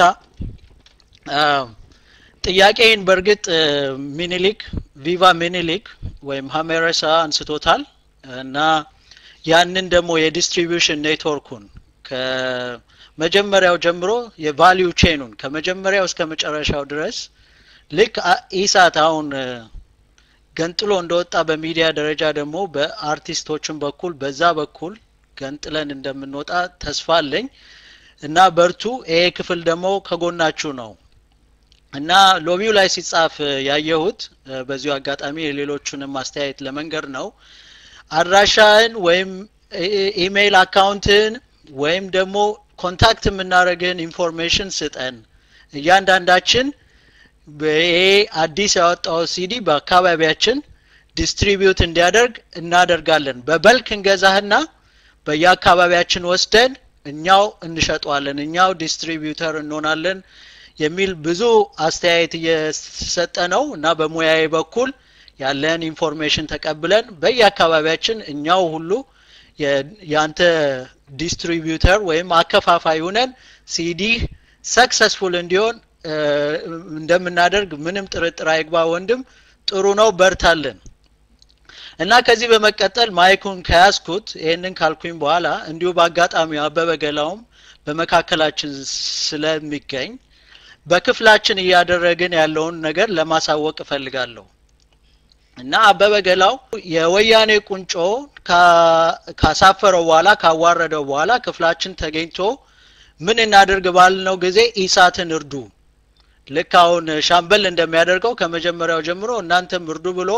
ጥያቄን በእርግጥ ሚኒሊክ ቪቫ ሚኒሊክ ወይም ሀሜረሳ አንስቶታል እና ያንን ደግሞ የዲስትሪቢዩሽን ኔትወርኩን ከመጀመሪያው ጀምሮ የቫሊዩ ቼኑን ከመጀመሪያው እስከ መጨረሻው ድረስ ልክ ኢሳት አሁን ገንጥሎ እንደወጣ በሚዲያ ደረጃ ደግሞ በአርቲስቶችን በኩል በዛ በኩል ገንጥለን እንደምንወጣ ተስፋ አለኝ እና በርቱ። ይሄ ክፍል ደግሞ ከጎናችሁ ነው እና ሎቢው ላይ ሲጻፍ ያየሁት በዚሁ አጋጣሚ የሌሎቹንም አስተያየት ለመንገር ነው። አድራሻህን ወይም ኢሜይል አካውንትህን ወይም ደግሞ ኮንታክት የምናደርግህን ኢንፎርሜሽን ስጠን እያንዳንዳችን ይሄ አዲስ ያወጣው ሲዲ በአካባቢያችን ዲስትሪቢዩት እንዲያደርግ እናደርጋለን። በበልክ እንገዛህና በየአካባቢያችን ወስደን እኛው እንሸጠዋለን፣ እኛው ዲስትሪቢዩተር እንሆናለን የሚል ብዙ አስተያየት እየሰጠ ነው እና በሙያዬ በኩል ያለን ኢንፎርሜሽን ተቀብለን በየአካባቢያችን እኛው ሁሉ የአንተ ዲስትሪቢዩተር ወይም አከፋፋይ ሁነን ሲዲ ሰክሰስፉል እንዲሆን እንደምናደርግ ምንም ጥርጥር አይግባ ወንድም። ጥሩ ነው፣ በርታለን። እና ከዚህ በመቀጠል ማይኩን ከያዝኩት ይህንን ካልኩኝ በኋላ እንዲሁ በአጋጣሚው አበበ ገላውም በመካከላችን ስለሚገኝ በክፍላችን እያደረግን ያለውን ነገር ለማሳወቅ እፈልጋለሁ። እና አበበ ገላው የወያኔ ቁንጮ ካሳፈረው በኋላ ካዋረደው በኋላ ክፍላችን ተገኝቶ ምን እናደርግ ባልነው ጊዜ ኢሳትን እርዱ ልክ አሁን ሻምበል እንደሚያደርገው ከመጀመሪያው ጀምሮ እናንተም እርዱ ብሎ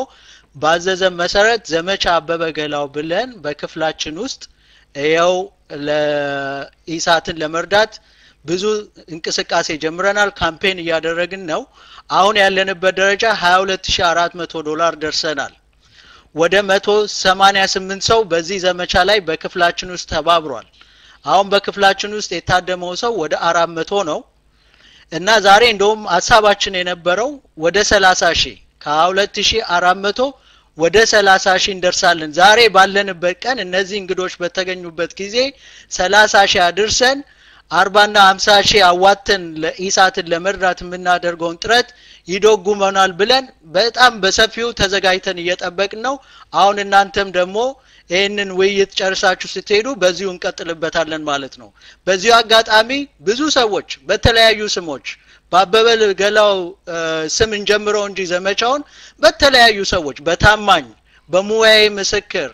ባዘዘን መሰረት ዘመቻ አበበ ገላው ብለን በክፍላችን ውስጥ ይኸው ለኢሳትን ለመርዳት ብዙ እንቅስቃሴ ጀምረናል። ካምፔን እያደረግን ነው። አሁን ያለንበት ደረጃ 22400 ዶላር ደርሰናል። ወደ 188 ሰው በዚህ ዘመቻ ላይ በክፍላችን ውስጥ ተባብሯል። አሁን በክፍላችን ውስጥ የታደመው ሰው ወደ 400 ነው እና ዛሬ እንደውም ሀሳባችን የነበረው ወደ 30 ሺህ ከ2400 ወደ 30 ሺህ እንደርሳለን። ዛሬ ባለንበት ቀን እነዚህ እንግዶች በተገኙበት ጊዜ 30 ሺህ አድርሰን አርባና ሀምሳ ሺህ አዋተን ለኢሳትን ለመርዳት የምናደርገውን ጥረት ይደጉመናል ብለን በጣም በሰፊው ተዘጋጅተን እየጠበቅን ነው። አሁን እናንተም ደግሞ ይህንን ውይይት ጨርሳችሁ ስትሄዱ በዚሁ እንቀጥልበታለን ማለት ነው። በዚሁ አጋጣሚ ብዙ ሰዎች በተለያዩ ስሞች በአበበ ገላው ስም እንጀምረው እንጂ ዘመቻውን በተለያዩ ሰዎች በታማኝ በሙያዊ ምስክር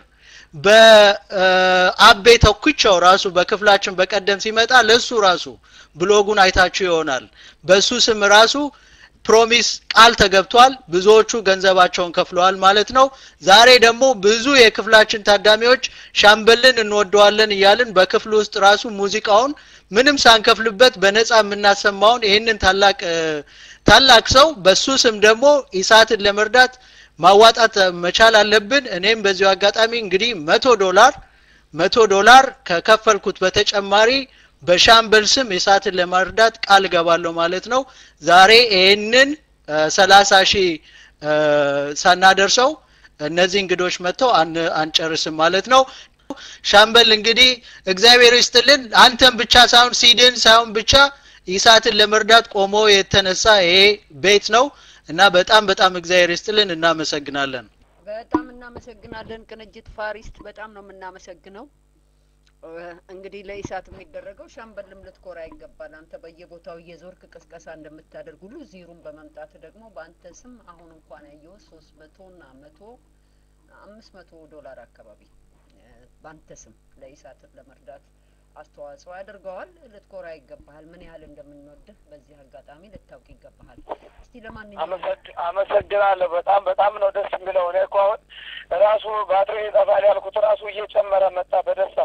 በአቤ ተኩቸው ራሱ በክፍላችን በቀደም ሲመጣ ለሱ ራሱ ብሎጉን አይታችሁ ይሆናል። በሱ ስም ራሱ ፕሮሚስ ቃል ተገብቷል። ብዙዎቹ ገንዘባቸውን ከፍለዋል ማለት ነው። ዛሬ ደግሞ ብዙ የክፍላችን ታዳሚዎች ሻምበልን እንወደዋለን እያልን በክፍሉ ውስጥ ራሱ ሙዚቃውን ምንም ሳንከፍልበት በነፃ የምናሰማውን ይህንን ታላቅ ታላቅ ሰው በሱ ስም ደግሞ ኢሳትን ለመርዳት ማዋጣት መቻል አለብን። እኔም በዚሁ አጋጣሚ እንግዲህ መቶ ዶላር መቶ ዶላር ከከፈልኩት በተጨማሪ በሻምበል ስም ኢሳትን ለመርዳት ቃል እገባለሁ ማለት ነው። ዛሬ ይህንን ሰላሳ ሺህ ሳናደርሰው እነዚህ እንግዶች መጥተው አንጨርስም ማለት ነው። ሻምበል እንግዲህ እግዚአብሔር ይስጥልን። አንተም ብቻ ሳይሆን ሲድን ሳይሆን ብቻ ኢሳትን ለመርዳት ቆሞ የተነሳ ይሄ ቤት ነው እና በጣም በጣም እግዚአብሔር ይስጥልን። እናመሰግናለን። በጣም እናመሰግናለን ቅንጅት ፋሪስት፣ በጣም ነው የምናመሰግነው። እንግዲህ ለኢሳት የሚደረገው ሻምበልም ልትኮራ ይገባል። አንተ በየቦታው እየዞርክ ቅስቀሳ እንደምታደርግ ሁሉ ዚሩን በመምጣት ደግሞ በአንተ ስም አሁን እንኳን ያየው ሶስት መቶ እና መቶ አምስት መቶ ዶላር አካባቢ በአንተ ስም ለኢሳት ለመርዳት አስተዋጽኦ ያደርገዋል። ልትኮራ ይገባሃል። ምን ያህል እንደምንወድህ በዚህ አጋጣሚ ልታውቅ ይገባሃል። እስቲ ለማንኛውም አመሰግናለሁ። በጣም በጣም ነው ደስ የሚለው። እኔ እኮ አሁን ራሱ ባትሪ ይጠፋል ያልኩት ራሱ እየጨመረ መጣ በደስታ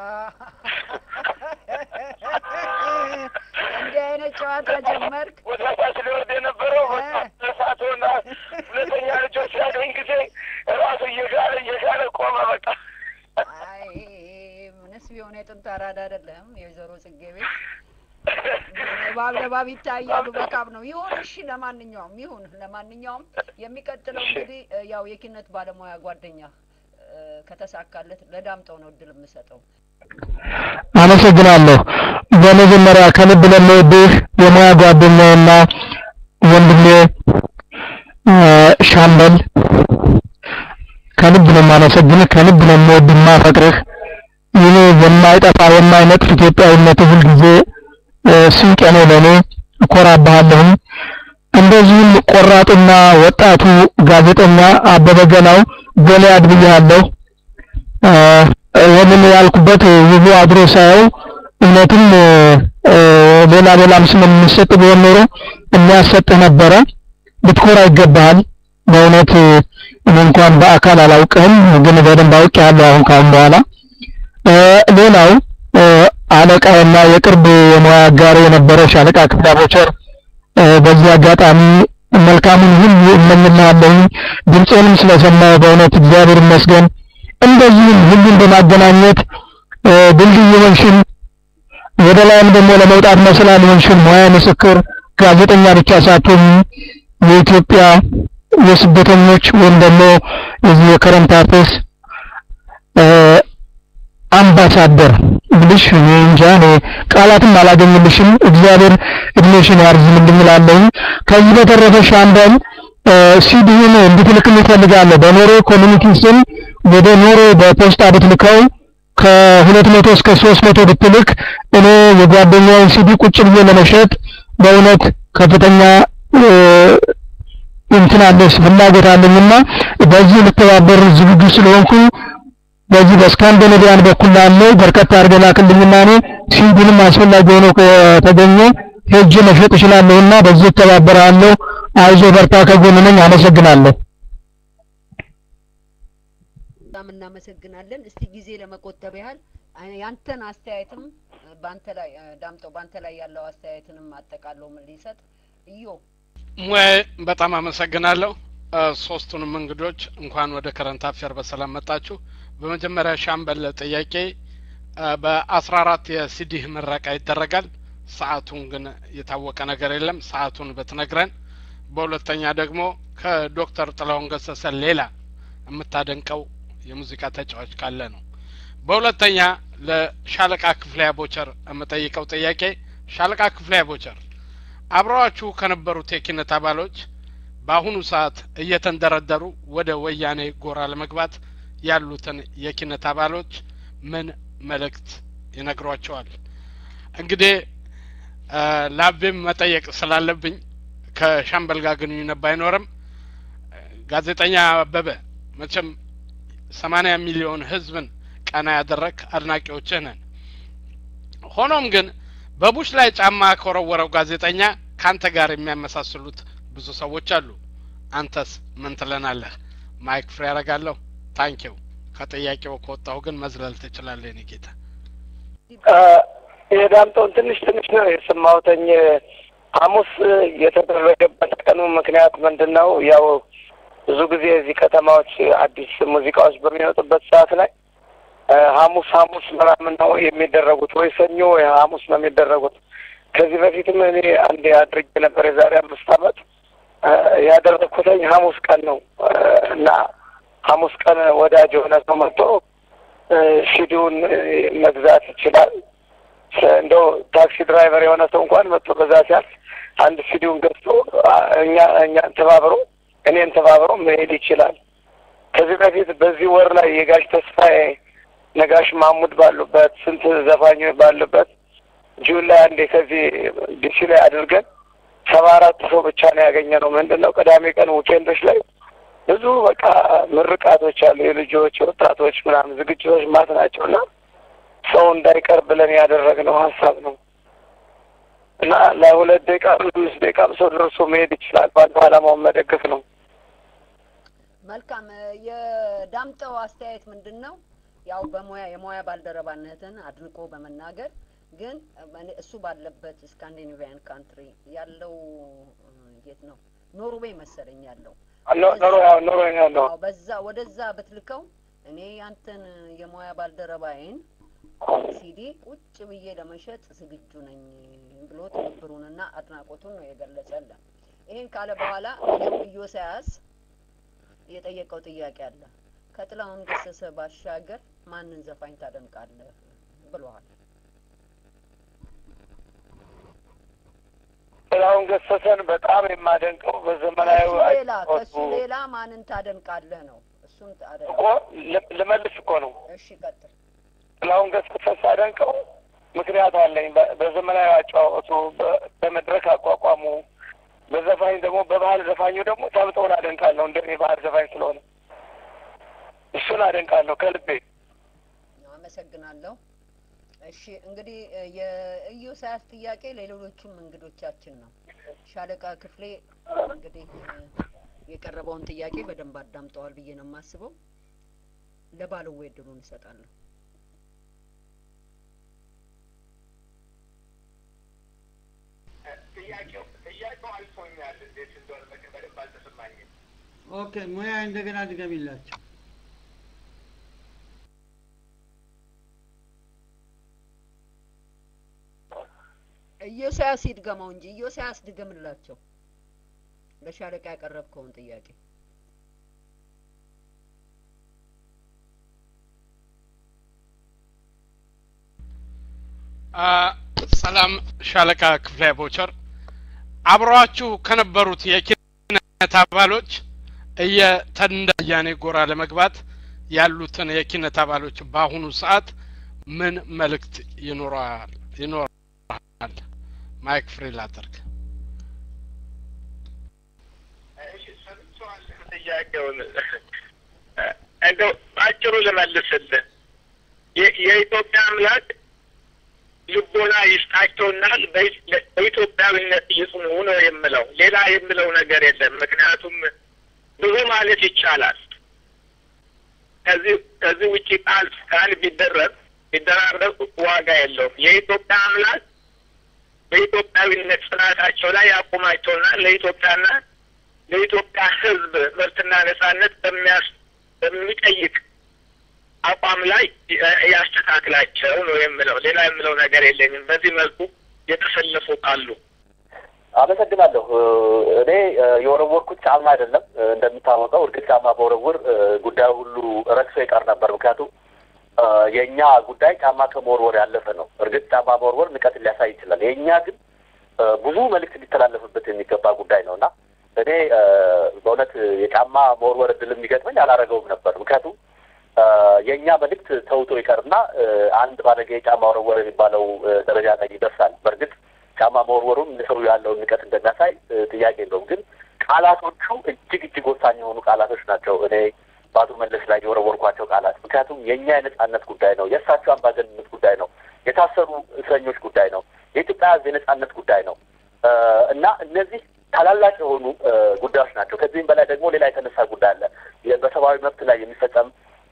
እንዲህ አይነት ጨዋታ ጀመርክ። ወደ ታች ሊወርድ የነበረው እሳቱና ሁለተኛ ልጆች ሲያገኝ ጊዜ ራሱ እየጋለ እየጋለ ቆመ በቃ አይ ምንስ ቢሆን የጥንት አራዳ አይደለም። የወይዘሮ ጽጌ ቤት እባብ ለባብ ይታያሉ። በካብ ነው ይሁን። እሺ፣ ለማንኛውም ይሁን። ለማንኛውም የሚቀጥለው እንግዲህ ያው የኪነት ባለሙያ ጓደኛ ከተሳካለት ለዳምጠው ነው እድል የምሰጠው። አመሰግናለሁ። በመጀመሪያ ከልብ ለምወድህ የሙያ ጓደኛዬና ወንድሜ ሻምበል ከልብ ነው የማመሰግንህ። ከልብ ነው የምወድህ የማፈቅርህ። ይህ የማይጠፋ የማይነጥፍ ኢትዮጵያዊነት ሁልጊዜ ስንቄ ነው ለእኔ። እኮራብሃለሁም። እንደዚሁም ቆራጡና ወጣቱ ጋዜጠኛ አበበ ገላው ጎልያድ ብያለሁ። ይህንን ያልኩበት ውቡ አድሮ ሳየው እውነትም ሌላ ሌላም ስም የሚሰጥ ቢሆን ኖሮ የሚያሰጥህ ነበረ። ልትኮራ ይገባሃል። በእውነት እኔ እንኳን በአካል አላውቅህም፣ ግን በደንብ አውቄሃለሁ አሁን ካሁን በኋላ። ሌላው አለቃዬና የቅርብ የሙያ አጋሪ የነበረ ሻለቃ ክፍለ ቦቸር በዚህ አጋጣሚ መልካሙን ሁሉ እመኝልሃለሁ። ድምፄንም ስለሰማሁ በእውነት እግዚአብሔር ይመስገን። እንደዚሁም ሁሉን በማገናኘት ድልድይ የሆንሽን ወደ ላይም ደግሞ ለመውጣት መሰላል የሆንሽን ሙያ ምስክር ጋዜጠኛ ብቻ ሳትሆኚ የኢትዮጵያ የስደተኞች ወይም ደግሞ የዚህ የከረንት አፌርስ አምባሳደር ብልሽ እኔ እንጃ እኔ ቃላትም አላገኝልሽም። እግዚአብሔር እድሜሽን ያርዝምልኝ እላለሁ። ከዚህ በተረፈ ሻምበል ሲዲውን እንድትልክልኝ እፈልጋለሁ። በኖርዌይ ኮሚኒቲ ስም ወደ ኖርዌይ በፖስታ ብትልከው ከሁለት መቶ እስከ ሶስት መቶ ብትልክ እኔ የጓደኛውን ሲዲ ቁጭ ብዬ ለመሸጥ በእውነት ከፍተኛ እንትን አለሽ ፍላጎት አለኝና በዚህ ልተባበር ዝግጁ ስለሆንኩ በዚህ በስካንዲኔቪያን በኩል ላለው በርከት አድርገህ ላክልኝና እኔ ሲዲንም አስፈላጊ ሆኖ ከተገኘ ሄጄ መሸጥ እችላለሁና በዚህ እተባበራለሁ። አይዞህ በርታ፣ ከጎን ነኝ። አመሰግናለሁ። በጣም እናመሰግናለን። እስቲ ጊዜ ለመቆጠብ ያህል አ- ያንተን አስተያየትም እ፣ በአንተ ላይ እ፣ ዳምጠው በአንተ ላይ ያለው አስተያየትንም አጠቃለው ምን ሊሰጥ እዮ ሙያዬ በጣም አመሰግናለሁ። እ፣ ሶስቱንም እንግዶች እንኳን ወደ ከረንት አፌር በሰላም መጣችሁ። በመጀመሪያ ሻምበል ጥያቄ እ፣ በአስራ አራት የሲዲህ ምረቃ ይደረጋል። ሰዓቱን ግን የታወቀ ነገር የለም። ሰዓቱን ብትነግረን። በሁለተኛ ደግሞ ከዶክተር ጥላሁን ገሰሰ ሌላ የምታደንቀው የሙዚቃ ተጫዋች ካለ ነው። በሁለተኛ ለሻለቃ ክፍሌ ቦቸር የምጠይቀው ጥያቄ ሻለቃ ክፍሌ ቦቸር አብረዋችሁ ከነበሩት የኪነት አባሎች በአሁኑ ሰዓት እየተንደረደሩ ወደ ወያኔ ጎራ ለመግባት ያሉትን የኪነት አባሎች ምን መልእክት ይነግሯቸዋል? እንግዲህ እ፣ ላቤም መጠየቅ ስላለብኝ ከሻምበል ጋር ግንኙነት ባይኖርም እ፣ ጋዜጠኛ አበበ መቼም ሰማኒያ ሚሊዮን ህዝብን ቀና ያደረግ አድናቂዎችህ ነን። ሆኖም ግን በቡሽ ላይ ጫማ ከወረወረው ጋዜጠኛ ካንተ ጋር የሚያመሳስሉት ብዙ ሰዎች አሉ። አንተስ ምን ትለናለህ? ማይክ ፍሬ ያደርጋለሁ። ታንኪው። ከጥያቄው ከወጣሁ ግን መዝለል ትችላለህ የኔ ጌታ። የዳምጠውን ትንሽ ትንሽ ነው የሰማሁተኝ። ሐሙስ የተደረገበት ቀኑ ምክንያት ምንድን ነው? ያው ብዙ ጊዜ እዚህ ከተማዎች አዲስ ሙዚቃዎች በሚወጡበት ሰዓት ላይ እ፣ ሐሙስ ሐሙስ ምናምን ነው የሚደረጉት ወይ ሰኞ ወይ ሐሙስ ነው የሚደረጉት። ከዚህ በፊትም እኔ አንዴ አድርጌ ነበር የዛሬ አምስት ዓመት እ፣ ያደረግኩትኝ ሐሙስ ቀን ነው እ፣ እና ሐሙስ ቀን ወዳጅ የሆነ ሰው መጥቶ እ፣ ሲዲውን እ፣ መግዛት ይችላል። ስ- እንደው ታክሲ ድራይቨር የሆነ ሰው እንኳን መጥቶ በዛ ሲያልፍ አንድ ሲዲውን ገዝቶ አ፣ እኛ እኛን ተባብሮ እኔን ተባብሮ መሄድ ይችላል። ከዚህ በፊት በዚህ ወር ላይ የጋሽ ተስፋዬ ነጋሽ ማሙድ ባሉበት ስንት ዘፋኞች ባሉበት ጁን ላይ አንዴ ከዚህ ዲሲ ላይ አድርገን ሰባ አራት ሰው ብቻ ነው ያገኘ ነው። ምንድን ነው ቅዳሜ ቀን ዊኬንዶች ላይ ብዙ በቃ ምርቃቶች አሉ፣ የልጆች ወጣቶች ምናምን ዝግጅቶች ማት ናቸው እና ሰው እንዳይቀር ብለን ያደረግነው ሀሳብ ነው እና ለሁለት ደቂቃ አምስት ደቂቃም ሰው ደርሶ መሄድ ይችላል። ባለው ዓላማውን መደገፍ ነው። መልካም እ፣ የዳምጠው አስተያየት ምንድን ነው? ያው በሙያ የሙያ ባልደረባነትን አድንቆ በመናገር ግን እ፣ እኔ- እሱ ባለበት ስካንዲኔቪያን ካንትሪ ያለው እ፣ የት ነው ኖርዌይ መሰለኝ ያለው ኖ- ኖሮ ያው ኖሮ ያለው አዎ፣ በዛ ወደዛ ብትልከው እኔ ያንተን የሙያ ባልደረባዬን ሲዲ ቁጭ ብዬ ለመሸጥ ዝግጁ ነኝ ብሎ ትብብሩንና አድናቆቱን ነው የገለጸልን። ይህን ካለ በኋላ እኔም ኢዮስያስ የጠየቀው ጥያቄ አለ። ከጥላሁን ገሰሰ ባሻገር ማንን ዘፋኝ ታደንቃለህ ብለዋል። ጥላሁን ገሰሰን በጣም የማደንቀው በዘመናዊ ከሱ ሌላ አጫወቱ ከሱ ሌላ ማንን ታደንቃለህ ነው? እሱን ታደንቅ። እኮ ል- ልመልስ እኮ ነው። እሺ ቀጥል። ጥላሁን ገሰሰን ሳደንቀው ምክንያት አለኝ። በ- በዘመናዊ አጫወቱ፣ በ- በመድረክ አቋቋሙ፣ በዘፋኝ ደግሞ በባህል ዘፋኙ ደግሞ ዳምጠውን አደንቃለሁ። እንደኔ ባህል ዘፋኝ ስለሆነ እሱን አደንቃለሁ ከልቤ። አመሰግናለሁ። እሺ እንግዲህ እ፣ የኢዮስያስ ጥያቄ ለሌሎቹም እንግዶቻችን ነው። ሻለቃ ክፍሌ እንግዲህ እ፣ የቀረበውን ጥያቄ በደንብ አዳምጠዋል ብዬ ነው የማስበው። ለባለዌ እድሉን እሰጣለሁ። ጥያቄው ጥያቄው አልፎኛል። እንዴት እንደሆነ በቅ- በደንብ አልተሰማኝም። ኦኬ ሙያ እንደገና ድገሚላቸው። ኢዮስያስ ይድገመው እንጂ ኢዮስያስ ድገምላቸው ለሻለቃ ያቀረብከውን ጥያቄ። አ፣ ሰላም ሻለቃ ክፍሌ ቦቸር አብረዋችሁ ከነበሩት የኪነት አባሎች እየተንዳያኔ ጎራ ለመግባት ያሉትን የኪነት አባሎች በአሁኑ ሰዓት ምን መልእክት ይኖረዋል ይኖራል? ማይክ ፍሪ ላድርግ። እሺ ሰምቼዋለሁ ጥያቄውን። እንደው በአጭሩ ልመልስልህ። የ- የኢትዮጵያ አምላክ ልቦና ይስጣቸውና በኢ- በኢትዮጵያዊነት ይጽኑ ነው የምለው። ሌላ የምለው ነገር የለም። ምክንያቱም ብዙ ማለት ይቻላል። ከዚህ ከዚህ ውጭ ቃል ቃል ቢደረግ ቢደራረግ ዋጋ የለውም። የኢትዮጵያ አምላክ በኢትዮጵያዊነት ጽናታቸው ላይ ያቁማቸውና ለኢትዮጵያና ለኢትዮጵያ ሕዝብ መብትና ነጻነት በሚያስ በሚጠይቅ አቋም ላይ ያስተካክላቸው ነው የምለው። ሌላ የምለው ነገር የለኝም። በዚህ መልኩ የተሰለፉ ካሉ አመሰግናለሁ። እኔ የወረወርኩት ጫማ አይደለም። እንደሚታወቀው እርግጥ ጫማ በወረውር ጉዳዩ ሁሉ ረክሶ ይቀር ነበር። ምክንያቱም የእኛ ጉዳይ ጫማ ከመወርወር ያለፈ ነው። እርግጥ ጫማ መወርወር ንቀት ሊያሳይ ይችላል። የእኛ ግን ብዙ መልእክት ሊተላለፍበት የሚገባ ጉዳይ ነው እና እኔ በእውነት የጫማ መወርወር እድል የሚገጥመኝ አላረገውም ነበር። ምክንያቱም የእኛ መልእክት ተውቶ ይቀርና አንድ ባለጌ ጫማ ወረወር የሚባለው ደረጃ ላይ ይደርሳል። በእርግጥ ጫማ መወርወሩም ንስሩ ያለውን ንቀት እንደሚያሳይ ጥያቄ የለውም። ግን ቃላቶቹ እጅግ እጅግ ወሳኝ የሆኑ ቃላቶች ናቸው። እኔ በአቶ መለስ ላይ የወረወርኳቸው ቃላት ምክንያቱም የእኛ የነጻነት ጉዳይ ነው፣ የእሳቸው አምባገንነት ጉዳይ ነው፣ የታሰሩ እስረኞች ጉዳይ ነው፣ የኢትዮጵያ ሕዝብ የነጻነት ጉዳይ ነው እና እነዚህ ታላላቅ የሆኑ ጉዳዮች ናቸው። ከዚህም በላይ ደግሞ ሌላ የተነሳ ጉዳይ አለ። በሰብአዊ መብት ላይ የሚፈጸም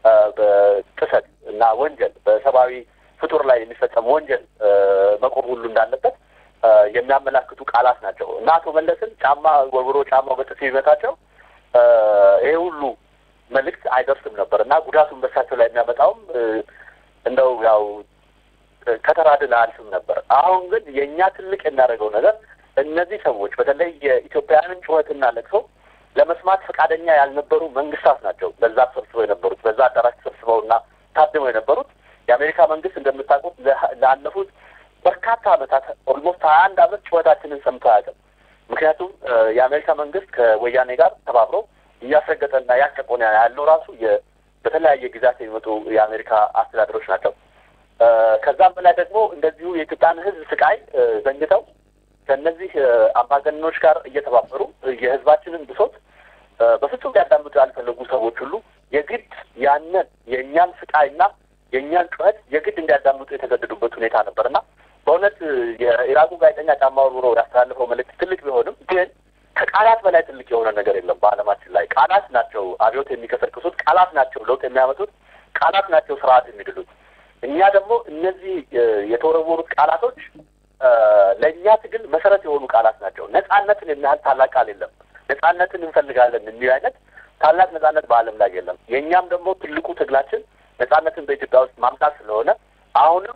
ጥሰት እና ወንጀል በሰብአዊ ፍጡር ላይ የሚፈጸም ወንጀል መቆም ሁሉ እንዳለበት የሚያመላክቱ ቃላት ናቸው እና አቶ መለስን ጫማ ወርውሮ ጫማው በጥፊ ቢመታቸው ይሄ ሁሉ መልእክት አይደርስም ነበር እና ጉዳቱን በሳቸው ላይ የሚያመጣውም እንደው ያው ከተራ ድል አያልፍም ነበር። አሁን ግን የእኛ ትልቅ የሚያደርገው ነገር እነዚህ ሰዎች በተለይ የኢትዮጵያውያንን ጩኸትና ለቅሶ ለመስማት ፈቃደኛ ያልነበሩ መንግስታት ናቸው። በዛ ተሰብስበው የነበሩት በዛ አዳራሽ ተሰብስበው እና ታድመው የነበሩት የአሜሪካ መንግስት እንደምታውቁት ላለፉት በርካታ ዓመታት ኦልሞስት ሀያ አንድ ዓመት ጩኸታችንን ሰምቶ አያውቅም። ምክንያቱም የአሜሪካ መንግስት ከወያኔ ጋር ተባብሮ እያስረገጠና እያስጨቆነ ያለው ራሱ በተለያየ ጊዜያት የሚመጡ የአሜሪካ አስተዳደሮች ናቸው። ከዛም በላይ ደግሞ እንደዚሁ የኢትዮጵያን ሕዝብ ስቃይ ዘንግተው ከእነዚህ አምባገነኖች ጋር እየተባበሩ የህዝባችንን ብሶት በፍጹም ሊያዳምጡ ያልፈለጉ ሰዎች ሁሉ የግድ ያንን የእኛን ስቃይና የእኛን ጩኸት የግድ እንዲያዳምጡ የተገደዱበት ሁኔታ ነበር እና በእውነት የኢራቁ ጋዜጠኛ ጫማ ወርውሮ ያስተላልፈው መልእክት ትልቅ ቢሆንም ግን ከቃላት በላይ ትልቅ የሆነ ነገር የለም በዓለማችን ላይ። ቃላት ናቸው አብዮት የሚቀሰቅሱት፣ ቃላት ናቸው ለውጥ የሚያመጡት፣ ቃላት ናቸው ስርዓት የሚድሉት። እኛ ደግሞ እነዚህ የተወረወሩት ቃላቶች ለእኛ ትግል መሰረት የሆኑ ቃላት ናቸው። ነጻነትን የሚያህል ታላቅ ቃል የለም። ነጻነትን እንፈልጋለን የሚል አይነት ታላቅ ነጻነት በዓለም ላይ የለም። የእኛም ደግሞ ትልቁ ትግላችን ነጻነትን በኢትዮጵያ ውስጥ ማምጣት ስለሆነ አሁንም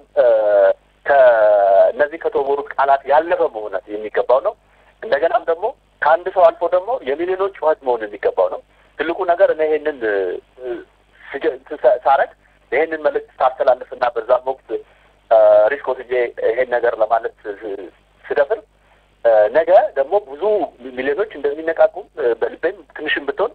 ከእነዚህ ከተወረወሩት ቃላት ያለፈ መሆን የሚገባው ነው። እንደገናም ደግሞ ከአንድ ሰው አልፎ ደግሞ የሚሊዮኖች ጩኸት መሆን የሚገባው ነው። ትልቁ ነገር እኔ ይሄንን ሳረግ ይሄንን መልእክት ሳስተላልፍና በዛም ወቅት ሪስክ ወስጄ ይሄን ነገር ለማለት ስደፍር ነገ ደግሞ ብዙ ሚሊዮኖች እንደሚነቃቁ በልቤም ትንሽም ብትሆን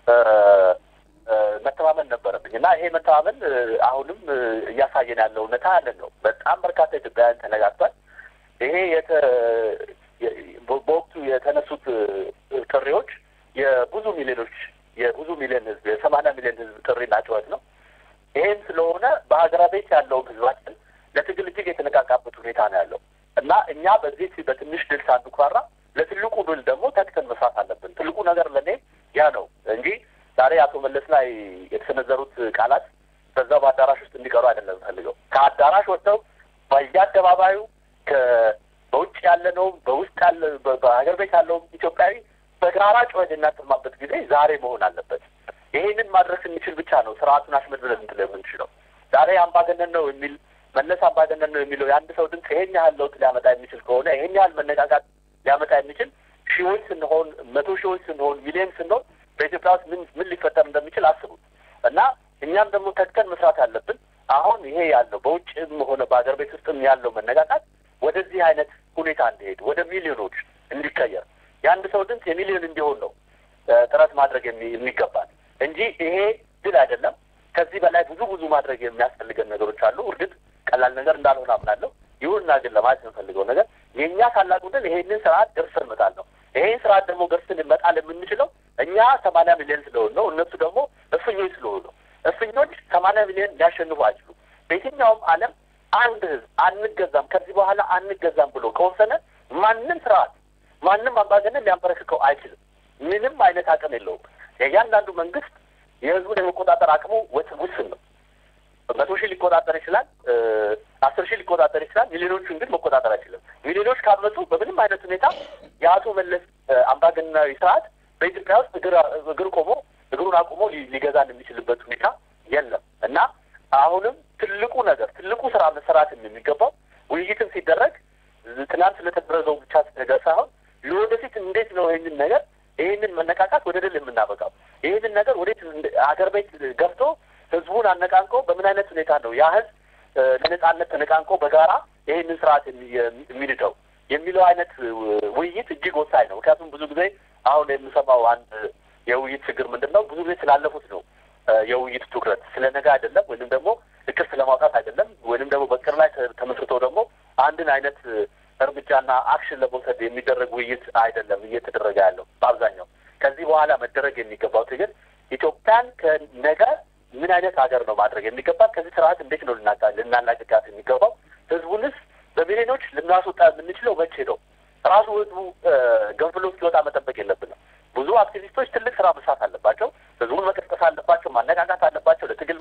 መተማመን ነበረብኝ እና ይሄ መተማመን አሁንም እያሳየን ያለው እውነታ ያለን ነው። በጣም በርካታ ኢትዮጵያውያን ተነጋግቷል። ይሄ የተ በወቅቱ የተነሱት ጥሪዎች የብዙ ሚሊዮኖች የብዙ ሚሊዮን ህዝብ የሰማንያ ሚሊዮን ህዝብ ጥሪና ጩኸት ነው። ይሄም ስለሆነ በሀገራ ቤት ያለውን ህዝባችን ለትግል እጅግ የተነቃቃበት ሁኔታ ነው ያለው እና እኛ በዚህ በትንሽ ድል ሳንኩራራ ለትልቁ ድል ደግሞ ተግተን መስራት አለብን። ትልቁ ነገር ለእኔ ያ ነው እንጂ ዛሬ አቶ መለስ ላይ የተሰነዘሩት ቃላት በዛው በአዳራሽ ውስጥ እንዲቀሩ አይደለም ፈልገው ከአዳራሽ ወጥተው በየአደባባዩ በውጭ ያለነውም በውስጥ ያለ በሀገር ቤት ያለውም ኢትዮጵያዊ በጋራ ጩኸት የሚያሰማበት ጊዜ ዛሬ መሆን አለበት። ይሄንን ማድረስ የሚችል ብቻ ነው ስርዓቱን አሽመድምደን እንትን የምንችለው። ዛሬ አምባገነን ነው የሚል መለስ አምባገነን ነው የሚለው የአንድ ሰው ድምፅ ይሄን ያህል ለውጥ ሊያመጣ የሚችል ከሆነ ይሄን ያህል መነቃቃት ሊያመጣ የሚችል ሺዎች ስንሆን፣ መቶ ሺዎች ስንሆን፣ ሚሊዮን ስንሆን በኢትዮጵያ ውስጥ ምን ምን ሊፈጠር እንደሚችል አስቡት እና እኛም ደግሞ ተግተን መስራት አለብን። አሁን ይሄ ያለው በውጭም ሆነ በሀገር ቤት ውስጥም ያለው መነቃቃት ወደዚህ አይነት ሁኔታ እንዲሄድ ወደ ሚሊዮኖች እንዲቀየር የአንድ ሰው ድምፅ የሚሊዮን እንዲሆን ነው ጥረት ማድረግ የሚገባል እንጂ ይሄ ድል አይደለም። ከዚህ በላይ ብዙ ብዙ ማድረግ የሚያስፈልገን ነገሮች አሉ። እርግጥ ቀላል ነገር እንዳልሆነ አምናለሁ። ይሁንና ግን ለማለት የምፈልገው ነገር የእኛ ታላቁ ድል ይሄንን ስርዓት ገርሰን መጣል ነው። ይሄን ስርዓት ደግሞ ገርሰን መጣል የምንችለው እኛ ሰማንያ ሚሊዮን ስለሆን ነው። እነሱ ደግሞ እፍኞች ስለሆኑ ነው። እፍኞች ሰማንያ ሚሊዮን ሊያሸንፉ አይችሉም። በየትኛውም ዓለም አንድ ህዝብ አንገዛም፣ ከዚህ በኋላ አንገዛም ብሎ ከወሰነ ማንም ስርዓት ማንም አምባገነን ሊያንበረክከው አይችልም። ምንም አይነት አቅም የለውም። የእያንዳንዱ መንግስት የህዝቡን የመቆጣጠር አቅሙ ውስን ነው። መቶ ሺህ ሊቆጣጠር ይችላል፣ አስር ሺህ ሊቆጣጠር ይችላል። ሚሊዮኖቹን ግን መቆጣጠር አይችልም። ሚሊዮኖች ካመጡ በምንም አይነት ሁኔታ የአቶ መለስ አምባገነናዊ ስርዓት በኢትዮጵያ ውስጥ እግር ቆሞ እግሩን አቁሞ ሊገዛን የሚችልበት ሁኔታ የለም እና አሁንም ትልቁ ነገር ትልቁ ስራ መሰራት የሚገባው ውይይትም ሲደረግ ትናንት ስለተደረገው ብቻ ነገር ሳይሆን ለወደፊት እንዴት ነው ይህንን ነገር ይህንን መነቃቃት ወደ ድል የምናበቃው ይህንን ነገር ወዴት አገር ቤት ገብቶ ህዝቡን አነቃንቆ በምን አይነት ሁኔታ ነው ያ ህዝብ ለነጻነት ተነቃንቆ በጋራ ይህንን ስርዓት የሚንደው የሚለው አይነት ውይይት እጅግ ወሳኝ ነው። ምክንያቱም ብዙ ጊዜ አሁን የምሰማው አንድ የውይይት ችግር ምንድን ነው? ብዙ ጊዜ ስላለፉት ነው የውይይት ትኩረት ስለ ነገ አይደለም፣ ወይንም ደግሞ እቅድ ስለማውጣት አይደለም፣ ወይንም ደግሞ በቅር ላይ ተመስርቶ ደግሞ አንድን አይነት እርምጃና አክሽን ለመውሰድ የሚደረግ ውይይት አይደለም እየተደረገ ያለው በአብዛኛው። ከዚህ በኋላ መደረግ የሚገባው ትግል ኢትዮጵያን ከነገ ምን አይነት ሀገር ነው ማድረግ የሚገባት? ከዚህ ስርዓት እንዴት ነው ልናላቅቃት የሚገባው? ህዝቡንስ በሚሊዮኖች ልናስወጣ የምንችለው መቼ ነው? ራሱ ህዝቡ ገንፍሎ እስኪወጣ መጠበቅ የለብንም። ብዙ አክቲቪስቶች ትልቅ ስራ መስራት አለባቸው። ህዝቡን መቀስቀስ አለባቸው፣ ማነቃቃት አለባቸው፣ ለትግል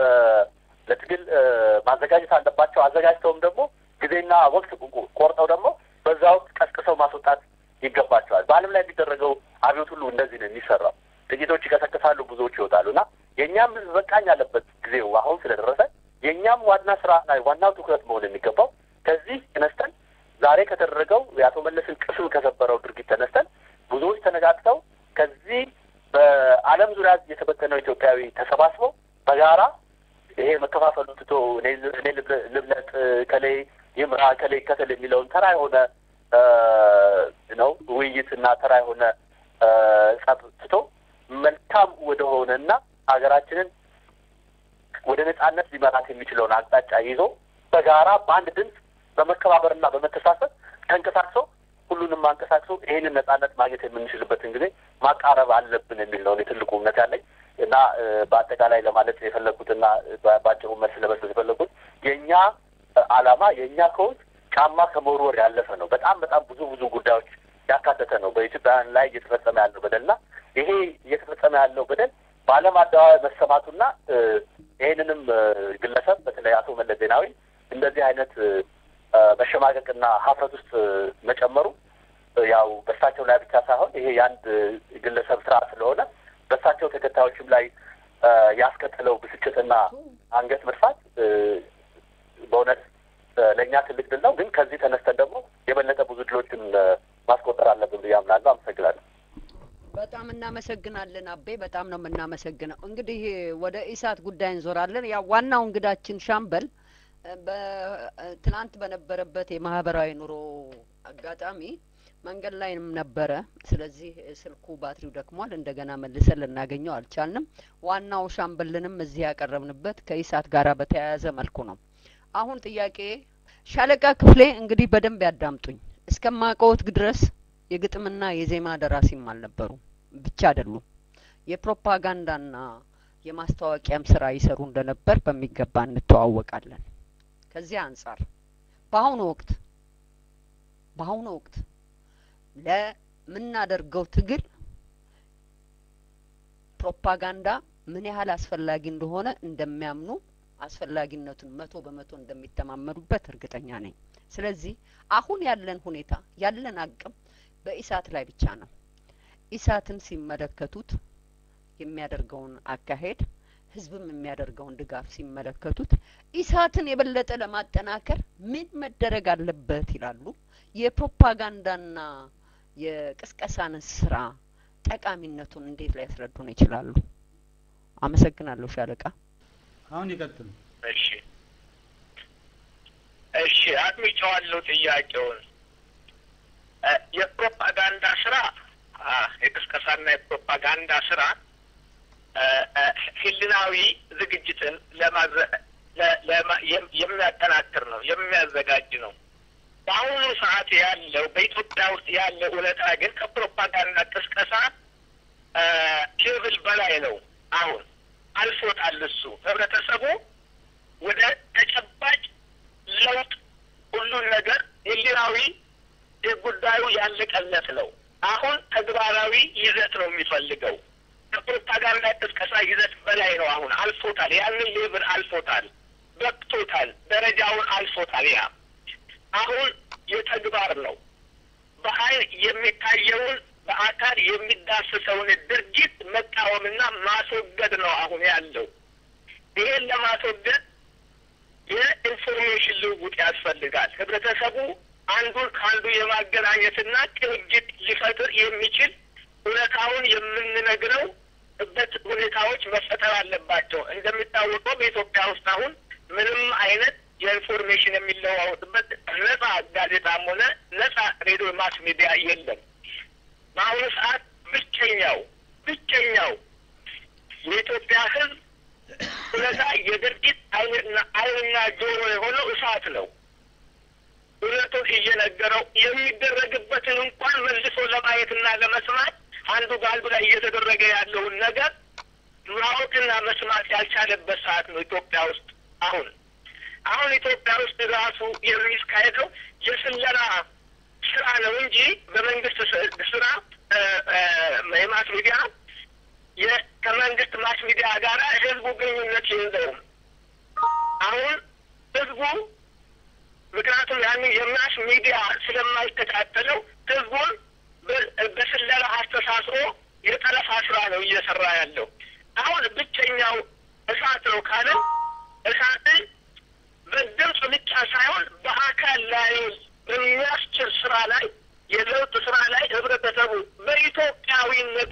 ለትግል ማዘጋጀት አለባቸው። አዘጋጅተውም ደግሞ ጊዜና ወቅት ቆርጠው ደግሞ በዛ ወቅት ቀስቅሰው ማስወጣት ይገባቸዋል። በዓለም ላይ የሚደረገው አብዮት ሁሉ እንደዚህ ነው የሚሰራው። ጥቂቶች ይቀሰቅሳሉ፣ ብዙዎች ይወጣሉ እና የእኛም ህዝብ በቃኝ ያለበት ጊዜው አሁን ስለደረሰ የእኛም ዋና ስራና ዋናው ትኩረት መሆን የሚገባው ከዚህ ተነስተን ዛሬ ከተደረገው የአቶ መለስን ቅስም ከሰበረው ድርጊት ተነስተን ብዙዎች ተነጋግተው ከዚህ በዓለም ዙሪያ የተበተነው ኢትዮጵያዊ ተሰባስበው በጋራ ይሄ መከፋፈሉ ትቶ እኔ ልብለጥ ከሌ ይምራ ከሌ ይከተል የሚለውን ተራ የሆነ ነው ውይይትና ተራ የሆነ ጸብ ትቶ መልካም ወደሆነና ሀገራችንን ወደ ነጻነት ሊመራት የሚችለውን አቅጣጫ ይዞ በጋራ በአንድ ድምፅ በመከባበርና በመተሳሰብ ተንቀሳቅሶ ሁሉንም አንቀሳቅሶ ይህንን ነጻነት ማግኘት የምንችልበትን ጊዜ ማቃረብ አለብን የሚል ነው ትልቁ እምነት ያለኝ እና በአጠቃላይ ለማለት የፈለግኩትና በአጭሩ መልስ ለመስጠት የፈለግኩት የእኛ ዓላማ የእኛ ከውስጥ ጫማ ከመወርወር ያለፈ ነው። በጣም በጣም ብዙ ብዙ ጉዳዮች ያካተተ ነው። በኢትዮጵያውያን ላይ እየተፈጸመ ያለው በደልና ይሄ እየተፈጸመ ያለው በደል በዓለም አደባባይ መሰማቱና ይህንንም ግለሰብ በተለይ አቶ መለስ ዜናዊ እንደዚህ አይነት መሸማቀቅና ሀፍረት ውስጥ መጨመሩ ያው በእሳቸው ላይ ብቻ ሳይሆን ይሄ የአንድ ግለሰብ ስራ ስለሆነ በእሳቸው ተከታዮችም ላይ ያስከተለው ብስጭትና አንገት መድፋት በእውነት ለእኛ ትልቅ ድል ነው። ግን ከዚህ ተነስተን ደግሞ የበለጠ ብዙ ድሎችን ማስቆጠር አለብን ብዬ አምናለሁ። አመሰግናለሁ። በጣም እናመሰግናለን አቤ፣ በጣም ነው የምናመሰግነው። እንግዲህ ወደ ኢሳት ጉዳይ እንዞራለን። ያው ዋናው እንግዳችን ሻምበል ትናንት በነበረበት የማህበራዊ ኑሮ አጋጣሚ መንገድ ላይም ነበረ። ስለዚህ ስልኩ ባትሪው ደክሟል። እንደገና መልሰን ልናገኘው አልቻልንም። ዋናው ሻምበልንም እዚህ ያቀረብንበት ከኢሳት ጋር በተያያዘ መልኩ ነው። አሁን ጥያቄ ሻለቃ ክፍሌ እንግዲህ በደንብ ያዳምጡኝ። እስከማውቀዎት ድረስ የግጥምና የዜማ ደራሲም አልነበሩ ብቻ አይደሉም። የፕሮፓጋንዳና የማስታወቂያም ስራ ይሰሩ እንደነበር በሚገባ እንተዋወቃለን። ከዚህ አንጻር በአሁኑ ወቅት በአሁኑ ወቅት ለምናደርገው ትግል ፕሮፓጋንዳ ምን ያህል አስፈላጊ እንደሆነ እንደሚያምኑ አስፈላጊነቱን መቶ በመቶ እንደሚተማመኑበት እርግጠኛ ነኝ። ስለዚህ አሁን ያለን ሁኔታ ያለን አቅም በኢሳት ላይ ብቻ ነው። ኢሳትን ሲመለከቱት የሚያደርገውን አካሄድ ህዝብም የሚያደርገውን ድጋፍ ሲመለከቱት ኢሳትን የበለጠ ለማጠናከር ምን መደረግ አለበት ይላሉ። የፕሮፓጋንዳና የቅስቀሳን ስራ ጠቃሚነቱን እንዴት ሊያስረዱን ይችላሉ? አመሰግናለሁ ሻለቃ። አሁን ይቀጥሉ። እሺ እሺ፣ አድምጬዋለሁ ጥያቄውን። የፕሮፓጋንዳ ስራ የቅስቀሳና የፕሮፓጋንዳ ስራ ህልናዊ ዝግጅትን የሚያጠናክር ነው፣ የሚያዘጋጅ ነው። በአሁኑ ሰዓት ያለው በኢትዮጵያ ውስጥ ያለው እውነታ ግን ከፕሮፓጋንዳ ቅስቀሳ ሌቭል በላይ ነው። አሁን አልፎታል። እሱ ህብረተሰቡ ወደ ተጨባጭ ለውጥ ሁሉን ነገር ህሊናዊ ጉዳዩ ያለቀለት ነው። አሁን ተግባራዊ ይዘት ነው የሚፈልገው። ከፕሮፓጋንዳ ቅስቀሳ ይዘት በላይ ነው። አሁን አልፎታል። ያንን ሌብል አልፎታል፣ በቅቶታል፣ ደረጃውን አልፎታል። ያ አሁን የተግባር ነው። በአይን የሚታየውን በአካል የሚዳስሰውን ድርጊት መቃወምና ማስወገድ ነው አሁን ያለው። ይሄን ለማስወገድ የኢንፎርሜሽን ልውውጥ ያስፈልጋል። ህብረተሰቡ አንዱን ከአንዱ የማገናኘትና ቅንጅት ሊፈጥር የሚችል እውነታውን የምንነግረው በት ሁኔታዎች መፈጠር አለባቸው። እንደሚታወቀው በኢትዮጵያ ውስጥ አሁን ምንም አይነት የኢንፎርሜሽን የሚለዋወጥበት ነጻ ጋዜጣም ሆነ ነጻ ሬዲዮ ማስ ሚዲያ የለም። በአሁኑ ሰዓት ብቸኛው ብቸኛው የኢትዮጵያ ህዝብ እውነታ የድርጊት አይንና አይንና ጆሮ የሆነው እሳት ነው። እውነቱን እየነገረው የሚደረግበትን እንኳን መልሶ ለማየትና ለመስማት አንዱ በአንዱ ላይ እየተደረገ ያለውን ነገር ማወቅና መስማት ያልቻለበት ሰዓት ነው ኢትዮጵያ ውስጥ አሁን አሁን ኢትዮጵያ ውስጥ ራሱ የሚካሄደው የስለላ ስራ ነው እንጂ በመንግስት ስራ የማስ ሚዲያ ከመንግስት ማስ ሚዲያ ጋር ህዝቡ ግንኙነት የለውም። አሁን ህዝቡ ምክንያቱም ያንን የማስ ሚዲያ ስለማይከታተለው ህዝቡን በስለላ አስተሳስሮ የጠለፋ ስራ ነው እየሰራ ያለው። አሁን ብቸኛው እሳት ነው ካለ እሳትን በድምፅ ብቻ ሳይሆን በአካል ላይ በሚያስችል ስራ ላይ የለውጥ ስራ ላይ ህብረተሰቡ በኢትዮጵያዊነቱ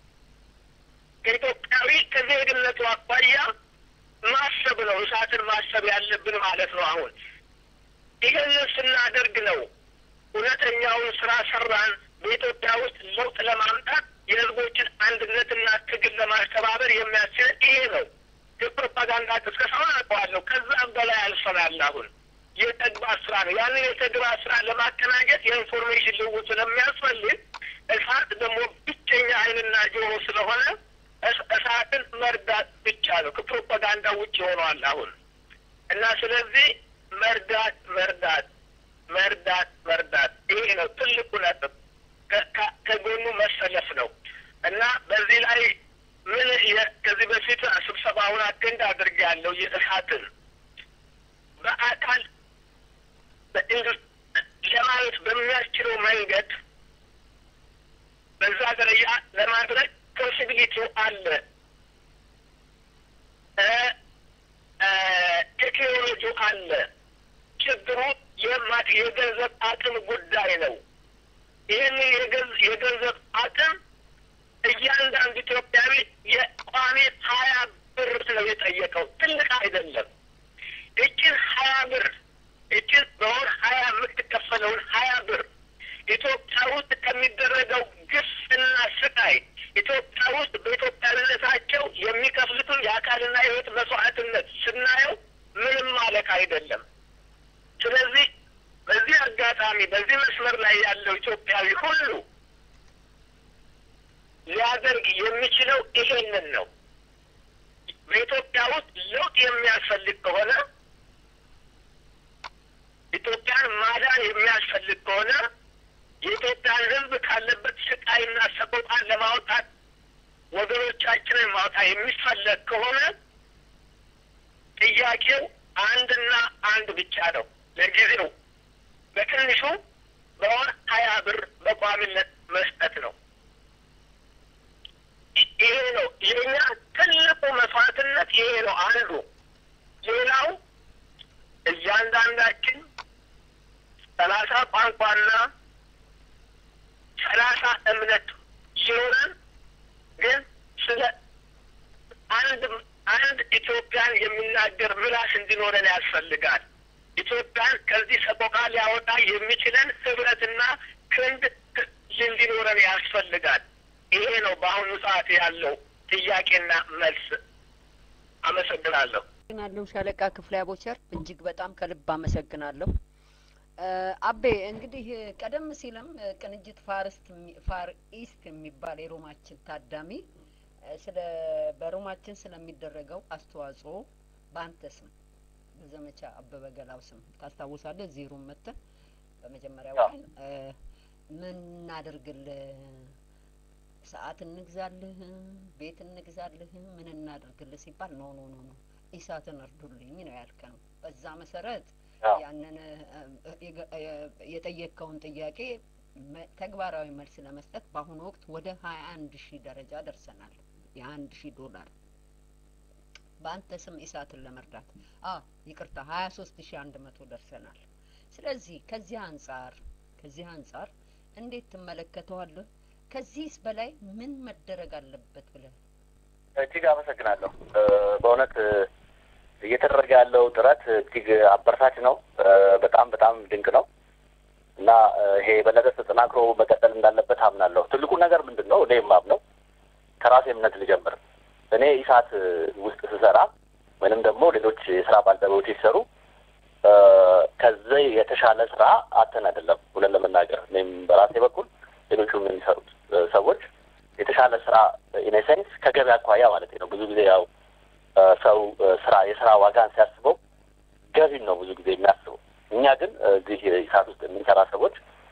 ከኢትዮጵያዊ ከዜግነቱ አኳያ ማሰብ ነው እሳትን ማሰብ ያለብን ማለት ነው። አሁን ይህንን ስናደርግ ነው እውነተኛውን ስራ ሰራን በኢትዮጵያ ውስጥ ለውጥ ለማምጣት የህዝቦችን አንድነትና ትግል ለማስተባበር የሚያስችል ይሄ ነው። የፕሮፓጋንዳ ቅስቀሳውን አውቀዋለሁ። ከዛም በላይ አልፈናል። አሁን የተግባር ስራ ነው። ያንን የተግባር ስራ ለማቀናጀት የኢንፎርሜሽን ልውውጥ ስለሚያስፈልግ እሳት ደግሞ ብቸኛ አይንና ጆሮ ስለሆነ እሳትን መርዳት ብቻ ነው። ከፕሮፓጋንዳ ውጭ ሆኗል አሁን እና ስለዚህ መርዳት መርዳት መርዳት መርዳት ይሄ ነው ትልቁ ነጥብ። ከጎኑ መሰለፍ ነው እና በዚህ ላይ ምን ከዚህ በፊት ስብሰባውን አቴንድ አድርጌ ያለው የእሳትን በአካል ለማየት በሚያስችለው መንገድ በዛ ደረጃ ለማድረግ ፖሲቢሊቲው አለ። ቴክኖሎጂው አለ። ችግሩ የማት የገንዘብ አቅም ጉዳይ ነው። ይህንን የገንዘብ አቅም እያንዳንዱ ኢትዮጵያዊ የቋሚ ሀያ ብር ነው የጠየቀው። ትልቅ አይደለም። እችን ሀያ ብር እችን በወር ሀያ የምትከፈለውን ሀያ ብር ኢትዮጵያ ውስጥ ከሚደረገው ግፍና ስቃይ ኢትዮጵያ ውስጥ በኢትዮጵያዊነታቸው የሚከፍሉትን የአካልና የሕይወት መስዋዕትነት ስናየው ምንም ማለት አይደለም። ስለዚህ በዚህ አጋጣሚ በዚህ መስመር ላይ ያለው ኢትዮጵያዊ ሁሉ ሊያደርግ የሚችለው ይሄንን ነው። በኢትዮጵያ ውስጥ ለውጥ የሚያስፈልግ ከሆነ ኢትዮጵያን ማዳን የሚያስፈልግ ከሆነ የኢትዮጵያን ሕዝብ ካለበት ስቃይና ሰቆቃን ለማውጣት ወገኖቻችንን ማውጣት የሚፈለግ ከሆነ ጥያቄው አንድና አንድ ብቻ ነው። ለጊዜው በትንሹ በወር ሀያ ብር በቋሚነት መስጠት ነው። ይሄ ነው የኛ ትልቁ መስዋዕትነት። ይሄ ነው አንዱ። ሌላው እያንዳንዳችን ሰላሳ ቋንቋና ሰላሳ እምነት ሲኖረን ግን ስለ አንድ አንድ ኢትዮጵያን የሚናገር ምላስ እንዲኖረን ያስፈልጋል። ኢትዮጵያን ከዚህ ሰቆቃ ሊያወጣ የሚችለን ህብረትና ክንድ እንዲኖረን ያስፈልጋል። ይሄ ነው በአሁኑ ሰዓት ያለው ጥያቄና መልስ። አመሰግናለሁ። አመሰግናለሁ ሻለቃ ክፍሌ አቦቸር፣ እጅግ በጣም ከልብ አመሰግናለሁ። አቤ እንግዲህ ቀደም ሲልም ቅንጅት ፋርስት ፋር ኢስት የሚባል የሮማችን ታዳሚ ስለ በሮማችን ስለሚደረገው አስተዋጽኦ በአንተ ስም በዘመቻ አበበ ገላው ስም ታስታውሳለህ? እዚህ ሩም መጥተህ በመጀመሪያው ቀን ምን እናደርግልህ ሰዓት እንግዛልህ፣ ቤት እንግዛልህ፣ ምን እናድርግልህ ሲባል ኖ ኖ ኖ ኖ ኢሳትን እርዱልኝ ነው ያልከነው። በዛ መሰረት ያንን የጠየቅከውን ጥያቄ ተግባራዊ መልስ ለመስጠት በአሁኑ ወቅት ወደ ሀያ አንድ ሺህ ደረጃ ደርሰናል። የአንድ ሺህ ዶላር በአንተ ስም ኢሳትን ለመርዳት አ ይቅርታ ሀያ ሶስት ሺህ አንድ መቶ ደርሰናል። ስለዚህ ከዚህ አንጻር ከዚህ አንጻር እንዴት ትመለከተዋለህ? ከዚህስ በላይ ምን መደረግ አለበት ብለህ እጅግ አመሰግናለሁ። በእውነት እየተደረገ ያለው ጥረት እጅግ አበረታች ነው። በጣም በጣም ድንቅ ነው እና ይሄ የበለጠ ተጠናክሮ መቀጠል እንዳለበት አምናለሁ። ትልቁ ነገር ምንድን ነው? እኔ የማምነው ከራሴ እምነት ልጀምር። እኔ ኢሳት ውስጥ ስሰራ ወይንም ደግሞ ሌሎች የስራ ባልደረቦች ሲሰሩ ከዚህ የተሻለ ስራ አተን አይደለም። ሁለን ለመናገር እኔም በራሴ በኩል ሌሎቹም የሚሰሩት ሰዎች የተሻለ ስራ ኢኔሴንስ ከገበያ አኳያ ማለት ነው። ብዙ ጊዜ ያው ሰው ስራ የስራ ዋጋን ሲያስበው ገቢን ነው ብዙ ጊዜ የሚያስበው። እኛ ግን እዚህ ኢሳት ውስጥ የምንሰራ ሰዎች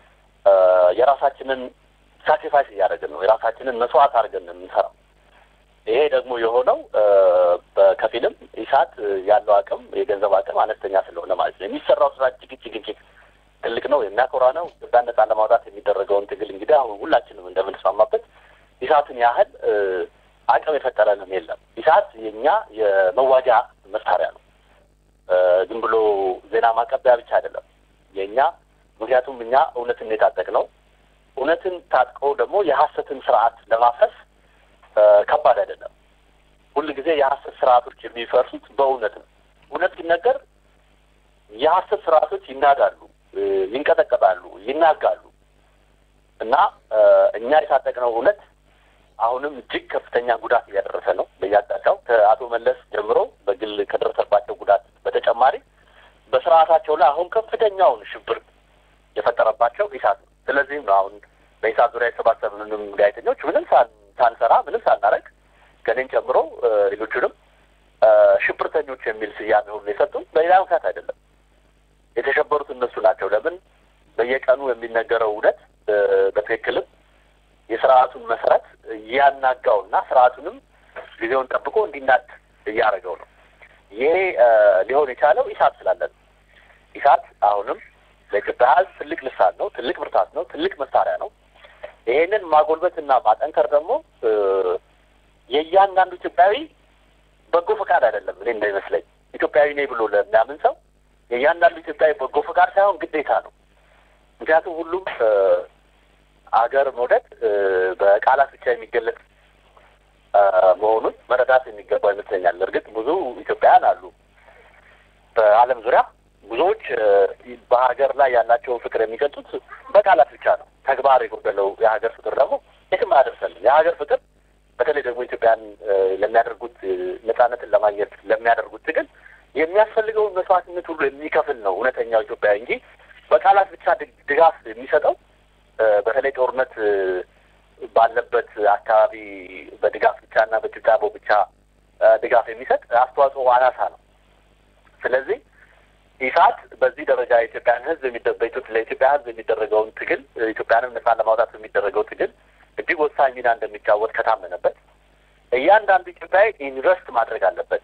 የራሳችንን ሳክሪፋይስ እያደረግን ነው። የራሳችንን መስዋዕት አድርገን ነው የምንሰራው። ይሄ ደግሞ የሆነው በከፊልም ኢሳት ያለው አቅም የገንዘብ አቅም አነስተኛ ስለሆነ ማለት ነው። የሚሰራው ስራ እጅግ እጅግ እጅግ ትልቅ ነው፣ የሚያኮራ ነው። ኢትዮጵያን ነጻ ለማውጣት የሚደረገውን ትግል እንግዲህ አሁን ሁላችንም እንደምንስማማበት ኢሳትን ያህል አቅም የፈጠረንም የለም። ኢሳት የእኛ የመዋጃ መሳሪያ ነው። ዝም ብሎ ዜና ማቀበያ ብቻ አይደለም የእኛ ምክንያቱም እኛ እውነትን የታጠቅ ነው። እውነትን ታጥቀው ደግሞ የሀሰትን ስርዓት ለማፍረስ ከባድ አይደለም። ሁል ጊዜ የሀሰት ስርዓቶች የሚፈርሱት በእውነት ነው። እውነት ሲነገር የሀሰት ስርዓቶች ይናጋሉ፣ ይንቀጠቀጣሉ፣ ይናጋሉ እና እኛ የታጠቅነው እውነት አሁንም እጅግ ከፍተኛ ጉዳት እያደረሰ ነው በየአቅጣጫው ከአቶ መለስ ጀምሮ በግል ከደረሰባቸው ጉዳት በተጨማሪ በስርዓታቸው ላይ አሁን ከፍተኛውን ሽብር የፈጠረባቸው ኢሳት ነው። ስለዚህም ነው አሁን በኢሳት ዙሪያ የተሰባሰብንም ጋዜጠኞች ምንም ሳንሰራ ምንም ሳናረግ ከኔን ጨምሮ ሌሎቹንም ሽብርተኞች የሚል ስያሜ ሁሉ የሰጡን በሌላ ምክንያት አይደለም። የተሸበሩት እነሱ ናቸው። ለምን በየቀኑ የሚነገረው እውነት በትክክልም የስርዓቱን መሰረት እያናጋውና ስርዓቱንም ጊዜውን ጠብቆ እንዲናድ እያደረገው ነው። ይሄ ሊሆን የቻለው ኢሳት ስላለ ነው። ኢሳት አሁንም ለኢትዮጵያ ሕዝብ ትልቅ ልሳን ነው፣ ትልቅ ብርታት ነው፣ ትልቅ መሳሪያ ነው። ይሄንን ማጎልበትና ማጠንከር ደግሞ የእያንዳንዱ ኢትዮጵያዊ በጎ ፈቃድ አይደለም። እኔ እንዳይመስለኝ ኢትዮጵያዊ ነኝ ብሎ ለሚያምን ሰው የእያንዳንዱ ኢትዮጵያዊ በጎ ፈቃድ ሳይሆን ግዴታ ነው። ምክንያቱም ሁሉም አገር መውደድ በቃላት ብቻ የሚገለጽ መሆኑን መረዳት የሚገባው ይመስለኛል። እርግጥ ብዙ ኢትዮጵያውያን አሉ በዓለም ዙሪያ ብዙዎች በሀገር ላይ ያላቸውን ፍቅር የሚገልጹት በቃላት ብቻ ነው። ተግባር የጎደለው የሀገር ፍቅር ደግሞ የትም አያደርሰንም። የሀገር ፍቅር በተለይ ደግሞ ኢትዮጵያን ለሚያደርጉት ነጻነትን ለማግኘት ለሚያደርጉት ትግል የሚያስፈልገውን መስዋዕትነት ሁሉ የሚከፍል ነው እውነተኛው ኢትዮጵያዊ እንጂ በቃላት ብቻ ድጋፍ የሚሰጠው በተለይ ጦርነት ባለበት አካባቢ በድጋፍ ብቻ እና በጭብጫቦ ብቻ ድጋፍ የሚሰጥ አስተዋጽኦ አናሳ ነው። ስለዚህ ኢሳት በዚህ ደረጃ የኢትዮጵያን ሕዝብ ለኢትዮጵያ ሕዝብ የሚደረገውን ትግል ኢትዮጵያንም ነጻ ለማውጣት የሚደረገው ትግል እጅግ ወሳኝ ሚና እንደሚጫወት ከታመነበት እያንዳንዱ ኢትዮጵያዊ ኢንቨስት ማድረግ አለበት።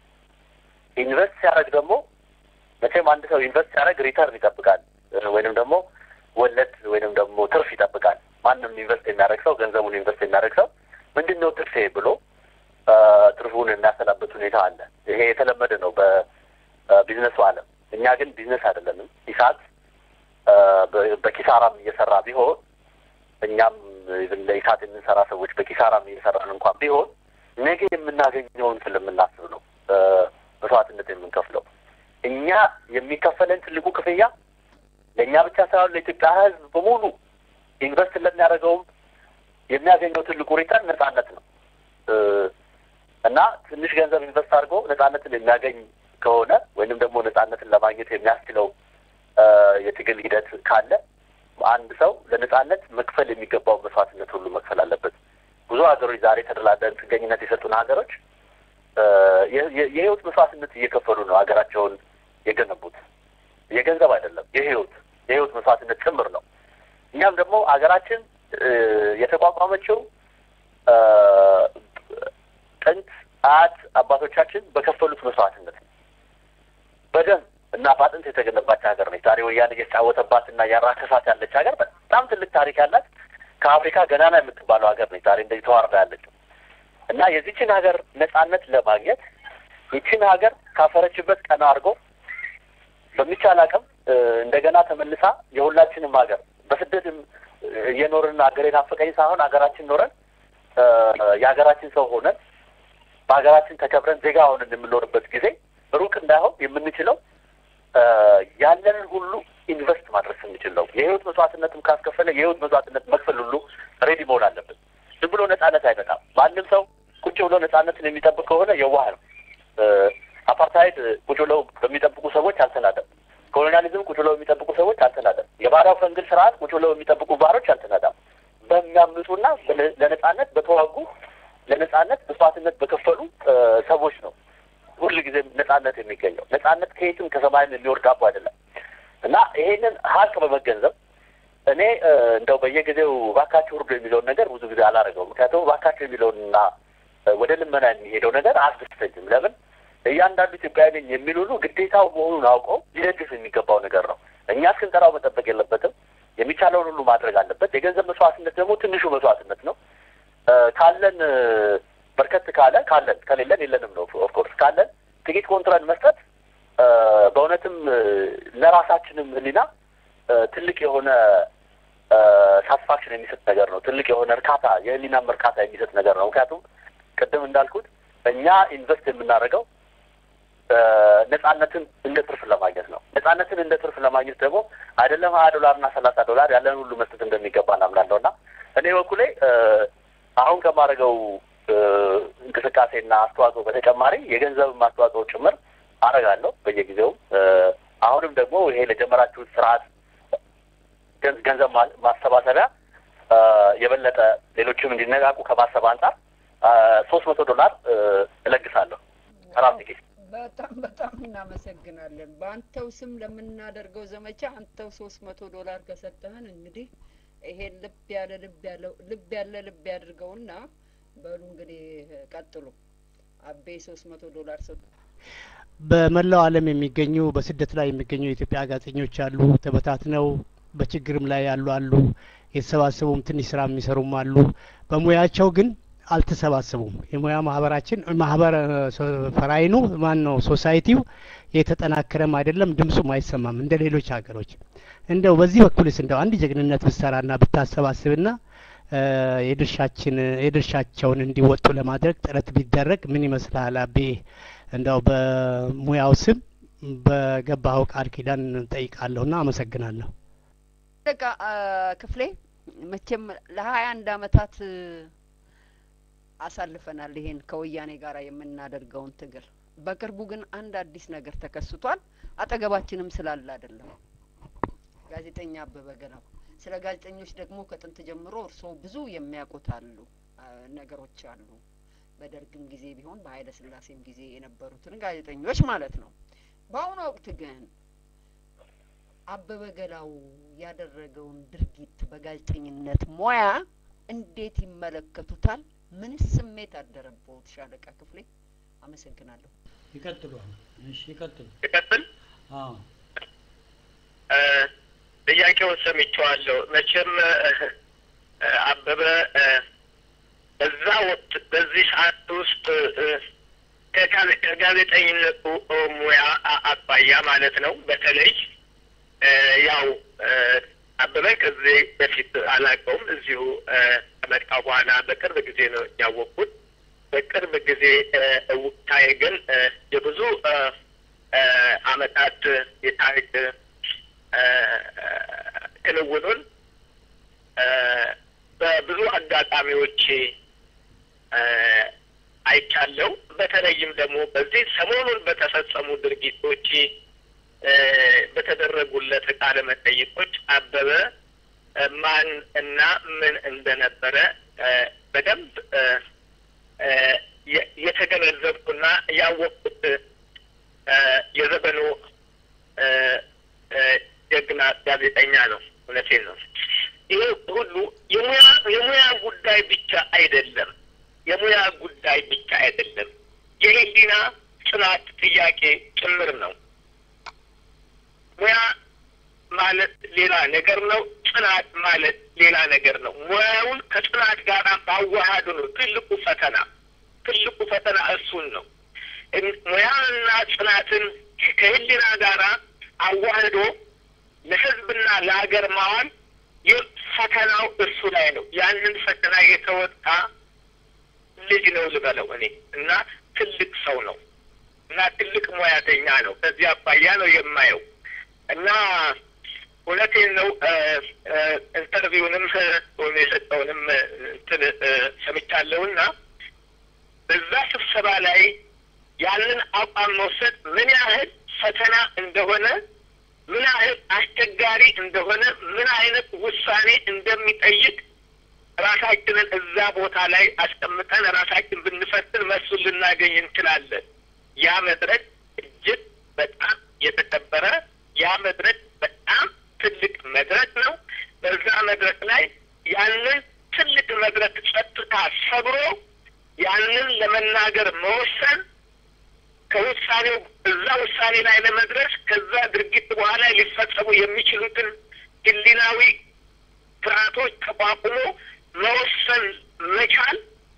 ኢንቨስት ሲያደርግ ደግሞ መቼም አንድ ሰው ኢንቨስት ሲያደርግ ሪተርን ይጠብቃል፣ ወይንም ደግሞ ወለድ ወይንም ደግሞ ትርፍ ይጠብቃል። ማንም ኢንቨስት የሚያደርግ ሰው ገንዘቡን ኢንቨስት የሚያደርግ ሰው ምንድን ነው ትርፌ ብሎ ትርፉን የሚያሰላበት ሁኔታ አለ። ይሄ የተለመደ ነው በቢዝነሱ ዓለም። እኛ ግን ቢዝነስ አይደለንም። ኢሳት በኪሳራም እየሰራ ቢሆን እኛም ለኢሳት የምንሰራ ሰዎች በኪሳራም እየሰራን እንኳን ቢሆን ነገ የምናገኘውን ስለምናስብ ነው መስዋዕትነት የምንከፍለው። እኛ የሚከፈለን ትልቁ ክፍያ ለእኛ ብቻ ሳይሆን ለኢትዮጵያ ሕዝብ በሙሉ ኢንቨስት ለሚያደርገውም የሚያገኘው ትልቁ ሪተርን ነጻነት ነው እና ትንሽ ገንዘብ ኢንቨስት አድርጎ ነጻነትን የሚያገኝ ከሆነ ወይንም ደግሞ ነጻነትን ለማግኘት የሚያስችለው የትግል ሂደት ካለ አንድ ሰው ለነጻነት መክፈል የሚገባው መስዋዕትነት ሁሉ መክፈል አለበት። ብዙ ሀገሮች ዛሬ ተደላደን ጥገኝነት የሰጡን ሀገሮች የህይወት መስዋዕትነት እየከፈሉ ነው ሀገራቸውን የገነቡት። የገንዘብ አይደለም፣ የህይወት የህይወት መስዋዕትነት ጭምር ነው። እኛም ደግሞ ሀገራችን የተቋቋመችው ጥንት አያት አባቶቻችን በከፈሉት መስዋዕትነት ነው። በደም እና በአጥንት የተገነባች ሀገር ነች። ዛሬ ወያኔ እየተጫወተባት እና እያራከሳት ያለች ሀገር በጣም ትልቅ ታሪክ ያላት ከአፍሪካ ገናና የምትባለው ሀገር ነች። ዛሬ እንደዚህ ተዋርዳ ያለችው እና የዚችን ሀገር ነጻነት ለማግኘት ይችን ሀገር ካፈረችበት ቀና አድርጎ በሚቻል አቅም እንደገና ተመልሳ የሁላችንም ሀገር በስደትም እየኖርን ሀገር የናፈቀኝ ሳይሆን ሀገራችን ኖረን የሀገራችን ሰው ሆነን በሀገራችን ተከብረን ዜጋ ሆነን የምንኖርበት ጊዜ ሩቅ እንዳይሆን የምንችለው ያለንን ሁሉ ኢንቨስት ማድረግ ስንችል ነው። የህይወት መስዋዕትነትም ካስከፈለ የህይወት መስዋዕትነት መክፈል ሁሉ ሬዲ መሆን አለብን። ዝም ብሎ ነጻነት አይመጣም። ማንም ሰው ቁጭ ብሎ ነጻነትን የሚጠብቅ ከሆነ የዋህ ነው። አፓርታይድ ቁጭ ብለው በሚጠብቁ ሰዎች አልተናደም። ኮሎኒያሊዝም ቁጭ ብለው የሚጠብቁ ሰዎች አልተናደም። የባሪያው ፈንግል ስርዓት ቁጭ ብለው የሚጠብቁ ባሮች አልተናዳም። በሚያምፁና ለነጻነት በተዋጉ ለነጻነት መስዋዕትነት በከፈሉ ሰዎች ነው ሁል ጊዜም ነጻነት የሚገኘው። ነጻነት ከየትም ከሰማይም የሚወርድ አቦ አይደለም እና ይሄንን ሀቅ በመገንዘብ እኔ እንደው በየጊዜው ባካቸው ውርዱ የሚለውን ነገር ብዙ ጊዜ አላደረገው። ምክንያቱም ባካቸው የሚለውንና ወደ ልመና የሚሄደው ነገር አያስደስተኝም። ለምን እያንዳንዱ ኢትዮጵያዊ ነኝ የሚል ሁሉ ግዴታው መሆኑን አውቀው ሊደግፍ የሚገባው ነገር ነው። እኛ እስክንጠራው መጠበቅ የለበትም። የሚቻለውን ሁሉ ማድረግ አለበት። የገንዘብ መስዋዕትነት ደግሞ ትንሹ መስዋዕትነት ነው። ካለን በርከት ካለ ካለን ከሌለን የለንም ነው። ኦፍኮርስ ካለን ጥቂት ኮንትራት መስጠት በእውነትም ለራሳችንም ሕሊና ትልቅ የሆነ ሳትስፋክሽን የሚሰጥ ነገር ነው። ትልቅ የሆነ እርካታ የሕሊናም እርካታ የሚሰጥ ነገር ነው። ምክንያቱም ቅድም እንዳልኩት እኛ ኢንቨስት የምናደርገው ነጻነትን እንደ ትርፍ ለማግኘት ነው። ነጻነትን እንደ ትርፍ ለማግኘት ደግሞ አይደለም ሀያ ዶላር እና ሰላሳ ዶላር ያለን ሁሉ መስጠት እንደሚገባ እናምናለሁ እና እኔ በኩሌ አሁን ከማደርገው እንቅስቃሴና አስተዋጽኦ በተጨማሪ የገንዘብም አስተዋጽኦ ጭምር አደርጋለሁ በየጊዜውም። አሁንም ደግሞ ይሄ ለጀመራችሁት ስርዓት ገንዘብ ማሰባሰቢያ የበለጠ ሌሎችም እንዲነቃቁ ከማሰብ አንጻር ሶስት መቶ ዶላር እለግሳለሁ ራሴ ኬስ በጣም በጣም እናመሰግናለን። በአንተው ስም ለምናደርገው ዘመቻ አንተው ሶስት መቶ ዶላር ከሰጠህን እንግዲህ ይሄን ልብ ያለ ልብ ያለው ልብ ያለ ልብ ያድርገውና በሉ እንግዲህ ቀጥሉ። አቤ ሶስት መቶ ዶላር ሰጡ። በመላው ዓለም የሚገኙ በስደት ላይ የሚገኙ የኢትዮጵያ ጋዜጠኞች አሉ። ተበታትነው በችግርም ላይ ያሉ አሉ። የተሰባሰቡም ትንሽ ስራ የሚሰሩም አሉ። በሙያቸው ግን አልተሰባሰቡም። የሙያ ማህበራችን ማህበረ ፈራይኑ ማን ነው ሶሳይቲው የተጠናከረም አይደለም፣ ድምፁም አይሰማም እንደ ሌሎች ሀገሮች። እንደው በዚህ በኩልስ እንደው አንድ ጀግንነት ብትሰራና ብታሰባስብና የድርሻችን የድርሻቸውን እንዲወጡ ለማድረግ ጥረት ቢደረግ ምን ይመስልሃል አቤ? እንደው በሙያው ስም በገባኸው ቃል ኪዳን ጠይቃለሁና አመሰግናለሁ። በቃ ክፍሌ መቼም ለሀያ አንድ አመታት አሳልፈናል ይሄን ከወያኔ ጋር የምናደርገውን ትግል። በቅርቡ ግን አንድ አዲስ ነገር ተከስቷል። አጠገባችንም ስላለ አይደለም። ጋዜጠኛ አበበ ገላው ስለ ጋዜጠኞች ደግሞ ከጥንት ጀምሮ እርስዎ ብዙ የሚያውቁት አሉ ነገሮች አሉ። በደርግም ጊዜ ቢሆን በኃይለ ሥላሴም ጊዜ የነበሩትን ጋዜጠኞች ማለት ነው። በአሁኑ ወቅት ግን አበበ ገላው ያደረገውን ድርጊት በጋዜጠኝነት ሙያ እንዴት ይመለከቱታል? ምንስ ስሜት አደረበውት? ሻለቃ ክፍሌ አመሰግናለሁ። ይቀጥሉ። እሺ ይቀጥሉ። ይቀጥል። አዎ ጥያቄውን ሰምቼዋለሁ። መቼም አበበ በዛ ወቅት በዚህ ሰዓት ውስጥ ከጋዜጠኝነቱ ሙያ አባያ ማለት ነው በተለይ ያው አበበ ከዚህ በፊት አላውቀውም። እዚሁ ከመጣ በኋላ በቅርብ ጊዜ ነው ያወቅኩት። በቅርብ ጊዜ እውቅታዬ ግን የብዙ አመታት የታሪክ ክንውኑን በብዙ አጋጣሚዎች አይቻለሁ። በተለይም ደግሞ በዚህ ሰሞኑን በተፈጸሙ ድርጊቶች በተደረጉለት ቃለ መጠይቆች አበበ ማን እና ምን እንደነበረ በደንብ የተገነዘብኩና ያወቅኩት የዘመኑ ጀግና ጋዜጠኛ ነው። እውነቴን ነው። ይሄ ሁሉ የሙያ የሙያ ጉዳይ ብቻ አይደለም። የሙያ ጉዳይ ብቻ አይደለም፣ የህሊና ጽናት ጥያቄ ጭምር ነው። ሙያ ማለት ሌላ ነገር ነው። ጽናት ማለት ሌላ ነገር ነው። ሙያውን ከጽናት ጋር ማዋሃዱ ነው ትልቁ ፈተና። ትልቁ ፈተና እሱን ነው። ሙያንና ጽናትን ከህሊና ጋር አዋህዶ ለህዝብና ለሀገር ማዋል ይህ ፈተናው እሱ ላይ ነው። ያንን ፈተና የተወጣ ልጅ ነው ልበለው እኔ እና ትልቅ ሰው ነው እና ትልቅ ሙያተኛ ነው። ከዚህ አባያ ነው የማየው እና እውነቴን ነው። ኢንተርቪውንም ወይም የሰጠውንም እንትን ሰምቻለሁና በዛ ስብሰባ ላይ ያንን አቋም መውሰድ ምን ያህል ፈተና እንደሆነ ምን ያህል አስቸጋሪ እንደሆነ ምን አይነት ውሳኔ እንደሚጠይቅ ራሳችንን እዛ ቦታ ላይ አስቀምጠን ራሳችን ብንፈትን መልሱን ልናገኝ እንችላለን። ያ መድረክ እጅግ በጣም የተከበረ ያ መድረክ በጣም ትልቅ መድረክ ነው። በዛ መድረክ ላይ ያንን ትልቅ መድረክ ጸጥታ ሰብሮ ያንን ለመናገር መወሰን ከውሳኔው እዛ ውሳኔ ላይ ለመድረስ ከዛ ድርጊት በኋላ ሊፈጸሙ የሚችሉትን ህሊናዊ ፍርሃቶች ተቋቁሞ መወሰን መቻል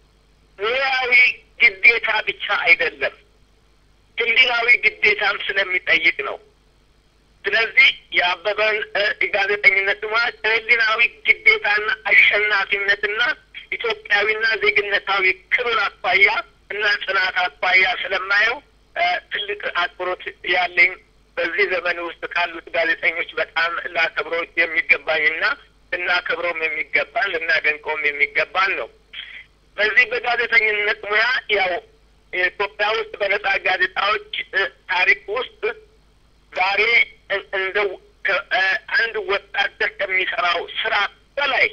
ሙያዊ ግዴታ ብቻ አይደለም፣ ህሊናዊ ግዴታም ስለሚጠይቅ ነው። ስለዚህ የአበበን ጋዜጠኝነት ሙያ ከህሊናዊ ግዴታና አሸናፊነትና ኢትዮጵያዊና ዜግነታዊ ክብር አኳያ እና ጽናት አኳያ ስለማየው ትልቅ አክብሮት ያለኝ በዚህ ዘመን ውስጥ ካሉት ጋዜጠኞች በጣም ላከብረው የሚገባኝና ልናከብረውም የሚገባን ልናደንቀውም የሚገባን ነው። በዚህ በጋዜጠኝነት ሙያ ያው የኢትዮጵያ ውስጥ በነጻ ጋዜጣዎች ታሪክ ውስጥ ዛሬ እንደው አንድ ወታደር ከሚሰራው ስራ በላይ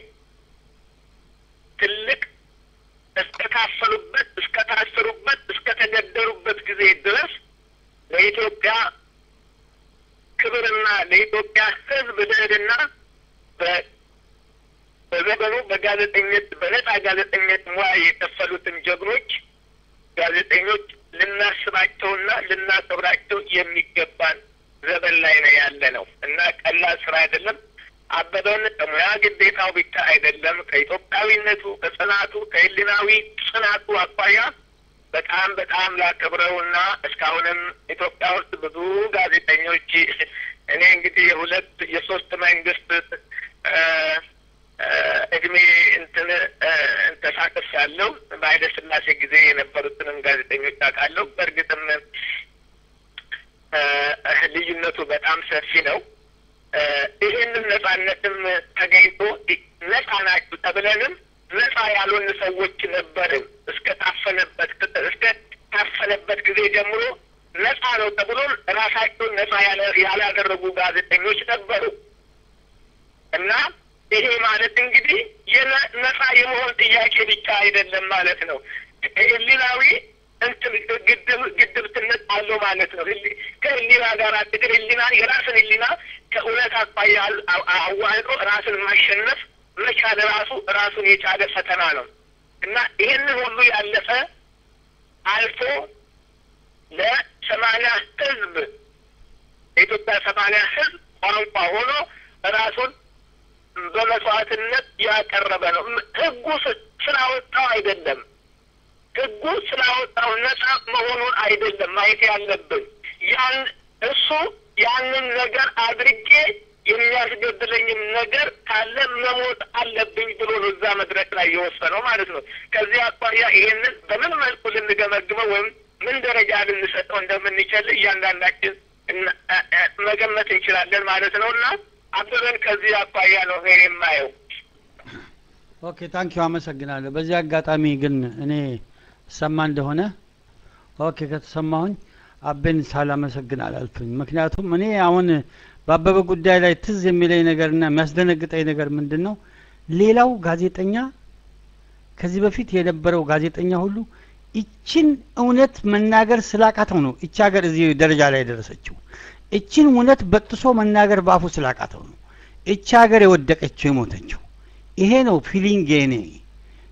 ትልቅ እስከታፈሉበት እስከታሰሩበት እስከተገደሉበት ጊዜ ድረስ ለኢትዮጵያ ክብርና ለኢትዮጵያ ሕዝብ ልዕልና በዘመኑ በጋዜጠኝነት በነጻ ጋዜጠኝነት ሙያ የከፈሉትን ጀግኖች ጋዜጠኞች ልናስባቸውና ልናከብራቸው የሚገባን ዘመን ላይ ነው ያለ ነው እና ቀላል ስራ አይደለም። አበበን ከሙያ ግዴታው ብቻ አይደለም ከኢትዮጵያዊነቱ፣ ከጽናቱ፣ ከህሊናዊ ጽናቱ አኳያ በጣም በጣም ላከብረውና እስካሁንም ኢትዮጵያ ውስጥ ብዙ ጋዜጠኞች እኔ እንግዲህ የሁለት የሶስት መንግስት እድሜ እንትን ተሳቅፍ ያለው በኃይለ ሥላሴ ጊዜ የነበሩትንም ጋዜጠኞች አውቃለሁ። በእርግጥም ልዩነቱ በጣም ሰፊ ነው። ይህንን ነጻነትም ተገኝቶ ነጻ ናችሁ ተብለንም ነጻ ያልሆን ሰዎች ነበርን። እስከ ታፈነበት እስከ ታፈነበት ጊዜ ጀምሮ ነጻ ነው ተብሎ ራሳቸውን ነጻ ያላደረጉ ጋዜጠኞች ነበሩ እና ይሄ ማለት እንግዲህ ነጻ የመሆን ጥያቄ ብቻ አይደለም ማለት ነው። ህሊናዊ እንትን ግድብ ግድብትነት አለው ማለት ነው። ከህሊና ጋር ትግል ህሊና የራስን ህሊና ከእውነት አኳያ አዋህዶ ራስን ማሸነፍ መቻል ራሱ ራሱን የቻለ ፈተና ነው እና ይህንን ሁሉ ያለፈ አልፎ ለሰማንያ ህዝብ የኢትዮጵያ ሰማንያ ህዝብ ቋንቋ ሆኖ ራሱን በመስዋዕትነት ያቀረበ ነው። ህጉ ስላወጣው አይደለም ህጉ ስላወጣው ነጻ መሆኑን አይደለም ማየት ያለብን። ያን እሱ ያንን ነገር አድርጌ የሚያስገድለኝም ነገር ካለ መሞት አለብኝ ብሎ ነው እዛ መድረክ ላይ የወሰነው ማለት ነው። ከዚህ አኳያ ይሄንን በምን መልኩ ልንገመግመው ወይም ምን ደረጃ ልንሰጠው እንደምንችል እያንዳንዳችን መገመት እንችላለን ማለት ነው እና አበበን ከዚህ አኳያ ነው ይሄ የማየው። ኦኬ ታንኪዩ አመሰግናለሁ። በዚህ አጋጣሚ ግን እኔ ሰማ እንደሆነ ኦኬ ከተሰማሁኝ አቤን ሳላመሰግን አላልፍኝ። ምክንያቱም እኔ አሁን በአበበ ጉዳይ ላይ ትዝ የሚለኝ ነገርና የሚያስደነግጠኝ ነገር ምንድን ነው? ሌላው ጋዜጠኛ ከዚህ በፊት የነበረው ጋዜጠኛ ሁሉ ይችን እውነት መናገር ስላቃተው ነው ይቺ ሀገር እዚህ ደረጃ ላይ የደረሰችው። እችን እውነት በጥሶ መናገር በአፉ ስላቃተው ነው እቺ ሀገር የወደቀችው የሞተችው። ይሄ ነው ፊሊንግ የኔ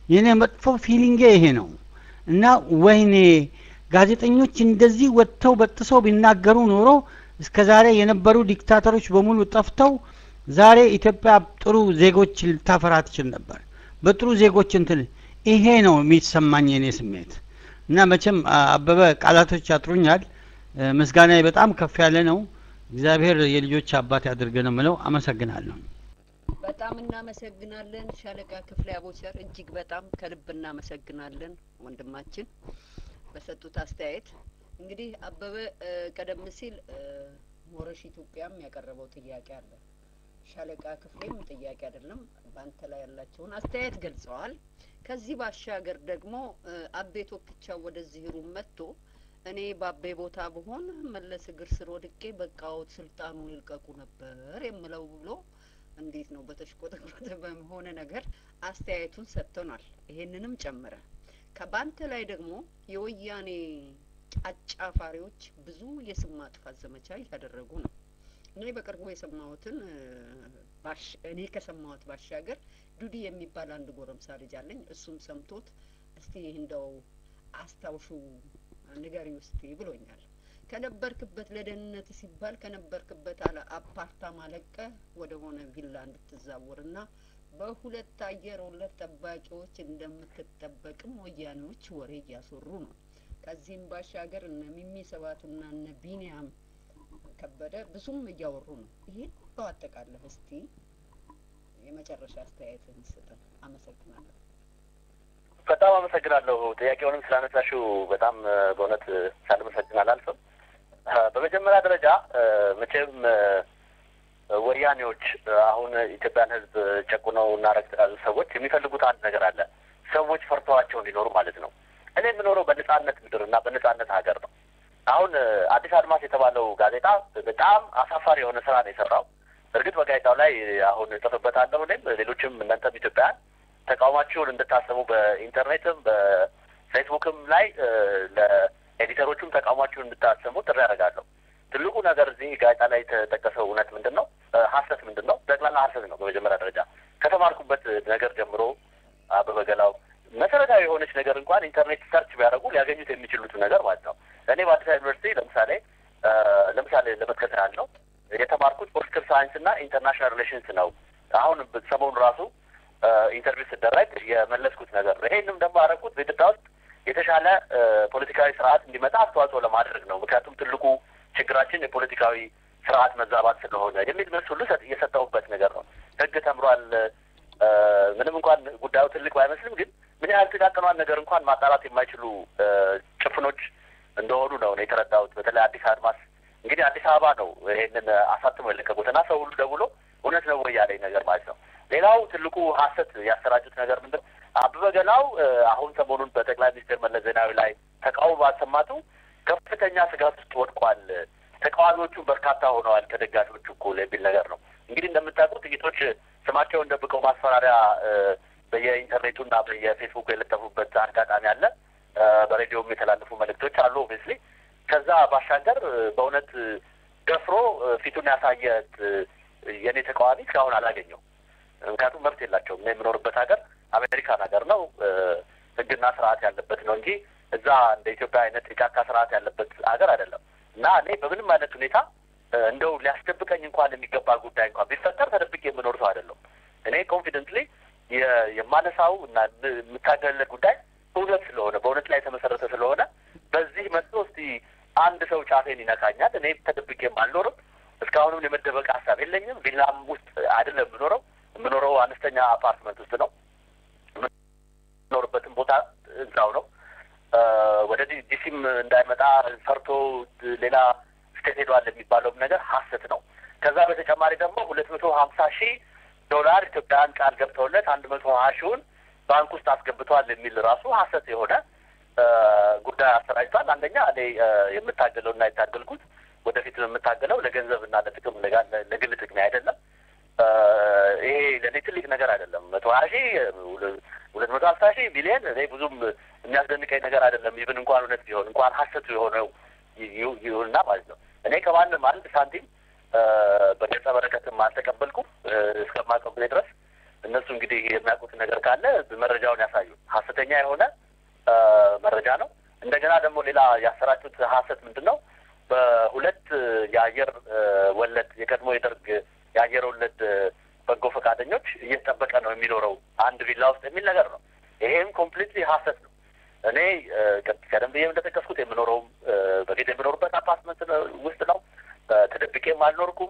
የኔ መጥፎ ፊሊንጌ ይሄ ነው እና ወይኔ ጋዜጠኞች እንደዚህ ወጥተው በጥሰው ቢናገሩ ኖሮ እስከ ዛሬ የነበሩ ዲክታተሮች በሙሉ ጠፍተው ዛሬ ኢትዮጵያ ጥሩ ዜጎች ልታፈራ ትችል ነበር። በጥሩ ዜጎች እንትን ይሄ ነው የሚሰማኝ የኔ ስሜት እና መቼም አበበ ቃላቶች ያጥሩኛል። ምስጋናዬ በጣም ከፍ ያለ ነው። እግዚአብሔር የልጆች አባት ያድርገ ነው ምለው። አመሰግናለሁ። በጣም እናመሰግናለን ሻለቃ ክፍሌ አቦቸር፣ እጅግ በጣም ከልብ እናመሰግናለን ወንድማችን በሰጡት አስተያየት። እንግዲህ አበበ ቀደም ሲል ሞረሽ ኢትዮጵያም ያቀረበው ጥያቄ አለ። ሻለቃ ክፍሌም ጥያቄ አይደለም በአንተ ላይ ያላቸውን አስተያየት ገልጸዋል። ከዚህ ባሻገር ደግሞ አቤ ቶክቻው ወደዚህ ሩም መጥቶ እኔ በአቤ ቦታ ብሆን መለስ እግር ስር ወድቄ በቃዎት ስልጣኑን ይልቀቁ ነበር የምለው ብሎ እንዴት ነው በተሽቆጠቆጠ በሆነ ነገር አስተያየቱን ሰጥተናል። ይሄንንም ጨምረ ከባንተ ላይ ደግሞ የወያኔ አጫፋሪዎች ብዙ የስም ማጥፋት ዘመቻ እያደረጉ ነው። እኔ በቅርቡ የሰማሁትን እኔ ከሰማሁት ባሻገር ዱዲ የሚባል አንድ ጎረምሳ ልጅ አለኝ። እሱም ሰምቶት እስቲ እንደው አስታውሹ ንገሪ ውስቲ ብሎኛል። ከነበርክበት ለደህንነት ሲባል ከነበርክበት አለ አፓርታማ ለቀህ ወደ ሆነ ቪላ እንድትዛወርና በሁለት አየር ወለድ ጠባቂዎች እንደምትጠበቅም ወያኔዎች ወሬ እያስወሩ ነው። ከዚህም ባሻገር እነ ሚሚ ሰባቱና እነ ቢኒያም ከበደ ብዙም እያወሩ ነው። ይሄን በአጠቃለህ እስቲ የመጨረሻ አስተያየትህን ስጠን። አመሰግናለሁ። በጣም አመሰግናለሁ። ጥያቄውንም ስላነሳሽው በጣም በእውነት ሳልመሰግን አላልፍም። በመጀመሪያ ደረጃ መቼም ወያኔዎች አሁን ኢትዮጵያን ሕዝብ ጨቁነው እና ረግጠው ያሉ ሰዎች የሚፈልጉት አንድ ነገር አለ። ሰዎች ፈርተዋቸው እንዲኖሩ ማለት ነው። እኔ የምኖረው በነጻነት ምድር እና በነጻነት ሀገር ነው። አሁን አዲስ አድማስ የተባለው ጋዜጣ በጣም አሳፋሪ የሆነ ስራ ነው የሰራው። እርግጥ በጋዜጣው ላይ አሁን እጽፍበታለሁ እኔም ሌሎችም እናንተም ኢትዮጵያውያን ተቃውሟችሁን እንድታሰሙ በኢንተርኔትም በፌስቡክም ላይ ለኤዲተሮቹም ተቃውሟችሁን እንድታሰሙ ጥሪ ያደርጋለሁ። ትልቁ ነገር እዚህ ጋዜጣ ላይ የተጠቀሰው እውነት ምንድን ነው? ሀሰት ምንድን ነው? ጠቅላላ ሀሰት ነው። በመጀመሪያ ደረጃ ከተማርኩበት ነገር ጀምሮ አበበ ገላው መሰረታዊ የሆነች ነገር እንኳን ኢንተርኔት ሰርች ቢያደርጉ ሊያገኙት የሚችሉት ነገር ማለት ነው። እኔ በአዲስ አበባ ዩኒቨርሲቲ ለምሳሌ ለምሳሌ ለመጥቀስ ያህል ነው የተማርኩት ፖለቲካል ሳይንስ እና ኢንተርናሽናል ሪሌሽንስ ነው። አሁን ሰሞኑን ራሱ ኢንተርቪው ስደረግ የመለስኩት ነገር ነው። ይሄንም ደግሞ ያደረኩት በኢትዮጵያ ውስጥ የተሻለ ፖለቲካዊ ስርዓት እንዲመጣ አስተዋጽኦ ለማድረግ ነው። ምክንያቱም ትልቁ ችግራችን የፖለቲካዊ ስርዓት መዛባት ስለሆነ የሚል መልስ ሁሉ የሰጠሁበት ነገር ነው። ህግ ተምሯል። ምንም እንኳን ጉዳዩ ትልቅ ባይመስልም ግን ምን ያህል ጥቃቅኗን ነገር እንኳን ማጣራት የማይችሉ ጭፍኖች እንደሆኑ ነው ነው የተረዳሁት። በተለይ አዲስ አድማስ እንግዲህ አዲስ አበባ ነው ይሄንን አሳትሞ የለቀቁት እና ሰው ሁሉ ደውሎ እውነት ነው ወይ ያለኝ ነገር ማለት ነው። ሌላው ትልቁ ሀሰት ያሰራጩት ነገር ምንድን አበበ ገላው አሁን ሰሞኑን በጠቅላይ ሚኒስትር መለስ ዜናዊ ላይ ተቃውሞ ባሰማቱ ከፍተኛ ስጋት ውስጥ ወድቋል፣ ተቃዋሚዎቹ በርካታ ሆነዋል ከደጋፊዎቹ እኩል የሚል ነገር ነው። እንግዲህ እንደምታውቁት ጥቂቶች ስማቸውን ደብቀው ማስፈራሪያ በየኢንተርኔቱና በየፌስቡክ የለጠፉበት አጋጣሚ አለ። በሬዲዮም የተላለፉ መልእክቶች አሉ። ኦብቪየስሊ ከዛ ባሻገር በእውነት ደፍሮ ፊቱን ያሳየ የእኔ ተቃዋሚ እስካሁን አላገኘው። ምክንያቱም መብት የላቸውም። እኔ የምኖርበት ሀገር አሜሪካን ሀገር ነው፣ ሕግና ስርዓት ያለበት ነው እንጂ እዛ እንደ ኢትዮጵያ አይነት የጫካ ስርዓት ያለበት ሀገር አይደለም። እና እኔ በምንም አይነት ሁኔታ እንደው ሊያስደብቀኝ እንኳን የሚገባ ጉዳይ እንኳን ቢፈጠር ተደብቄ የምኖር ሰው አይደለም። እኔ ኮንፊደንትሊ የማነሳው እና የምታገለት ጉዳይ እውነት ስለሆነ በእውነት ላይ የተመሰረተ ስለሆነ በዚህ መጥቶ እስቲ አንድ ሰው ጫፌን ይነካኛል። እኔ ተደብቄም አልኖርም። እስካሁንም የመደበቅ ሀሳብ የለኝም። ቪላም ውስጥ አይደለም የምኖረው። የምኖረው አነስተኛ አፓርትመንት ውስጥ ነው። የምኖርበትም ቦታ እዛው ነው። ወደ ዲሲም እንዳይመጣ ፈርቶ ሌላ ስቴት ሄዷል የሚባለውም ነገር ሀሰት ነው። ከዛ በተጨማሪ ደግሞ ሁለት መቶ ሀምሳ ሺህ ዶላር ኢትዮጵያውያን ቃል ገብተውለት አንድ መቶ ሀያ ሺውን ባንክ ውስጥ አስገብተዋል የሚል ራሱ ሀሰት የሆነ ጉዳይ አሰራጭቷል። አንደኛ እኔ የምታገለው እና የታገልኩት ወደፊት የምታገለው ለገንዘብ እና ለጥቅም ለግል ጥቅሜ አይደለም። ይሄ ለእኔ ትልቅ ነገር አይደለም። መቶ ሀያ ሺህ ሁለት መቶ ሀምሳ ሺህ ቢሊየን እኔ ብዙም የሚያስደንቀኝ ነገር አይደለም። ይብን እንኳን እውነት ቢሆን እንኳን ሀሰቱ የሆነው ይሁንና ማለት ነው። እኔ ከማንም አንድ ሳንቲም በገጸ በረከትም አልተቀበልኩም እስከማውቀው ጊዜ ድረስ እነሱ እንግዲህ የሚያውቁት ነገር ካለ መረጃውን ያሳዩ። ሀሰተኛ የሆነ መረጃ ነው። እንደገና ደግሞ ሌላ ያሰራጩት ሀሰት ምንድን ነው? በሁለት የአየር ወለድ የቀድሞ የደርግ የአየር ወለድ በጎ ፈቃደኞች እየተጠበቀ ነው የሚኖረው አንድ ቪላ ውስጥ የሚል ነገር ነው። ይሄም ኮምፕሊትሊ ሀሰት ነው። እኔ ቀደም ብዬ እንደጠቀስኩት የምኖረውም በፊት የምኖርበት አፓርትመንት ውስጥ ነው። ተደብቄም አልኖርኩም።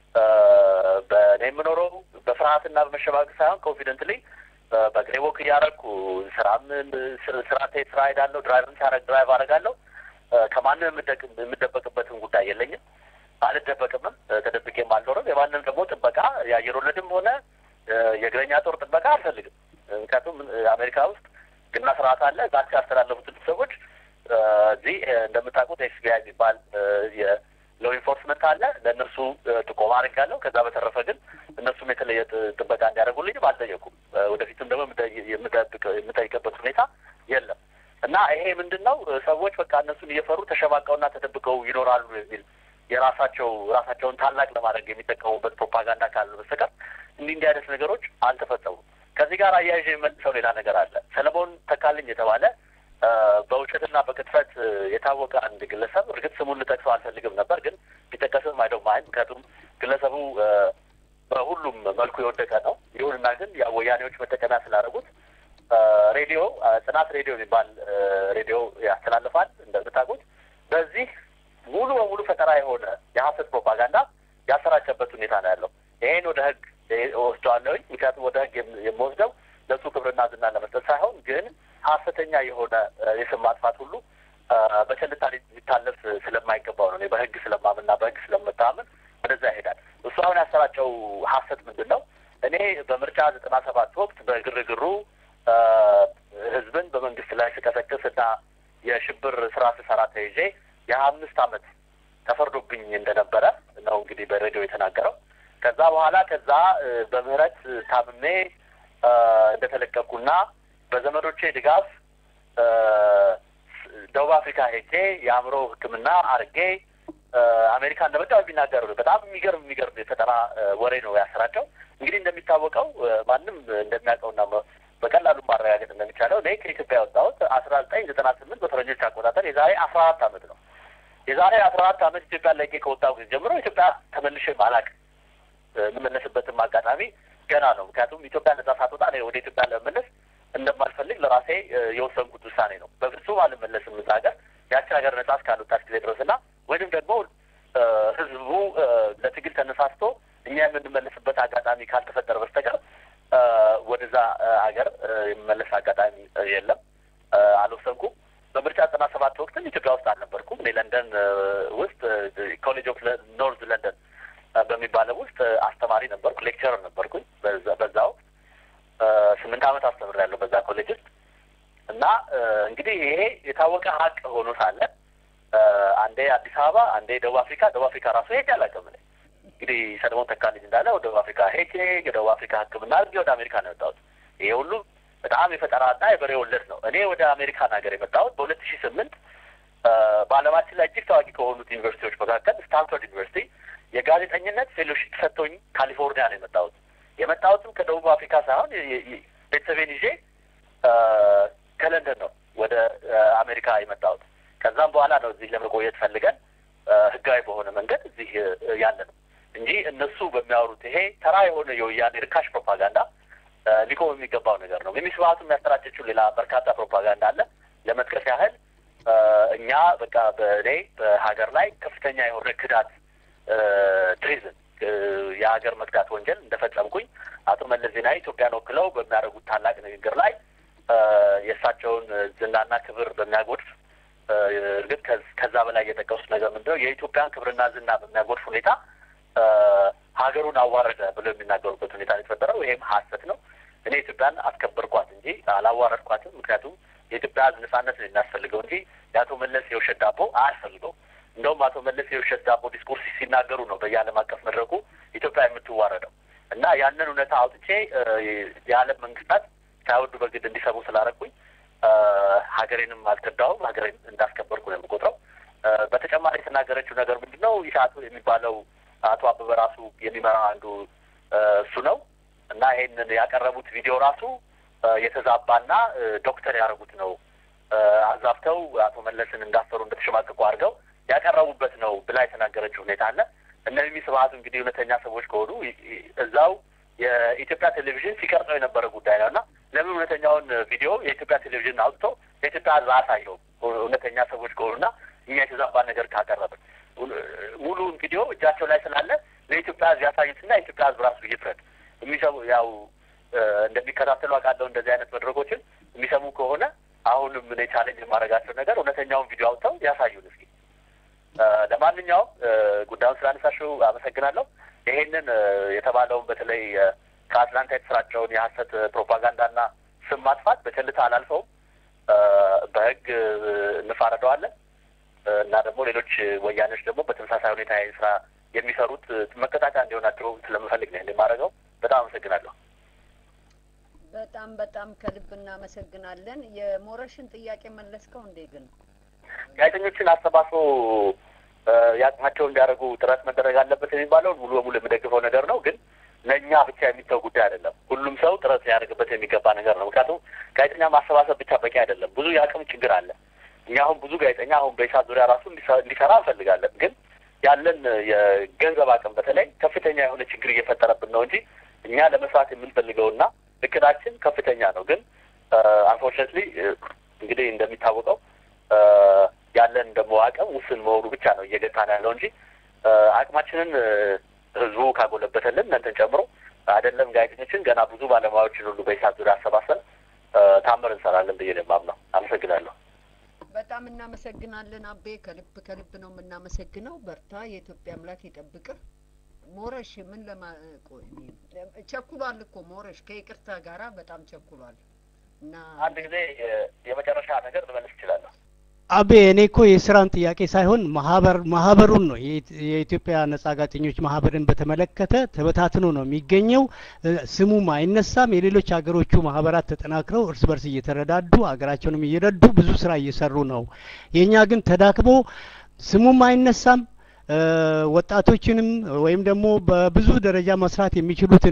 በእኔ የምኖረው በፍርሀትና በመሸባግ ሳይሆን ኮንፊደንትሊ በእግሬ ወክ እያደረግኩ ስራም ስራ ስራ ሄዳለሁ። ድራይቭም ሲያደርግ ድራይቭ አደርጋለሁ። ከማንም የምደበቅበትን ጉዳይ የለኝም። አልደበቅምም። ተደብቄም አልኖርም። የማንም ደግሞ ጥበቃ የአየር ወለድም ሆነ የእግረኛ ጦር ጥበቃ አልፈልግም። ምክንያቱም አሜሪካ ውስጥ ግና ስርዓት አለ። ዛቻ ያስተላለፉትን ሰዎች እዚህ እንደምታውቁት ኤፍቢአይ የሚባል የሎ ኢንፎርስመንት አለ። ለእነርሱ ጥቆማ አድርጋለሁ። ከዛ በተረፈ ግን እነሱም የተለየ ጥበቃ እንዲያደርጉልኝም አልጠየቁም። ወደፊትም ደግሞ የምጠይቅበት ሁኔታ የለም እና ይሄ ምንድን ነው ሰዎች በቃ እነሱን እየፈሩ ተሸማቀውና ተደብቀው ይኖራሉ የሚል የራሳቸው ራሳቸውን ታላቅ ለማድረግ የሚጠቀሙበት ፕሮፓጋንዳ ካለ በስተቀር እንዲህ እንዲህ አይነት ነገሮች አልተፈጸሙም። ከዚህ ጋር አያይዤ የመልሰው ሌላ ነገር አለ። ሰለሞን ተካልኝ የተባለ በውሸትና በቅጥፈት የታወቀ አንድ ግለሰብ እርግጥ ስሙን ልጠቅሰው አልፈልግም ነበር፣ ግን ቢጠቀስም አይደው ማይን ምክንያቱም ግለሰቡ በሁሉም መልኩ የወደቀ ነው። ይሁንና ግን ወያኔዎች መጠቀሚያ ስላደረጉት ሬዲዮ ጽናት ሬዲዮ የሚባል ሬዲዮ ያስተላልፋል እንደምታውቁት። በዚህ ሙሉ በሙሉ ፈጠራ የሆነ የሀሰት ፕሮፓጋንዳ ያሰራጨበት ሁኔታ ነው ያለው። ይሄን ወደ ህግ ወስደዋለሁኝ። ምክንያቱም ወደ ህግ የምወስደው ለሱ ክብርና ዝና ለመስጠት ሳይሆን ግን ሀሰተኛ የሆነ የስም ማጥፋት ሁሉ በቸልታ ሊታለፍ ስለማይገባው ነው። እኔ በህግ ስለማምንና በህግ ስለምታምን ወደዛ ይሄዳል። እሱ አሁን ያሰራጨው ሀሰት ምንድን ነው? እኔ በምርጫ ዘጠና ሰባት ወቅት በግርግሩ ህዝብን በመንግስት ላይ ስቀሰቅስ እና የሽብር ስራ ስሰራ ተይዤ የአምስት አመት ተፈርዶብኝ እንደነበረ ነው እንግዲህ በሬዲዮ የተናገረው። ከዛ በኋላ ከዛ በምህረት ታምሜ እንደተለቀቅኩና በዘመዶቼ ድጋፍ ደቡብ አፍሪካ ሄጄ የአእምሮ ሕክምና አርጌ አሜሪካ እንደመጣሁ የሚናገሩ በጣም የሚገርም የሚገርም የፈጠራ ወሬ ነው ያሰራጨው። እንግዲህ እንደሚታወቀው ማንም እንደሚያውቀውና በቀላሉ ማረጋገጥ እንደሚቻለው እኔ ከኢትዮጵያ የወጣሁት አስራ ዘጠኝ ዘጠና ስምንት በፈረንጆች አቆጣጠር የዛሬ አስራ አራት አመት ነው። የዛሬ አስራ አራት አመት ኢትዮጵያ ለቄ ከወጣሁ ጊዜ ጀምሮ ኢትዮጵያ ተመልሼም አላውቅም። የምመለስበትም አጋጣሚ ገና ነው። ምክንያቱም ኢትዮጵያ ነጻ ሳትወጣ እኔ ወደ ኢትዮጵያ ለመመለስ እንደማልፈልግ ለራሴ የወሰንኩት ውሳኔ ነው። በፍጹም አልመለስም እዛ ሀገር ያቺ ሀገር ነጻ እስካልወጣች ጊዜ ድረስ እና ወይም ደግሞ ህዝቡ ለትግል ተነሳስቶ እኛ የምንመለስበት አጋጣሚ ካልተፈጠረ በስተቀር ወደዛ ሀገር የምመለስ አጋጣሚ የለም። አልወሰንኩም። በምርጫ ዘጠና ሰባት ወቅትም ኢትዮጵያ ውስጥ አልነበርኩም። እኔ ለንደን ውስጥ ኮሌጅ ኦፍ ኖርዝ ለንደን በሚባለው ውስጥ አስተማሪ ነበርኩ፣ ሌክቸረር ነበርኩኝ። በዛ ወቅት ስምንት ዓመት አስተምሬያለሁ በዛ ኮሌጅ ውስጥ እና እንግዲህ ይሄ የታወቀ ሀቅ ሆኖ ሳለ አንዴ አዲስ አበባ፣ አንዴ ደቡብ አፍሪካ፣ ደቡብ አፍሪካ ራሱ ሄጄ አላውቅም እኔ እንግዲህ ሰለሞን ተካልኝ እንዳለ ወደ ደቡብ አፍሪካ ሄጄ የደቡብ አፍሪካ ሕክምና አድርጌ ወደ አሜሪካ ነው የወጣሁት። ይሄ ሁሉ በጣም የፈጠራና የበሬ ወለድ ነው። እኔ ወደ አሜሪካን ሀገር የመጣሁት በሁለት ሺህ ስምንት በዓለማችን ላይ እጅግ ታዋቂ ከሆኑት ዩኒቨርሲቲዎች መካከል ስታንፎርድ ዩኒቨርሲቲ የጋዜጠኝነት ፌሎሺፕ ሰጥቶኝ ካሊፎርኒያ ነው የመጣሁት። የመጣሁትም ከደቡብ አፍሪካ ሳይሆን ቤተሰቤን ይዤ ከለንደን ነው ወደ አሜሪካ የመጣሁት። ከዛም በኋላ ነው እዚህ ለመቆየት ፈልገን ህጋዊ በሆነ መንገድ እዚህ ያለ ነው እንጂ እነሱ በሚያወሩት ይሄ ተራ የሆነ የወያኔ ርካሽ ፕሮፓጋንዳ ሊቆም የሚገባው ነገር ነው። ሚሚ ስብሀቱ የሚያሰራጨችው ሌላ በርካታ ፕሮፓጋንዳ አለ። ለመጥቀስ ያህል እኛ በቃ በእኔ በሀገር ላይ ከፍተኛ የሆነ ክዳት ትሪዝን የሀገር መክዳት ወንጀል እንደፈጸምኩኝ አቶ መለስ ዜናዊ ኢትዮጵያን ወክለው በሚያደርጉት ታላቅ ንግግር ላይ የእሳቸውን ዝናና ክብር በሚያጎድፍ እርግጥ ከዛ በላይ የጠቀሱት ነገር ምንድን ነው? የኢትዮጵያን ክብርና ዝና በሚያጎድፍ ሁኔታ ሀገሩን አዋረደ ብለው የሚናገሩበት ሁኔታ ነው የተፈጠረው። ይሄም ሀሰት ነው። እኔ ኢትዮጵያን አስከበርኳት እንጂ አላዋረድኳትም። ምክንያቱም የኢትዮጵያ ሕዝብ ነጻነት ነው የሚያስፈልገው እንጂ የአቶ መለስ የውሸት ዳቦ አያስፈልገው። እንደውም አቶ መለስ የውሸት ዳቦ ዲስኮርስ ሲናገሩ ነው በየዓለም አቀፍ መድረኩ ኢትዮጵያ የምትዋረደው እና ያንን እውነታ አውጥቼ የዓለም መንግስታት ሳይወዱ በግድ እንዲሰሙ ስላደረኩኝ ሀገሬንም አልከዳውም። ሀገሬን እንዳስከበርኩ ነው የምቆጥረው። በተጨማሪ የተናገረችው ነገር ምንድን ነው? ኢሳቱ የሚባለው አቶ አበበ ራሱ የሚመራው አንዱ እሱ ነው። እና ይሄንን ያቀረቡት ቪዲዮ ራሱ የተዛባና ዶክተር ያደረጉት ነው አዛብተው አቶ መለስን እንዳፈሩ እንደተሸማቀቁ አድርገው ያቀረቡበት ነው ብላ የተናገረችው ሁኔታ አለ። እነዚህ ስብሀት እንግዲህ እውነተኛ ሰዎች ከሆኑ እዛው የኢትዮጵያ ቴሌቪዥን ሲቀርጸው የነበረ ጉዳይ ነው እና ለምን እውነተኛውን ቪዲዮ የኢትዮጵያ ቴሌቪዥን አውጥቶ የኢትዮጵያ ሕዝብ አሳየው? እውነተኛ ሰዎች ከሆኑና እኛ የተዛባ ነገር ካቀረብን ሙሉውን ቪዲዮ እጃቸው ላይ ስላለ ለኢትዮጵያ ሕዝብ ያሳዩትና የኢትዮጵያ ሕዝብ ራሱ ይፍረድ። የሚሰሙ ያው እንደሚከታተሉ አውቃለሁ። እንደዚህ አይነት መድረኮችን የሚሰሙ ከሆነ አሁንም እኔ ቻሌንጅ የማደርጋቸው ነገር እውነተኛውን ቪዲዮ አውጥተው ያሳዩን እስኪ። ለማንኛውም ጉዳዩን ስላነሳሽው አመሰግናለሁ። ይሄንን የተባለውን በተለይ ከአትላንታ የተሰራጨውን የሀሰት ፕሮፓጋንዳና ስም ማጥፋት በቸልታ አላልፈውም። በህግ እንፋረደዋለን እና ደግሞ ሌሎች ወያኔዎች ደግሞ በተመሳሳይ ሁኔታ ስራ የሚሰሩት መቀጣጫ እንዲሆናቸው ስለምፈልግ ነው የማደርገው። በጣም አመሰግናለሁ። በጣም በጣም ከልብ እናመሰግናለን። የሞረሽን ጥያቄ መለስከው እንዴ? ግን ጋዜጠኞችን አሰባስቦ የአቅማቸውን እንዲያደርጉ ጥረት መደረግ አለበት የሚባለውን ሙሉ በሙሉ የምደግፈው ነገር ነው። ግን ለእኛ ብቻ የሚተው ጉዳይ አይደለም። ሁሉም ሰው ጥረት ሊያደርግበት የሚገባ ነገር ነው። ምክንያቱም ጋዜጠኛ ማሰባሰብ ብቻ በቂ አይደለም። ብዙ የአቅም ችግር አለ። እኛ አሁን ብዙ ጋዜጠኛ አሁን በኢሳት ዙሪያ ራሱ እንዲሰራ እንፈልጋለን። ግን ያለን የገንዘብ አቅም በተለይ ከፍተኛ የሆነ ችግር እየፈጠረብን ነው እንጂ እኛ ለመስራት የምንፈልገውና እቅዳችን ከፍተኛ ነው። ግን አንፎርችነትሊ እንግዲህ እንደሚታወቀው ያለን ደግሞ አቅም ውስን መሆኑ ብቻ ነው እየገታን ያለው እንጂ አቅማችንን ህዝቡ ካጎለበተልን እናንተን ጨምሮ አይደለም ጋዜጠኞችን ገና ብዙ ባለሙያዎችን ሁሉ በኢሳት ዙሪያ አሰባሰብ ታምር እንሰራለን ብዬ ነው የማምነው። አመሰግናለሁ። በጣም እናመሰግናለን አቤ፣ ከልብ ከልብ ነው የምናመሰግነው። በርታ፣ የኢትዮጵያ አምላክ ይጠብቅህ። ሞረሽ ምን ለማ ቆይ ቸኩሏል እኮ ሞረሽ ከይቅርታ ጋራ በጣም ቸኩሏል እና አንድ ጊዜ የመጨረሻ ነገር ልመልስ እችላለሁ። አቤ እኔ እኮ የስራን ጥያቄ ሳይሆን ማህበር ማህበሩን ነው የኢትዮጵያ ነጻ ጋዜጠኞች ማህበርን በተመለከተ ተበታትኖ ነው የሚገኘው። ስሙም አይነሳም። የሌሎች ሀገሮቹ ማህበራት ተጠናክረው እርስ በርስ እየተረዳዱ ሀገራቸውንም እየረዱ ብዙ ስራ እየሰሩ ነው። የእኛ ግን ተዳክሞ ስሙም አይነሳም። ወጣቶችንም ወይም ደግሞ በብዙ ደረጃ መስራት የሚችሉትን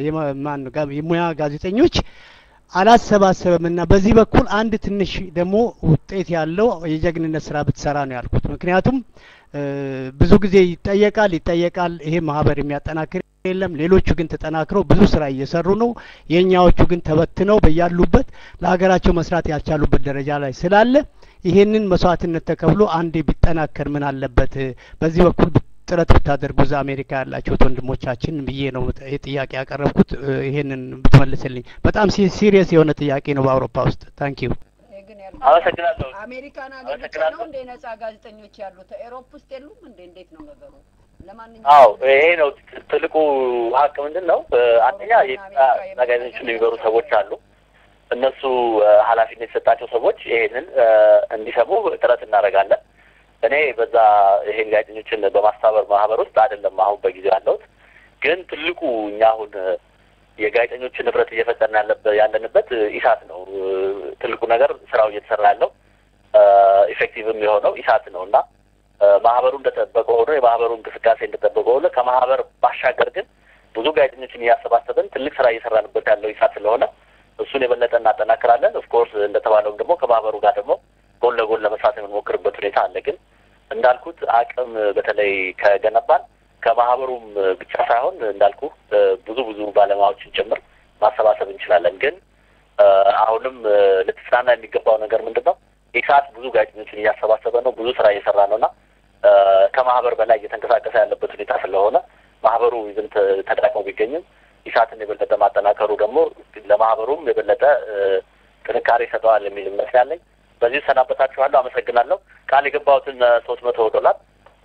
የሙያ ጋዜጠኞች አላሰባሰበም እና በዚህ በኩል አንድ ትንሽ ደግሞ ውጤት ያለው የጀግንነት ስራ ብትሰራ ነው ያልኩት። ምክንያቱም ብዙ ጊዜ ይጠየቃል ይጠየቃል፣ ይሄ ማህበር የሚያጠናክር የለም። ሌሎቹ ግን ተጠናክረው ብዙ ስራ እየሰሩ ነው። የእኛዎቹ ግን ተበትነው በያሉበት ለሀገራቸው መስራት ያልቻሉበት ደረጃ ላይ ስላለ ይሄንን መስዋዕትነት ተከፍሎ አንዴ ቢጠናከር ምን አለበት? በዚህ በኩል ጥረት ብታደርጉ እዛ አሜሪካ ያላችሁት ወንድሞቻችን ብዬ ነው ጥያቄ ያቀረብኩት። ይሄንን ብትመልስልኝ በጣም ሲሪየስ የሆነ ጥያቄ ነው በአውሮፓ ውስጥ። ታንክ ዩ አመሰግናለሁ። አሜሪካን ሀገር ብቻ ነው እንደ ነጻ ጋዜጠኞች ያሉት? ኤሮፕ ውስጥ የሉም እንዴ? እንዴት ነው ነገሩ? አዎ ይሄ ነው ትልቁ ሀቅ ምንድን ነው? አንደኛ የኢትዮጵያ ጋዜጠኞችን የሚመሩ ሰዎች አሉ። እነሱ ኃላፊነት የተሰጣቸው ሰዎች ይሄንን እንዲሰሙ ጥረት እናደርጋለን። እኔ በዛ ይሄን ጋዜጠኞችን በማስተባበር ማህበር ውስጥ አይደለም አሁን በጊዜው ያለሁት። ግን ትልቁ እኛ አሁን የጋዜጠኞችን ንብረት እየፈጠርን ያለንበት ኢሳት ነው። ትልቁ ነገር ስራው እየተሰራ ያለው ኢፌክቲቭም የሆነው ኢሳት ነው እና ማህበሩ እንደጠበቀ ሆኖ የማህበሩ እንቅስቃሴ እንደጠበቀ ሆኖ ከማህበር ባሻገር ግን ብዙ ጋዜጠኞችን እያሰባሰብን ትልቅ ስራ እየሰራንበት ያለው ኢሳት ስለሆነ እሱን የበለጠ እናጠናክራለን። ኦፍኮርስ እንደተባለውም ደግሞ ከማህበሩ ጋር ደግሞ ጎን ለጎን ለመስራት የምንሞክርበት ሁኔታ አለ። ግን እንዳልኩት አቅም በተለይ ከገነባን ከማህበሩም ብቻ ሳይሆን እንዳልኩ ብዙ ብዙ ባለሙያዎችን ጭምር ማሰባሰብ እንችላለን። ግን አሁንም ልትጽናና የሚገባው ነገር ምንድን ነው? ኢሳት ብዙ ጋዜጠኞችን እያሰባሰበ ነው፣ ብዙ ስራ እየሰራ ነው እና ከማህበር በላይ እየተንቀሳቀሰ ያለበት ሁኔታ ስለሆነ ማህበሩ ይዝም ተዳቅሞ ቢገኝም ኢሳትን የበለጠ ማጠናከሩ ደግሞ ለማህበሩም የበለጠ ጥንካሬ ይሰጠዋል የሚል እምነት ያለኝ። በዚህ ሰናበታችኋለሁ። አመሰግናለሁ። ቃል የገባሁትን ሶስት መቶ ዶላር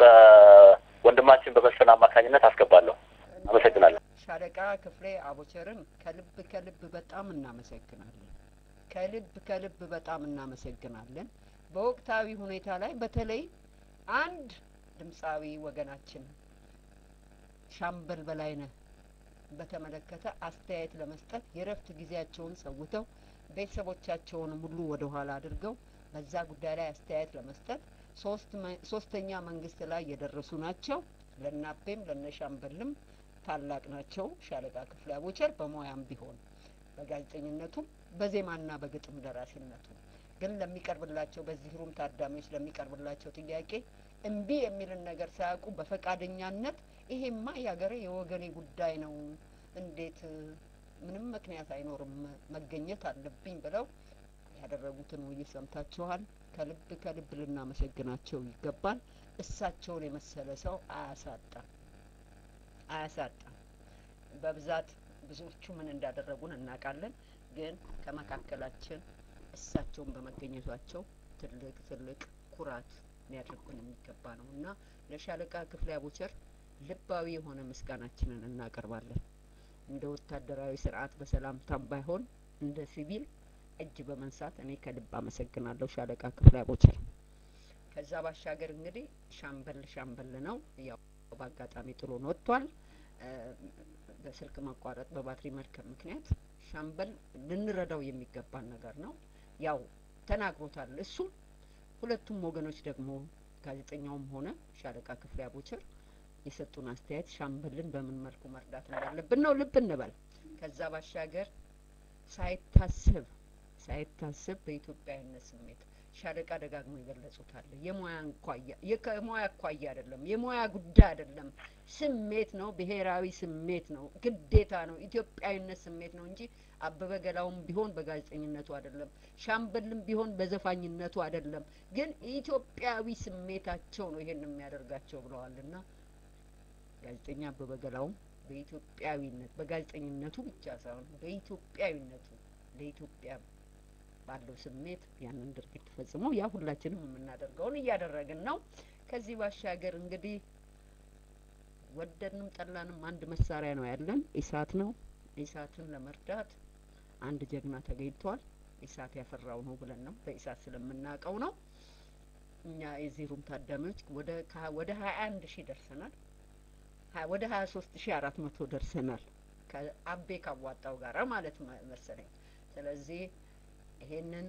በወንድማችን በመስፍን አማካኝነት አስገባለሁ። አመሰግናለሁ። ሻለቃ ክፍሌ አቦቸርም ከልብ ከልብ በጣም እናመሰግናለን። ከልብ ከልብ በጣም እናመሰግናለን። በወቅታዊ ሁኔታ ላይ በተለይ አንድ ድምፃዊ ወገናችን ሻምበል በላይነህ በተመለከተ አስተያየት ለመስጠት የእረፍት ጊዜያቸውን ሰውተው ቤተሰቦቻቸውን ሁሉ ወደ ኋላ አድርገው በዛ ጉዳይ ላይ አስተያየት ለመስጠት ሶስተኛ መንግስት ላይ የደረሱ ናቸው። ለናቤም ለነሻምበልም ታላቅ ናቸው። ሻለቃ ክፍሌ አቦቸር በሙያም ቢሆን በጋዜጠኝነቱም በዜማና በግጥም ደራሲነቱ ግን ለሚቀርብላቸው በዚህ ሩም ታዳሚዎች ለሚቀርብላቸው ጥያቄ እምቢ የሚልን ነገር ሳያውቁ በፈቃደኛነት ይሄማ የሀገሬ የወገኔ ጉዳይ ነው፣ እንዴት ምንም ምክንያት አይኖርም መገኘት አለብኝ ብለው ያደረጉትን ውይይት ሰምታችኋል። ከልብ ከልብ ልናመሰግናቸው ይገባል። እሳቸውን የመሰለ ሰው አያሳጣም አያሳጣም። በብዛት ብዙዎቹ ምን እንዳደረጉን እናውቃለን። ግን ከመካከላችን እሳቸውን በመገኘቷቸው ትልቅ ትልቅ ኩራት ሊያደርጉን የሚገባ ነው እና ለሻለቃ ክፍሌ አቦቸር ልባዊ የሆነ ምስጋናችንን እናቀርባለን። እንደ ወታደራዊ ስርዓት በሰላምታም ባይሆን እንደ ሲቪል እጅ በመንሳት እኔ ከልብ አመሰግናለሁ ሻለቃ ክፍሌ አቦቸር። ከዛ ባሻገር እንግዲህ ሻምበል ሻምበል ነው። ያው በአጋጣሚ ጥሎን ወጥቷል። በስልክ መቋረጥ በባትሪ መድከም ምክንያት ሻምበል ልንረዳው የሚገባን ነገር ነው። ያው ተናግሮታል እሱም ሁለቱም ወገኖች ደግሞ ጋዜጠኛውም ሆነ ሻለቃ ክፍሌ አቦቸር የሰጡን አስተያየት ሻምበልን በምን መልኩ መርዳት እንዳለብን ነው። ልብ እንበል። ከዛ ባሻገር ሳይታሰብ ሳይታሰብ በኢትዮጵያዊነት ስሜት ሻለቃ ደጋግሞ ይገለጹታል። የሙያ እንኳያ የሙያ አኳያ አይደለም፣ የሙያ ጉዳይ አይደለም፣ ስሜት ነው፣ ብሔራዊ ስሜት ነው፣ ግዴታ ነው፣ ኢትዮጵያዊነት ስሜት ነው እንጂ አበበ ገላውም ቢሆን በጋዜጠኝነቱ አይደለም፣ ሻምበልም ቢሆን በዘፋኝነቱ አይደለም። ግን ኢትዮጵያዊ ስሜታቸው ነው ይሄን የሚያደርጋቸው ብለዋልና ጋዜጠኛ አበበ ገላውም በኢትዮጵያዊነት በጋዜጠኝነቱ ብቻ ሳይሆን በኢትዮጵያዊነቱ ለኢትዮጵያ ባለው ስሜት ያንን ድርጊት ፈጽሞ ያ ሁላችንም የምናደርገውን እያደረግን ነው። ከዚህ ባሻገር እንግዲህ ወደድንም ጠላንም አንድ መሳሪያ ነው ያለን፣ ኢሳት ነው። ኢሳትን ለመርዳት አንድ ጀግና ተገኝቷል። ኢሳት ያፈራው ነው ብለን ነው በኢሳት ስለምናውቀው ነው። እኛ የዚህ ሩም ታዳሚዎች ወደ ወደ ሀያ አንድ ሺህ ደርሰናል። ወደ ሀያ ሶስት ሺህ አራት መቶ ደርሰናል ከአቤ ካዋጣው ጋራ ማለት መሰለኝ። ስለዚህ ይሄንን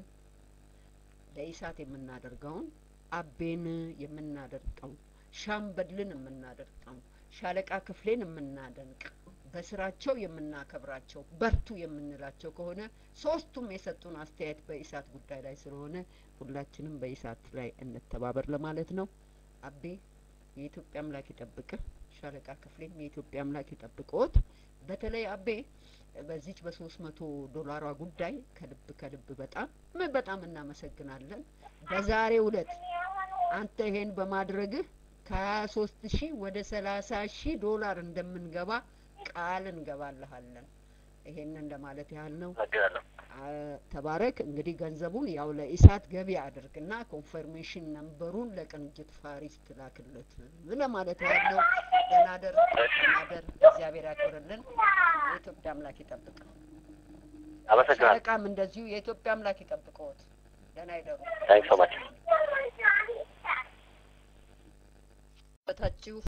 ለኢሳት የምናደርገውን አቤን የምናደርገው ሻምበልን የምናደርገው ሻለቃ ክፍሌን የምናደንቅ በስራቸው የምናከብራቸው በርቱ የምንላቸው ከሆነ ሶስቱም የሰጡን አስተያየት በኢሳት ጉዳይ ላይ ስለሆነ ሁላችንም በኢሳት ላይ እንተባበር ለማለት ነው። አቤ የኢትዮጵያ አምላክ ይጠብቅህ። ሻለቃ ክፍሌም የኢትዮጵያ አምላክ ይጠብቅዎት። በተለይ አቤ በዚች በሶስት መቶ ዶላሯ ጉዳይ ከልብ ከልብ በጣም በጣም እናመሰግናለን። በዛሬው ዕለት አንተ ይሄን በማድረግህ ከሀያ ሶስት ሺህ ወደ ሰላሳ ሺህ ዶላር እንደምንገባ ቃል እንገባልሃለን። ይሄንን ለማለት ያህል ነው። ተባረክ። እንግዲህ ገንዘቡን ያው ለኢሳት ገቢ አድርግና ኮንፈርሜሽን ነምበሩን ለቅንጅት ፋሪስ ትላክለት ለማለት ያህል ነው። ደናደር ደናደር፣ እግዚአብሔር ያክብርልን። የኢትዮጵያ አምላክ ይጠብቅ። አመሰግናለሁ። ሻለቃም እንደዚሁ የኢትዮጵያ አምላክ ይጠብቀዎት። ደህና ይደሩ። ታንክ ሶ ማች በታችሁ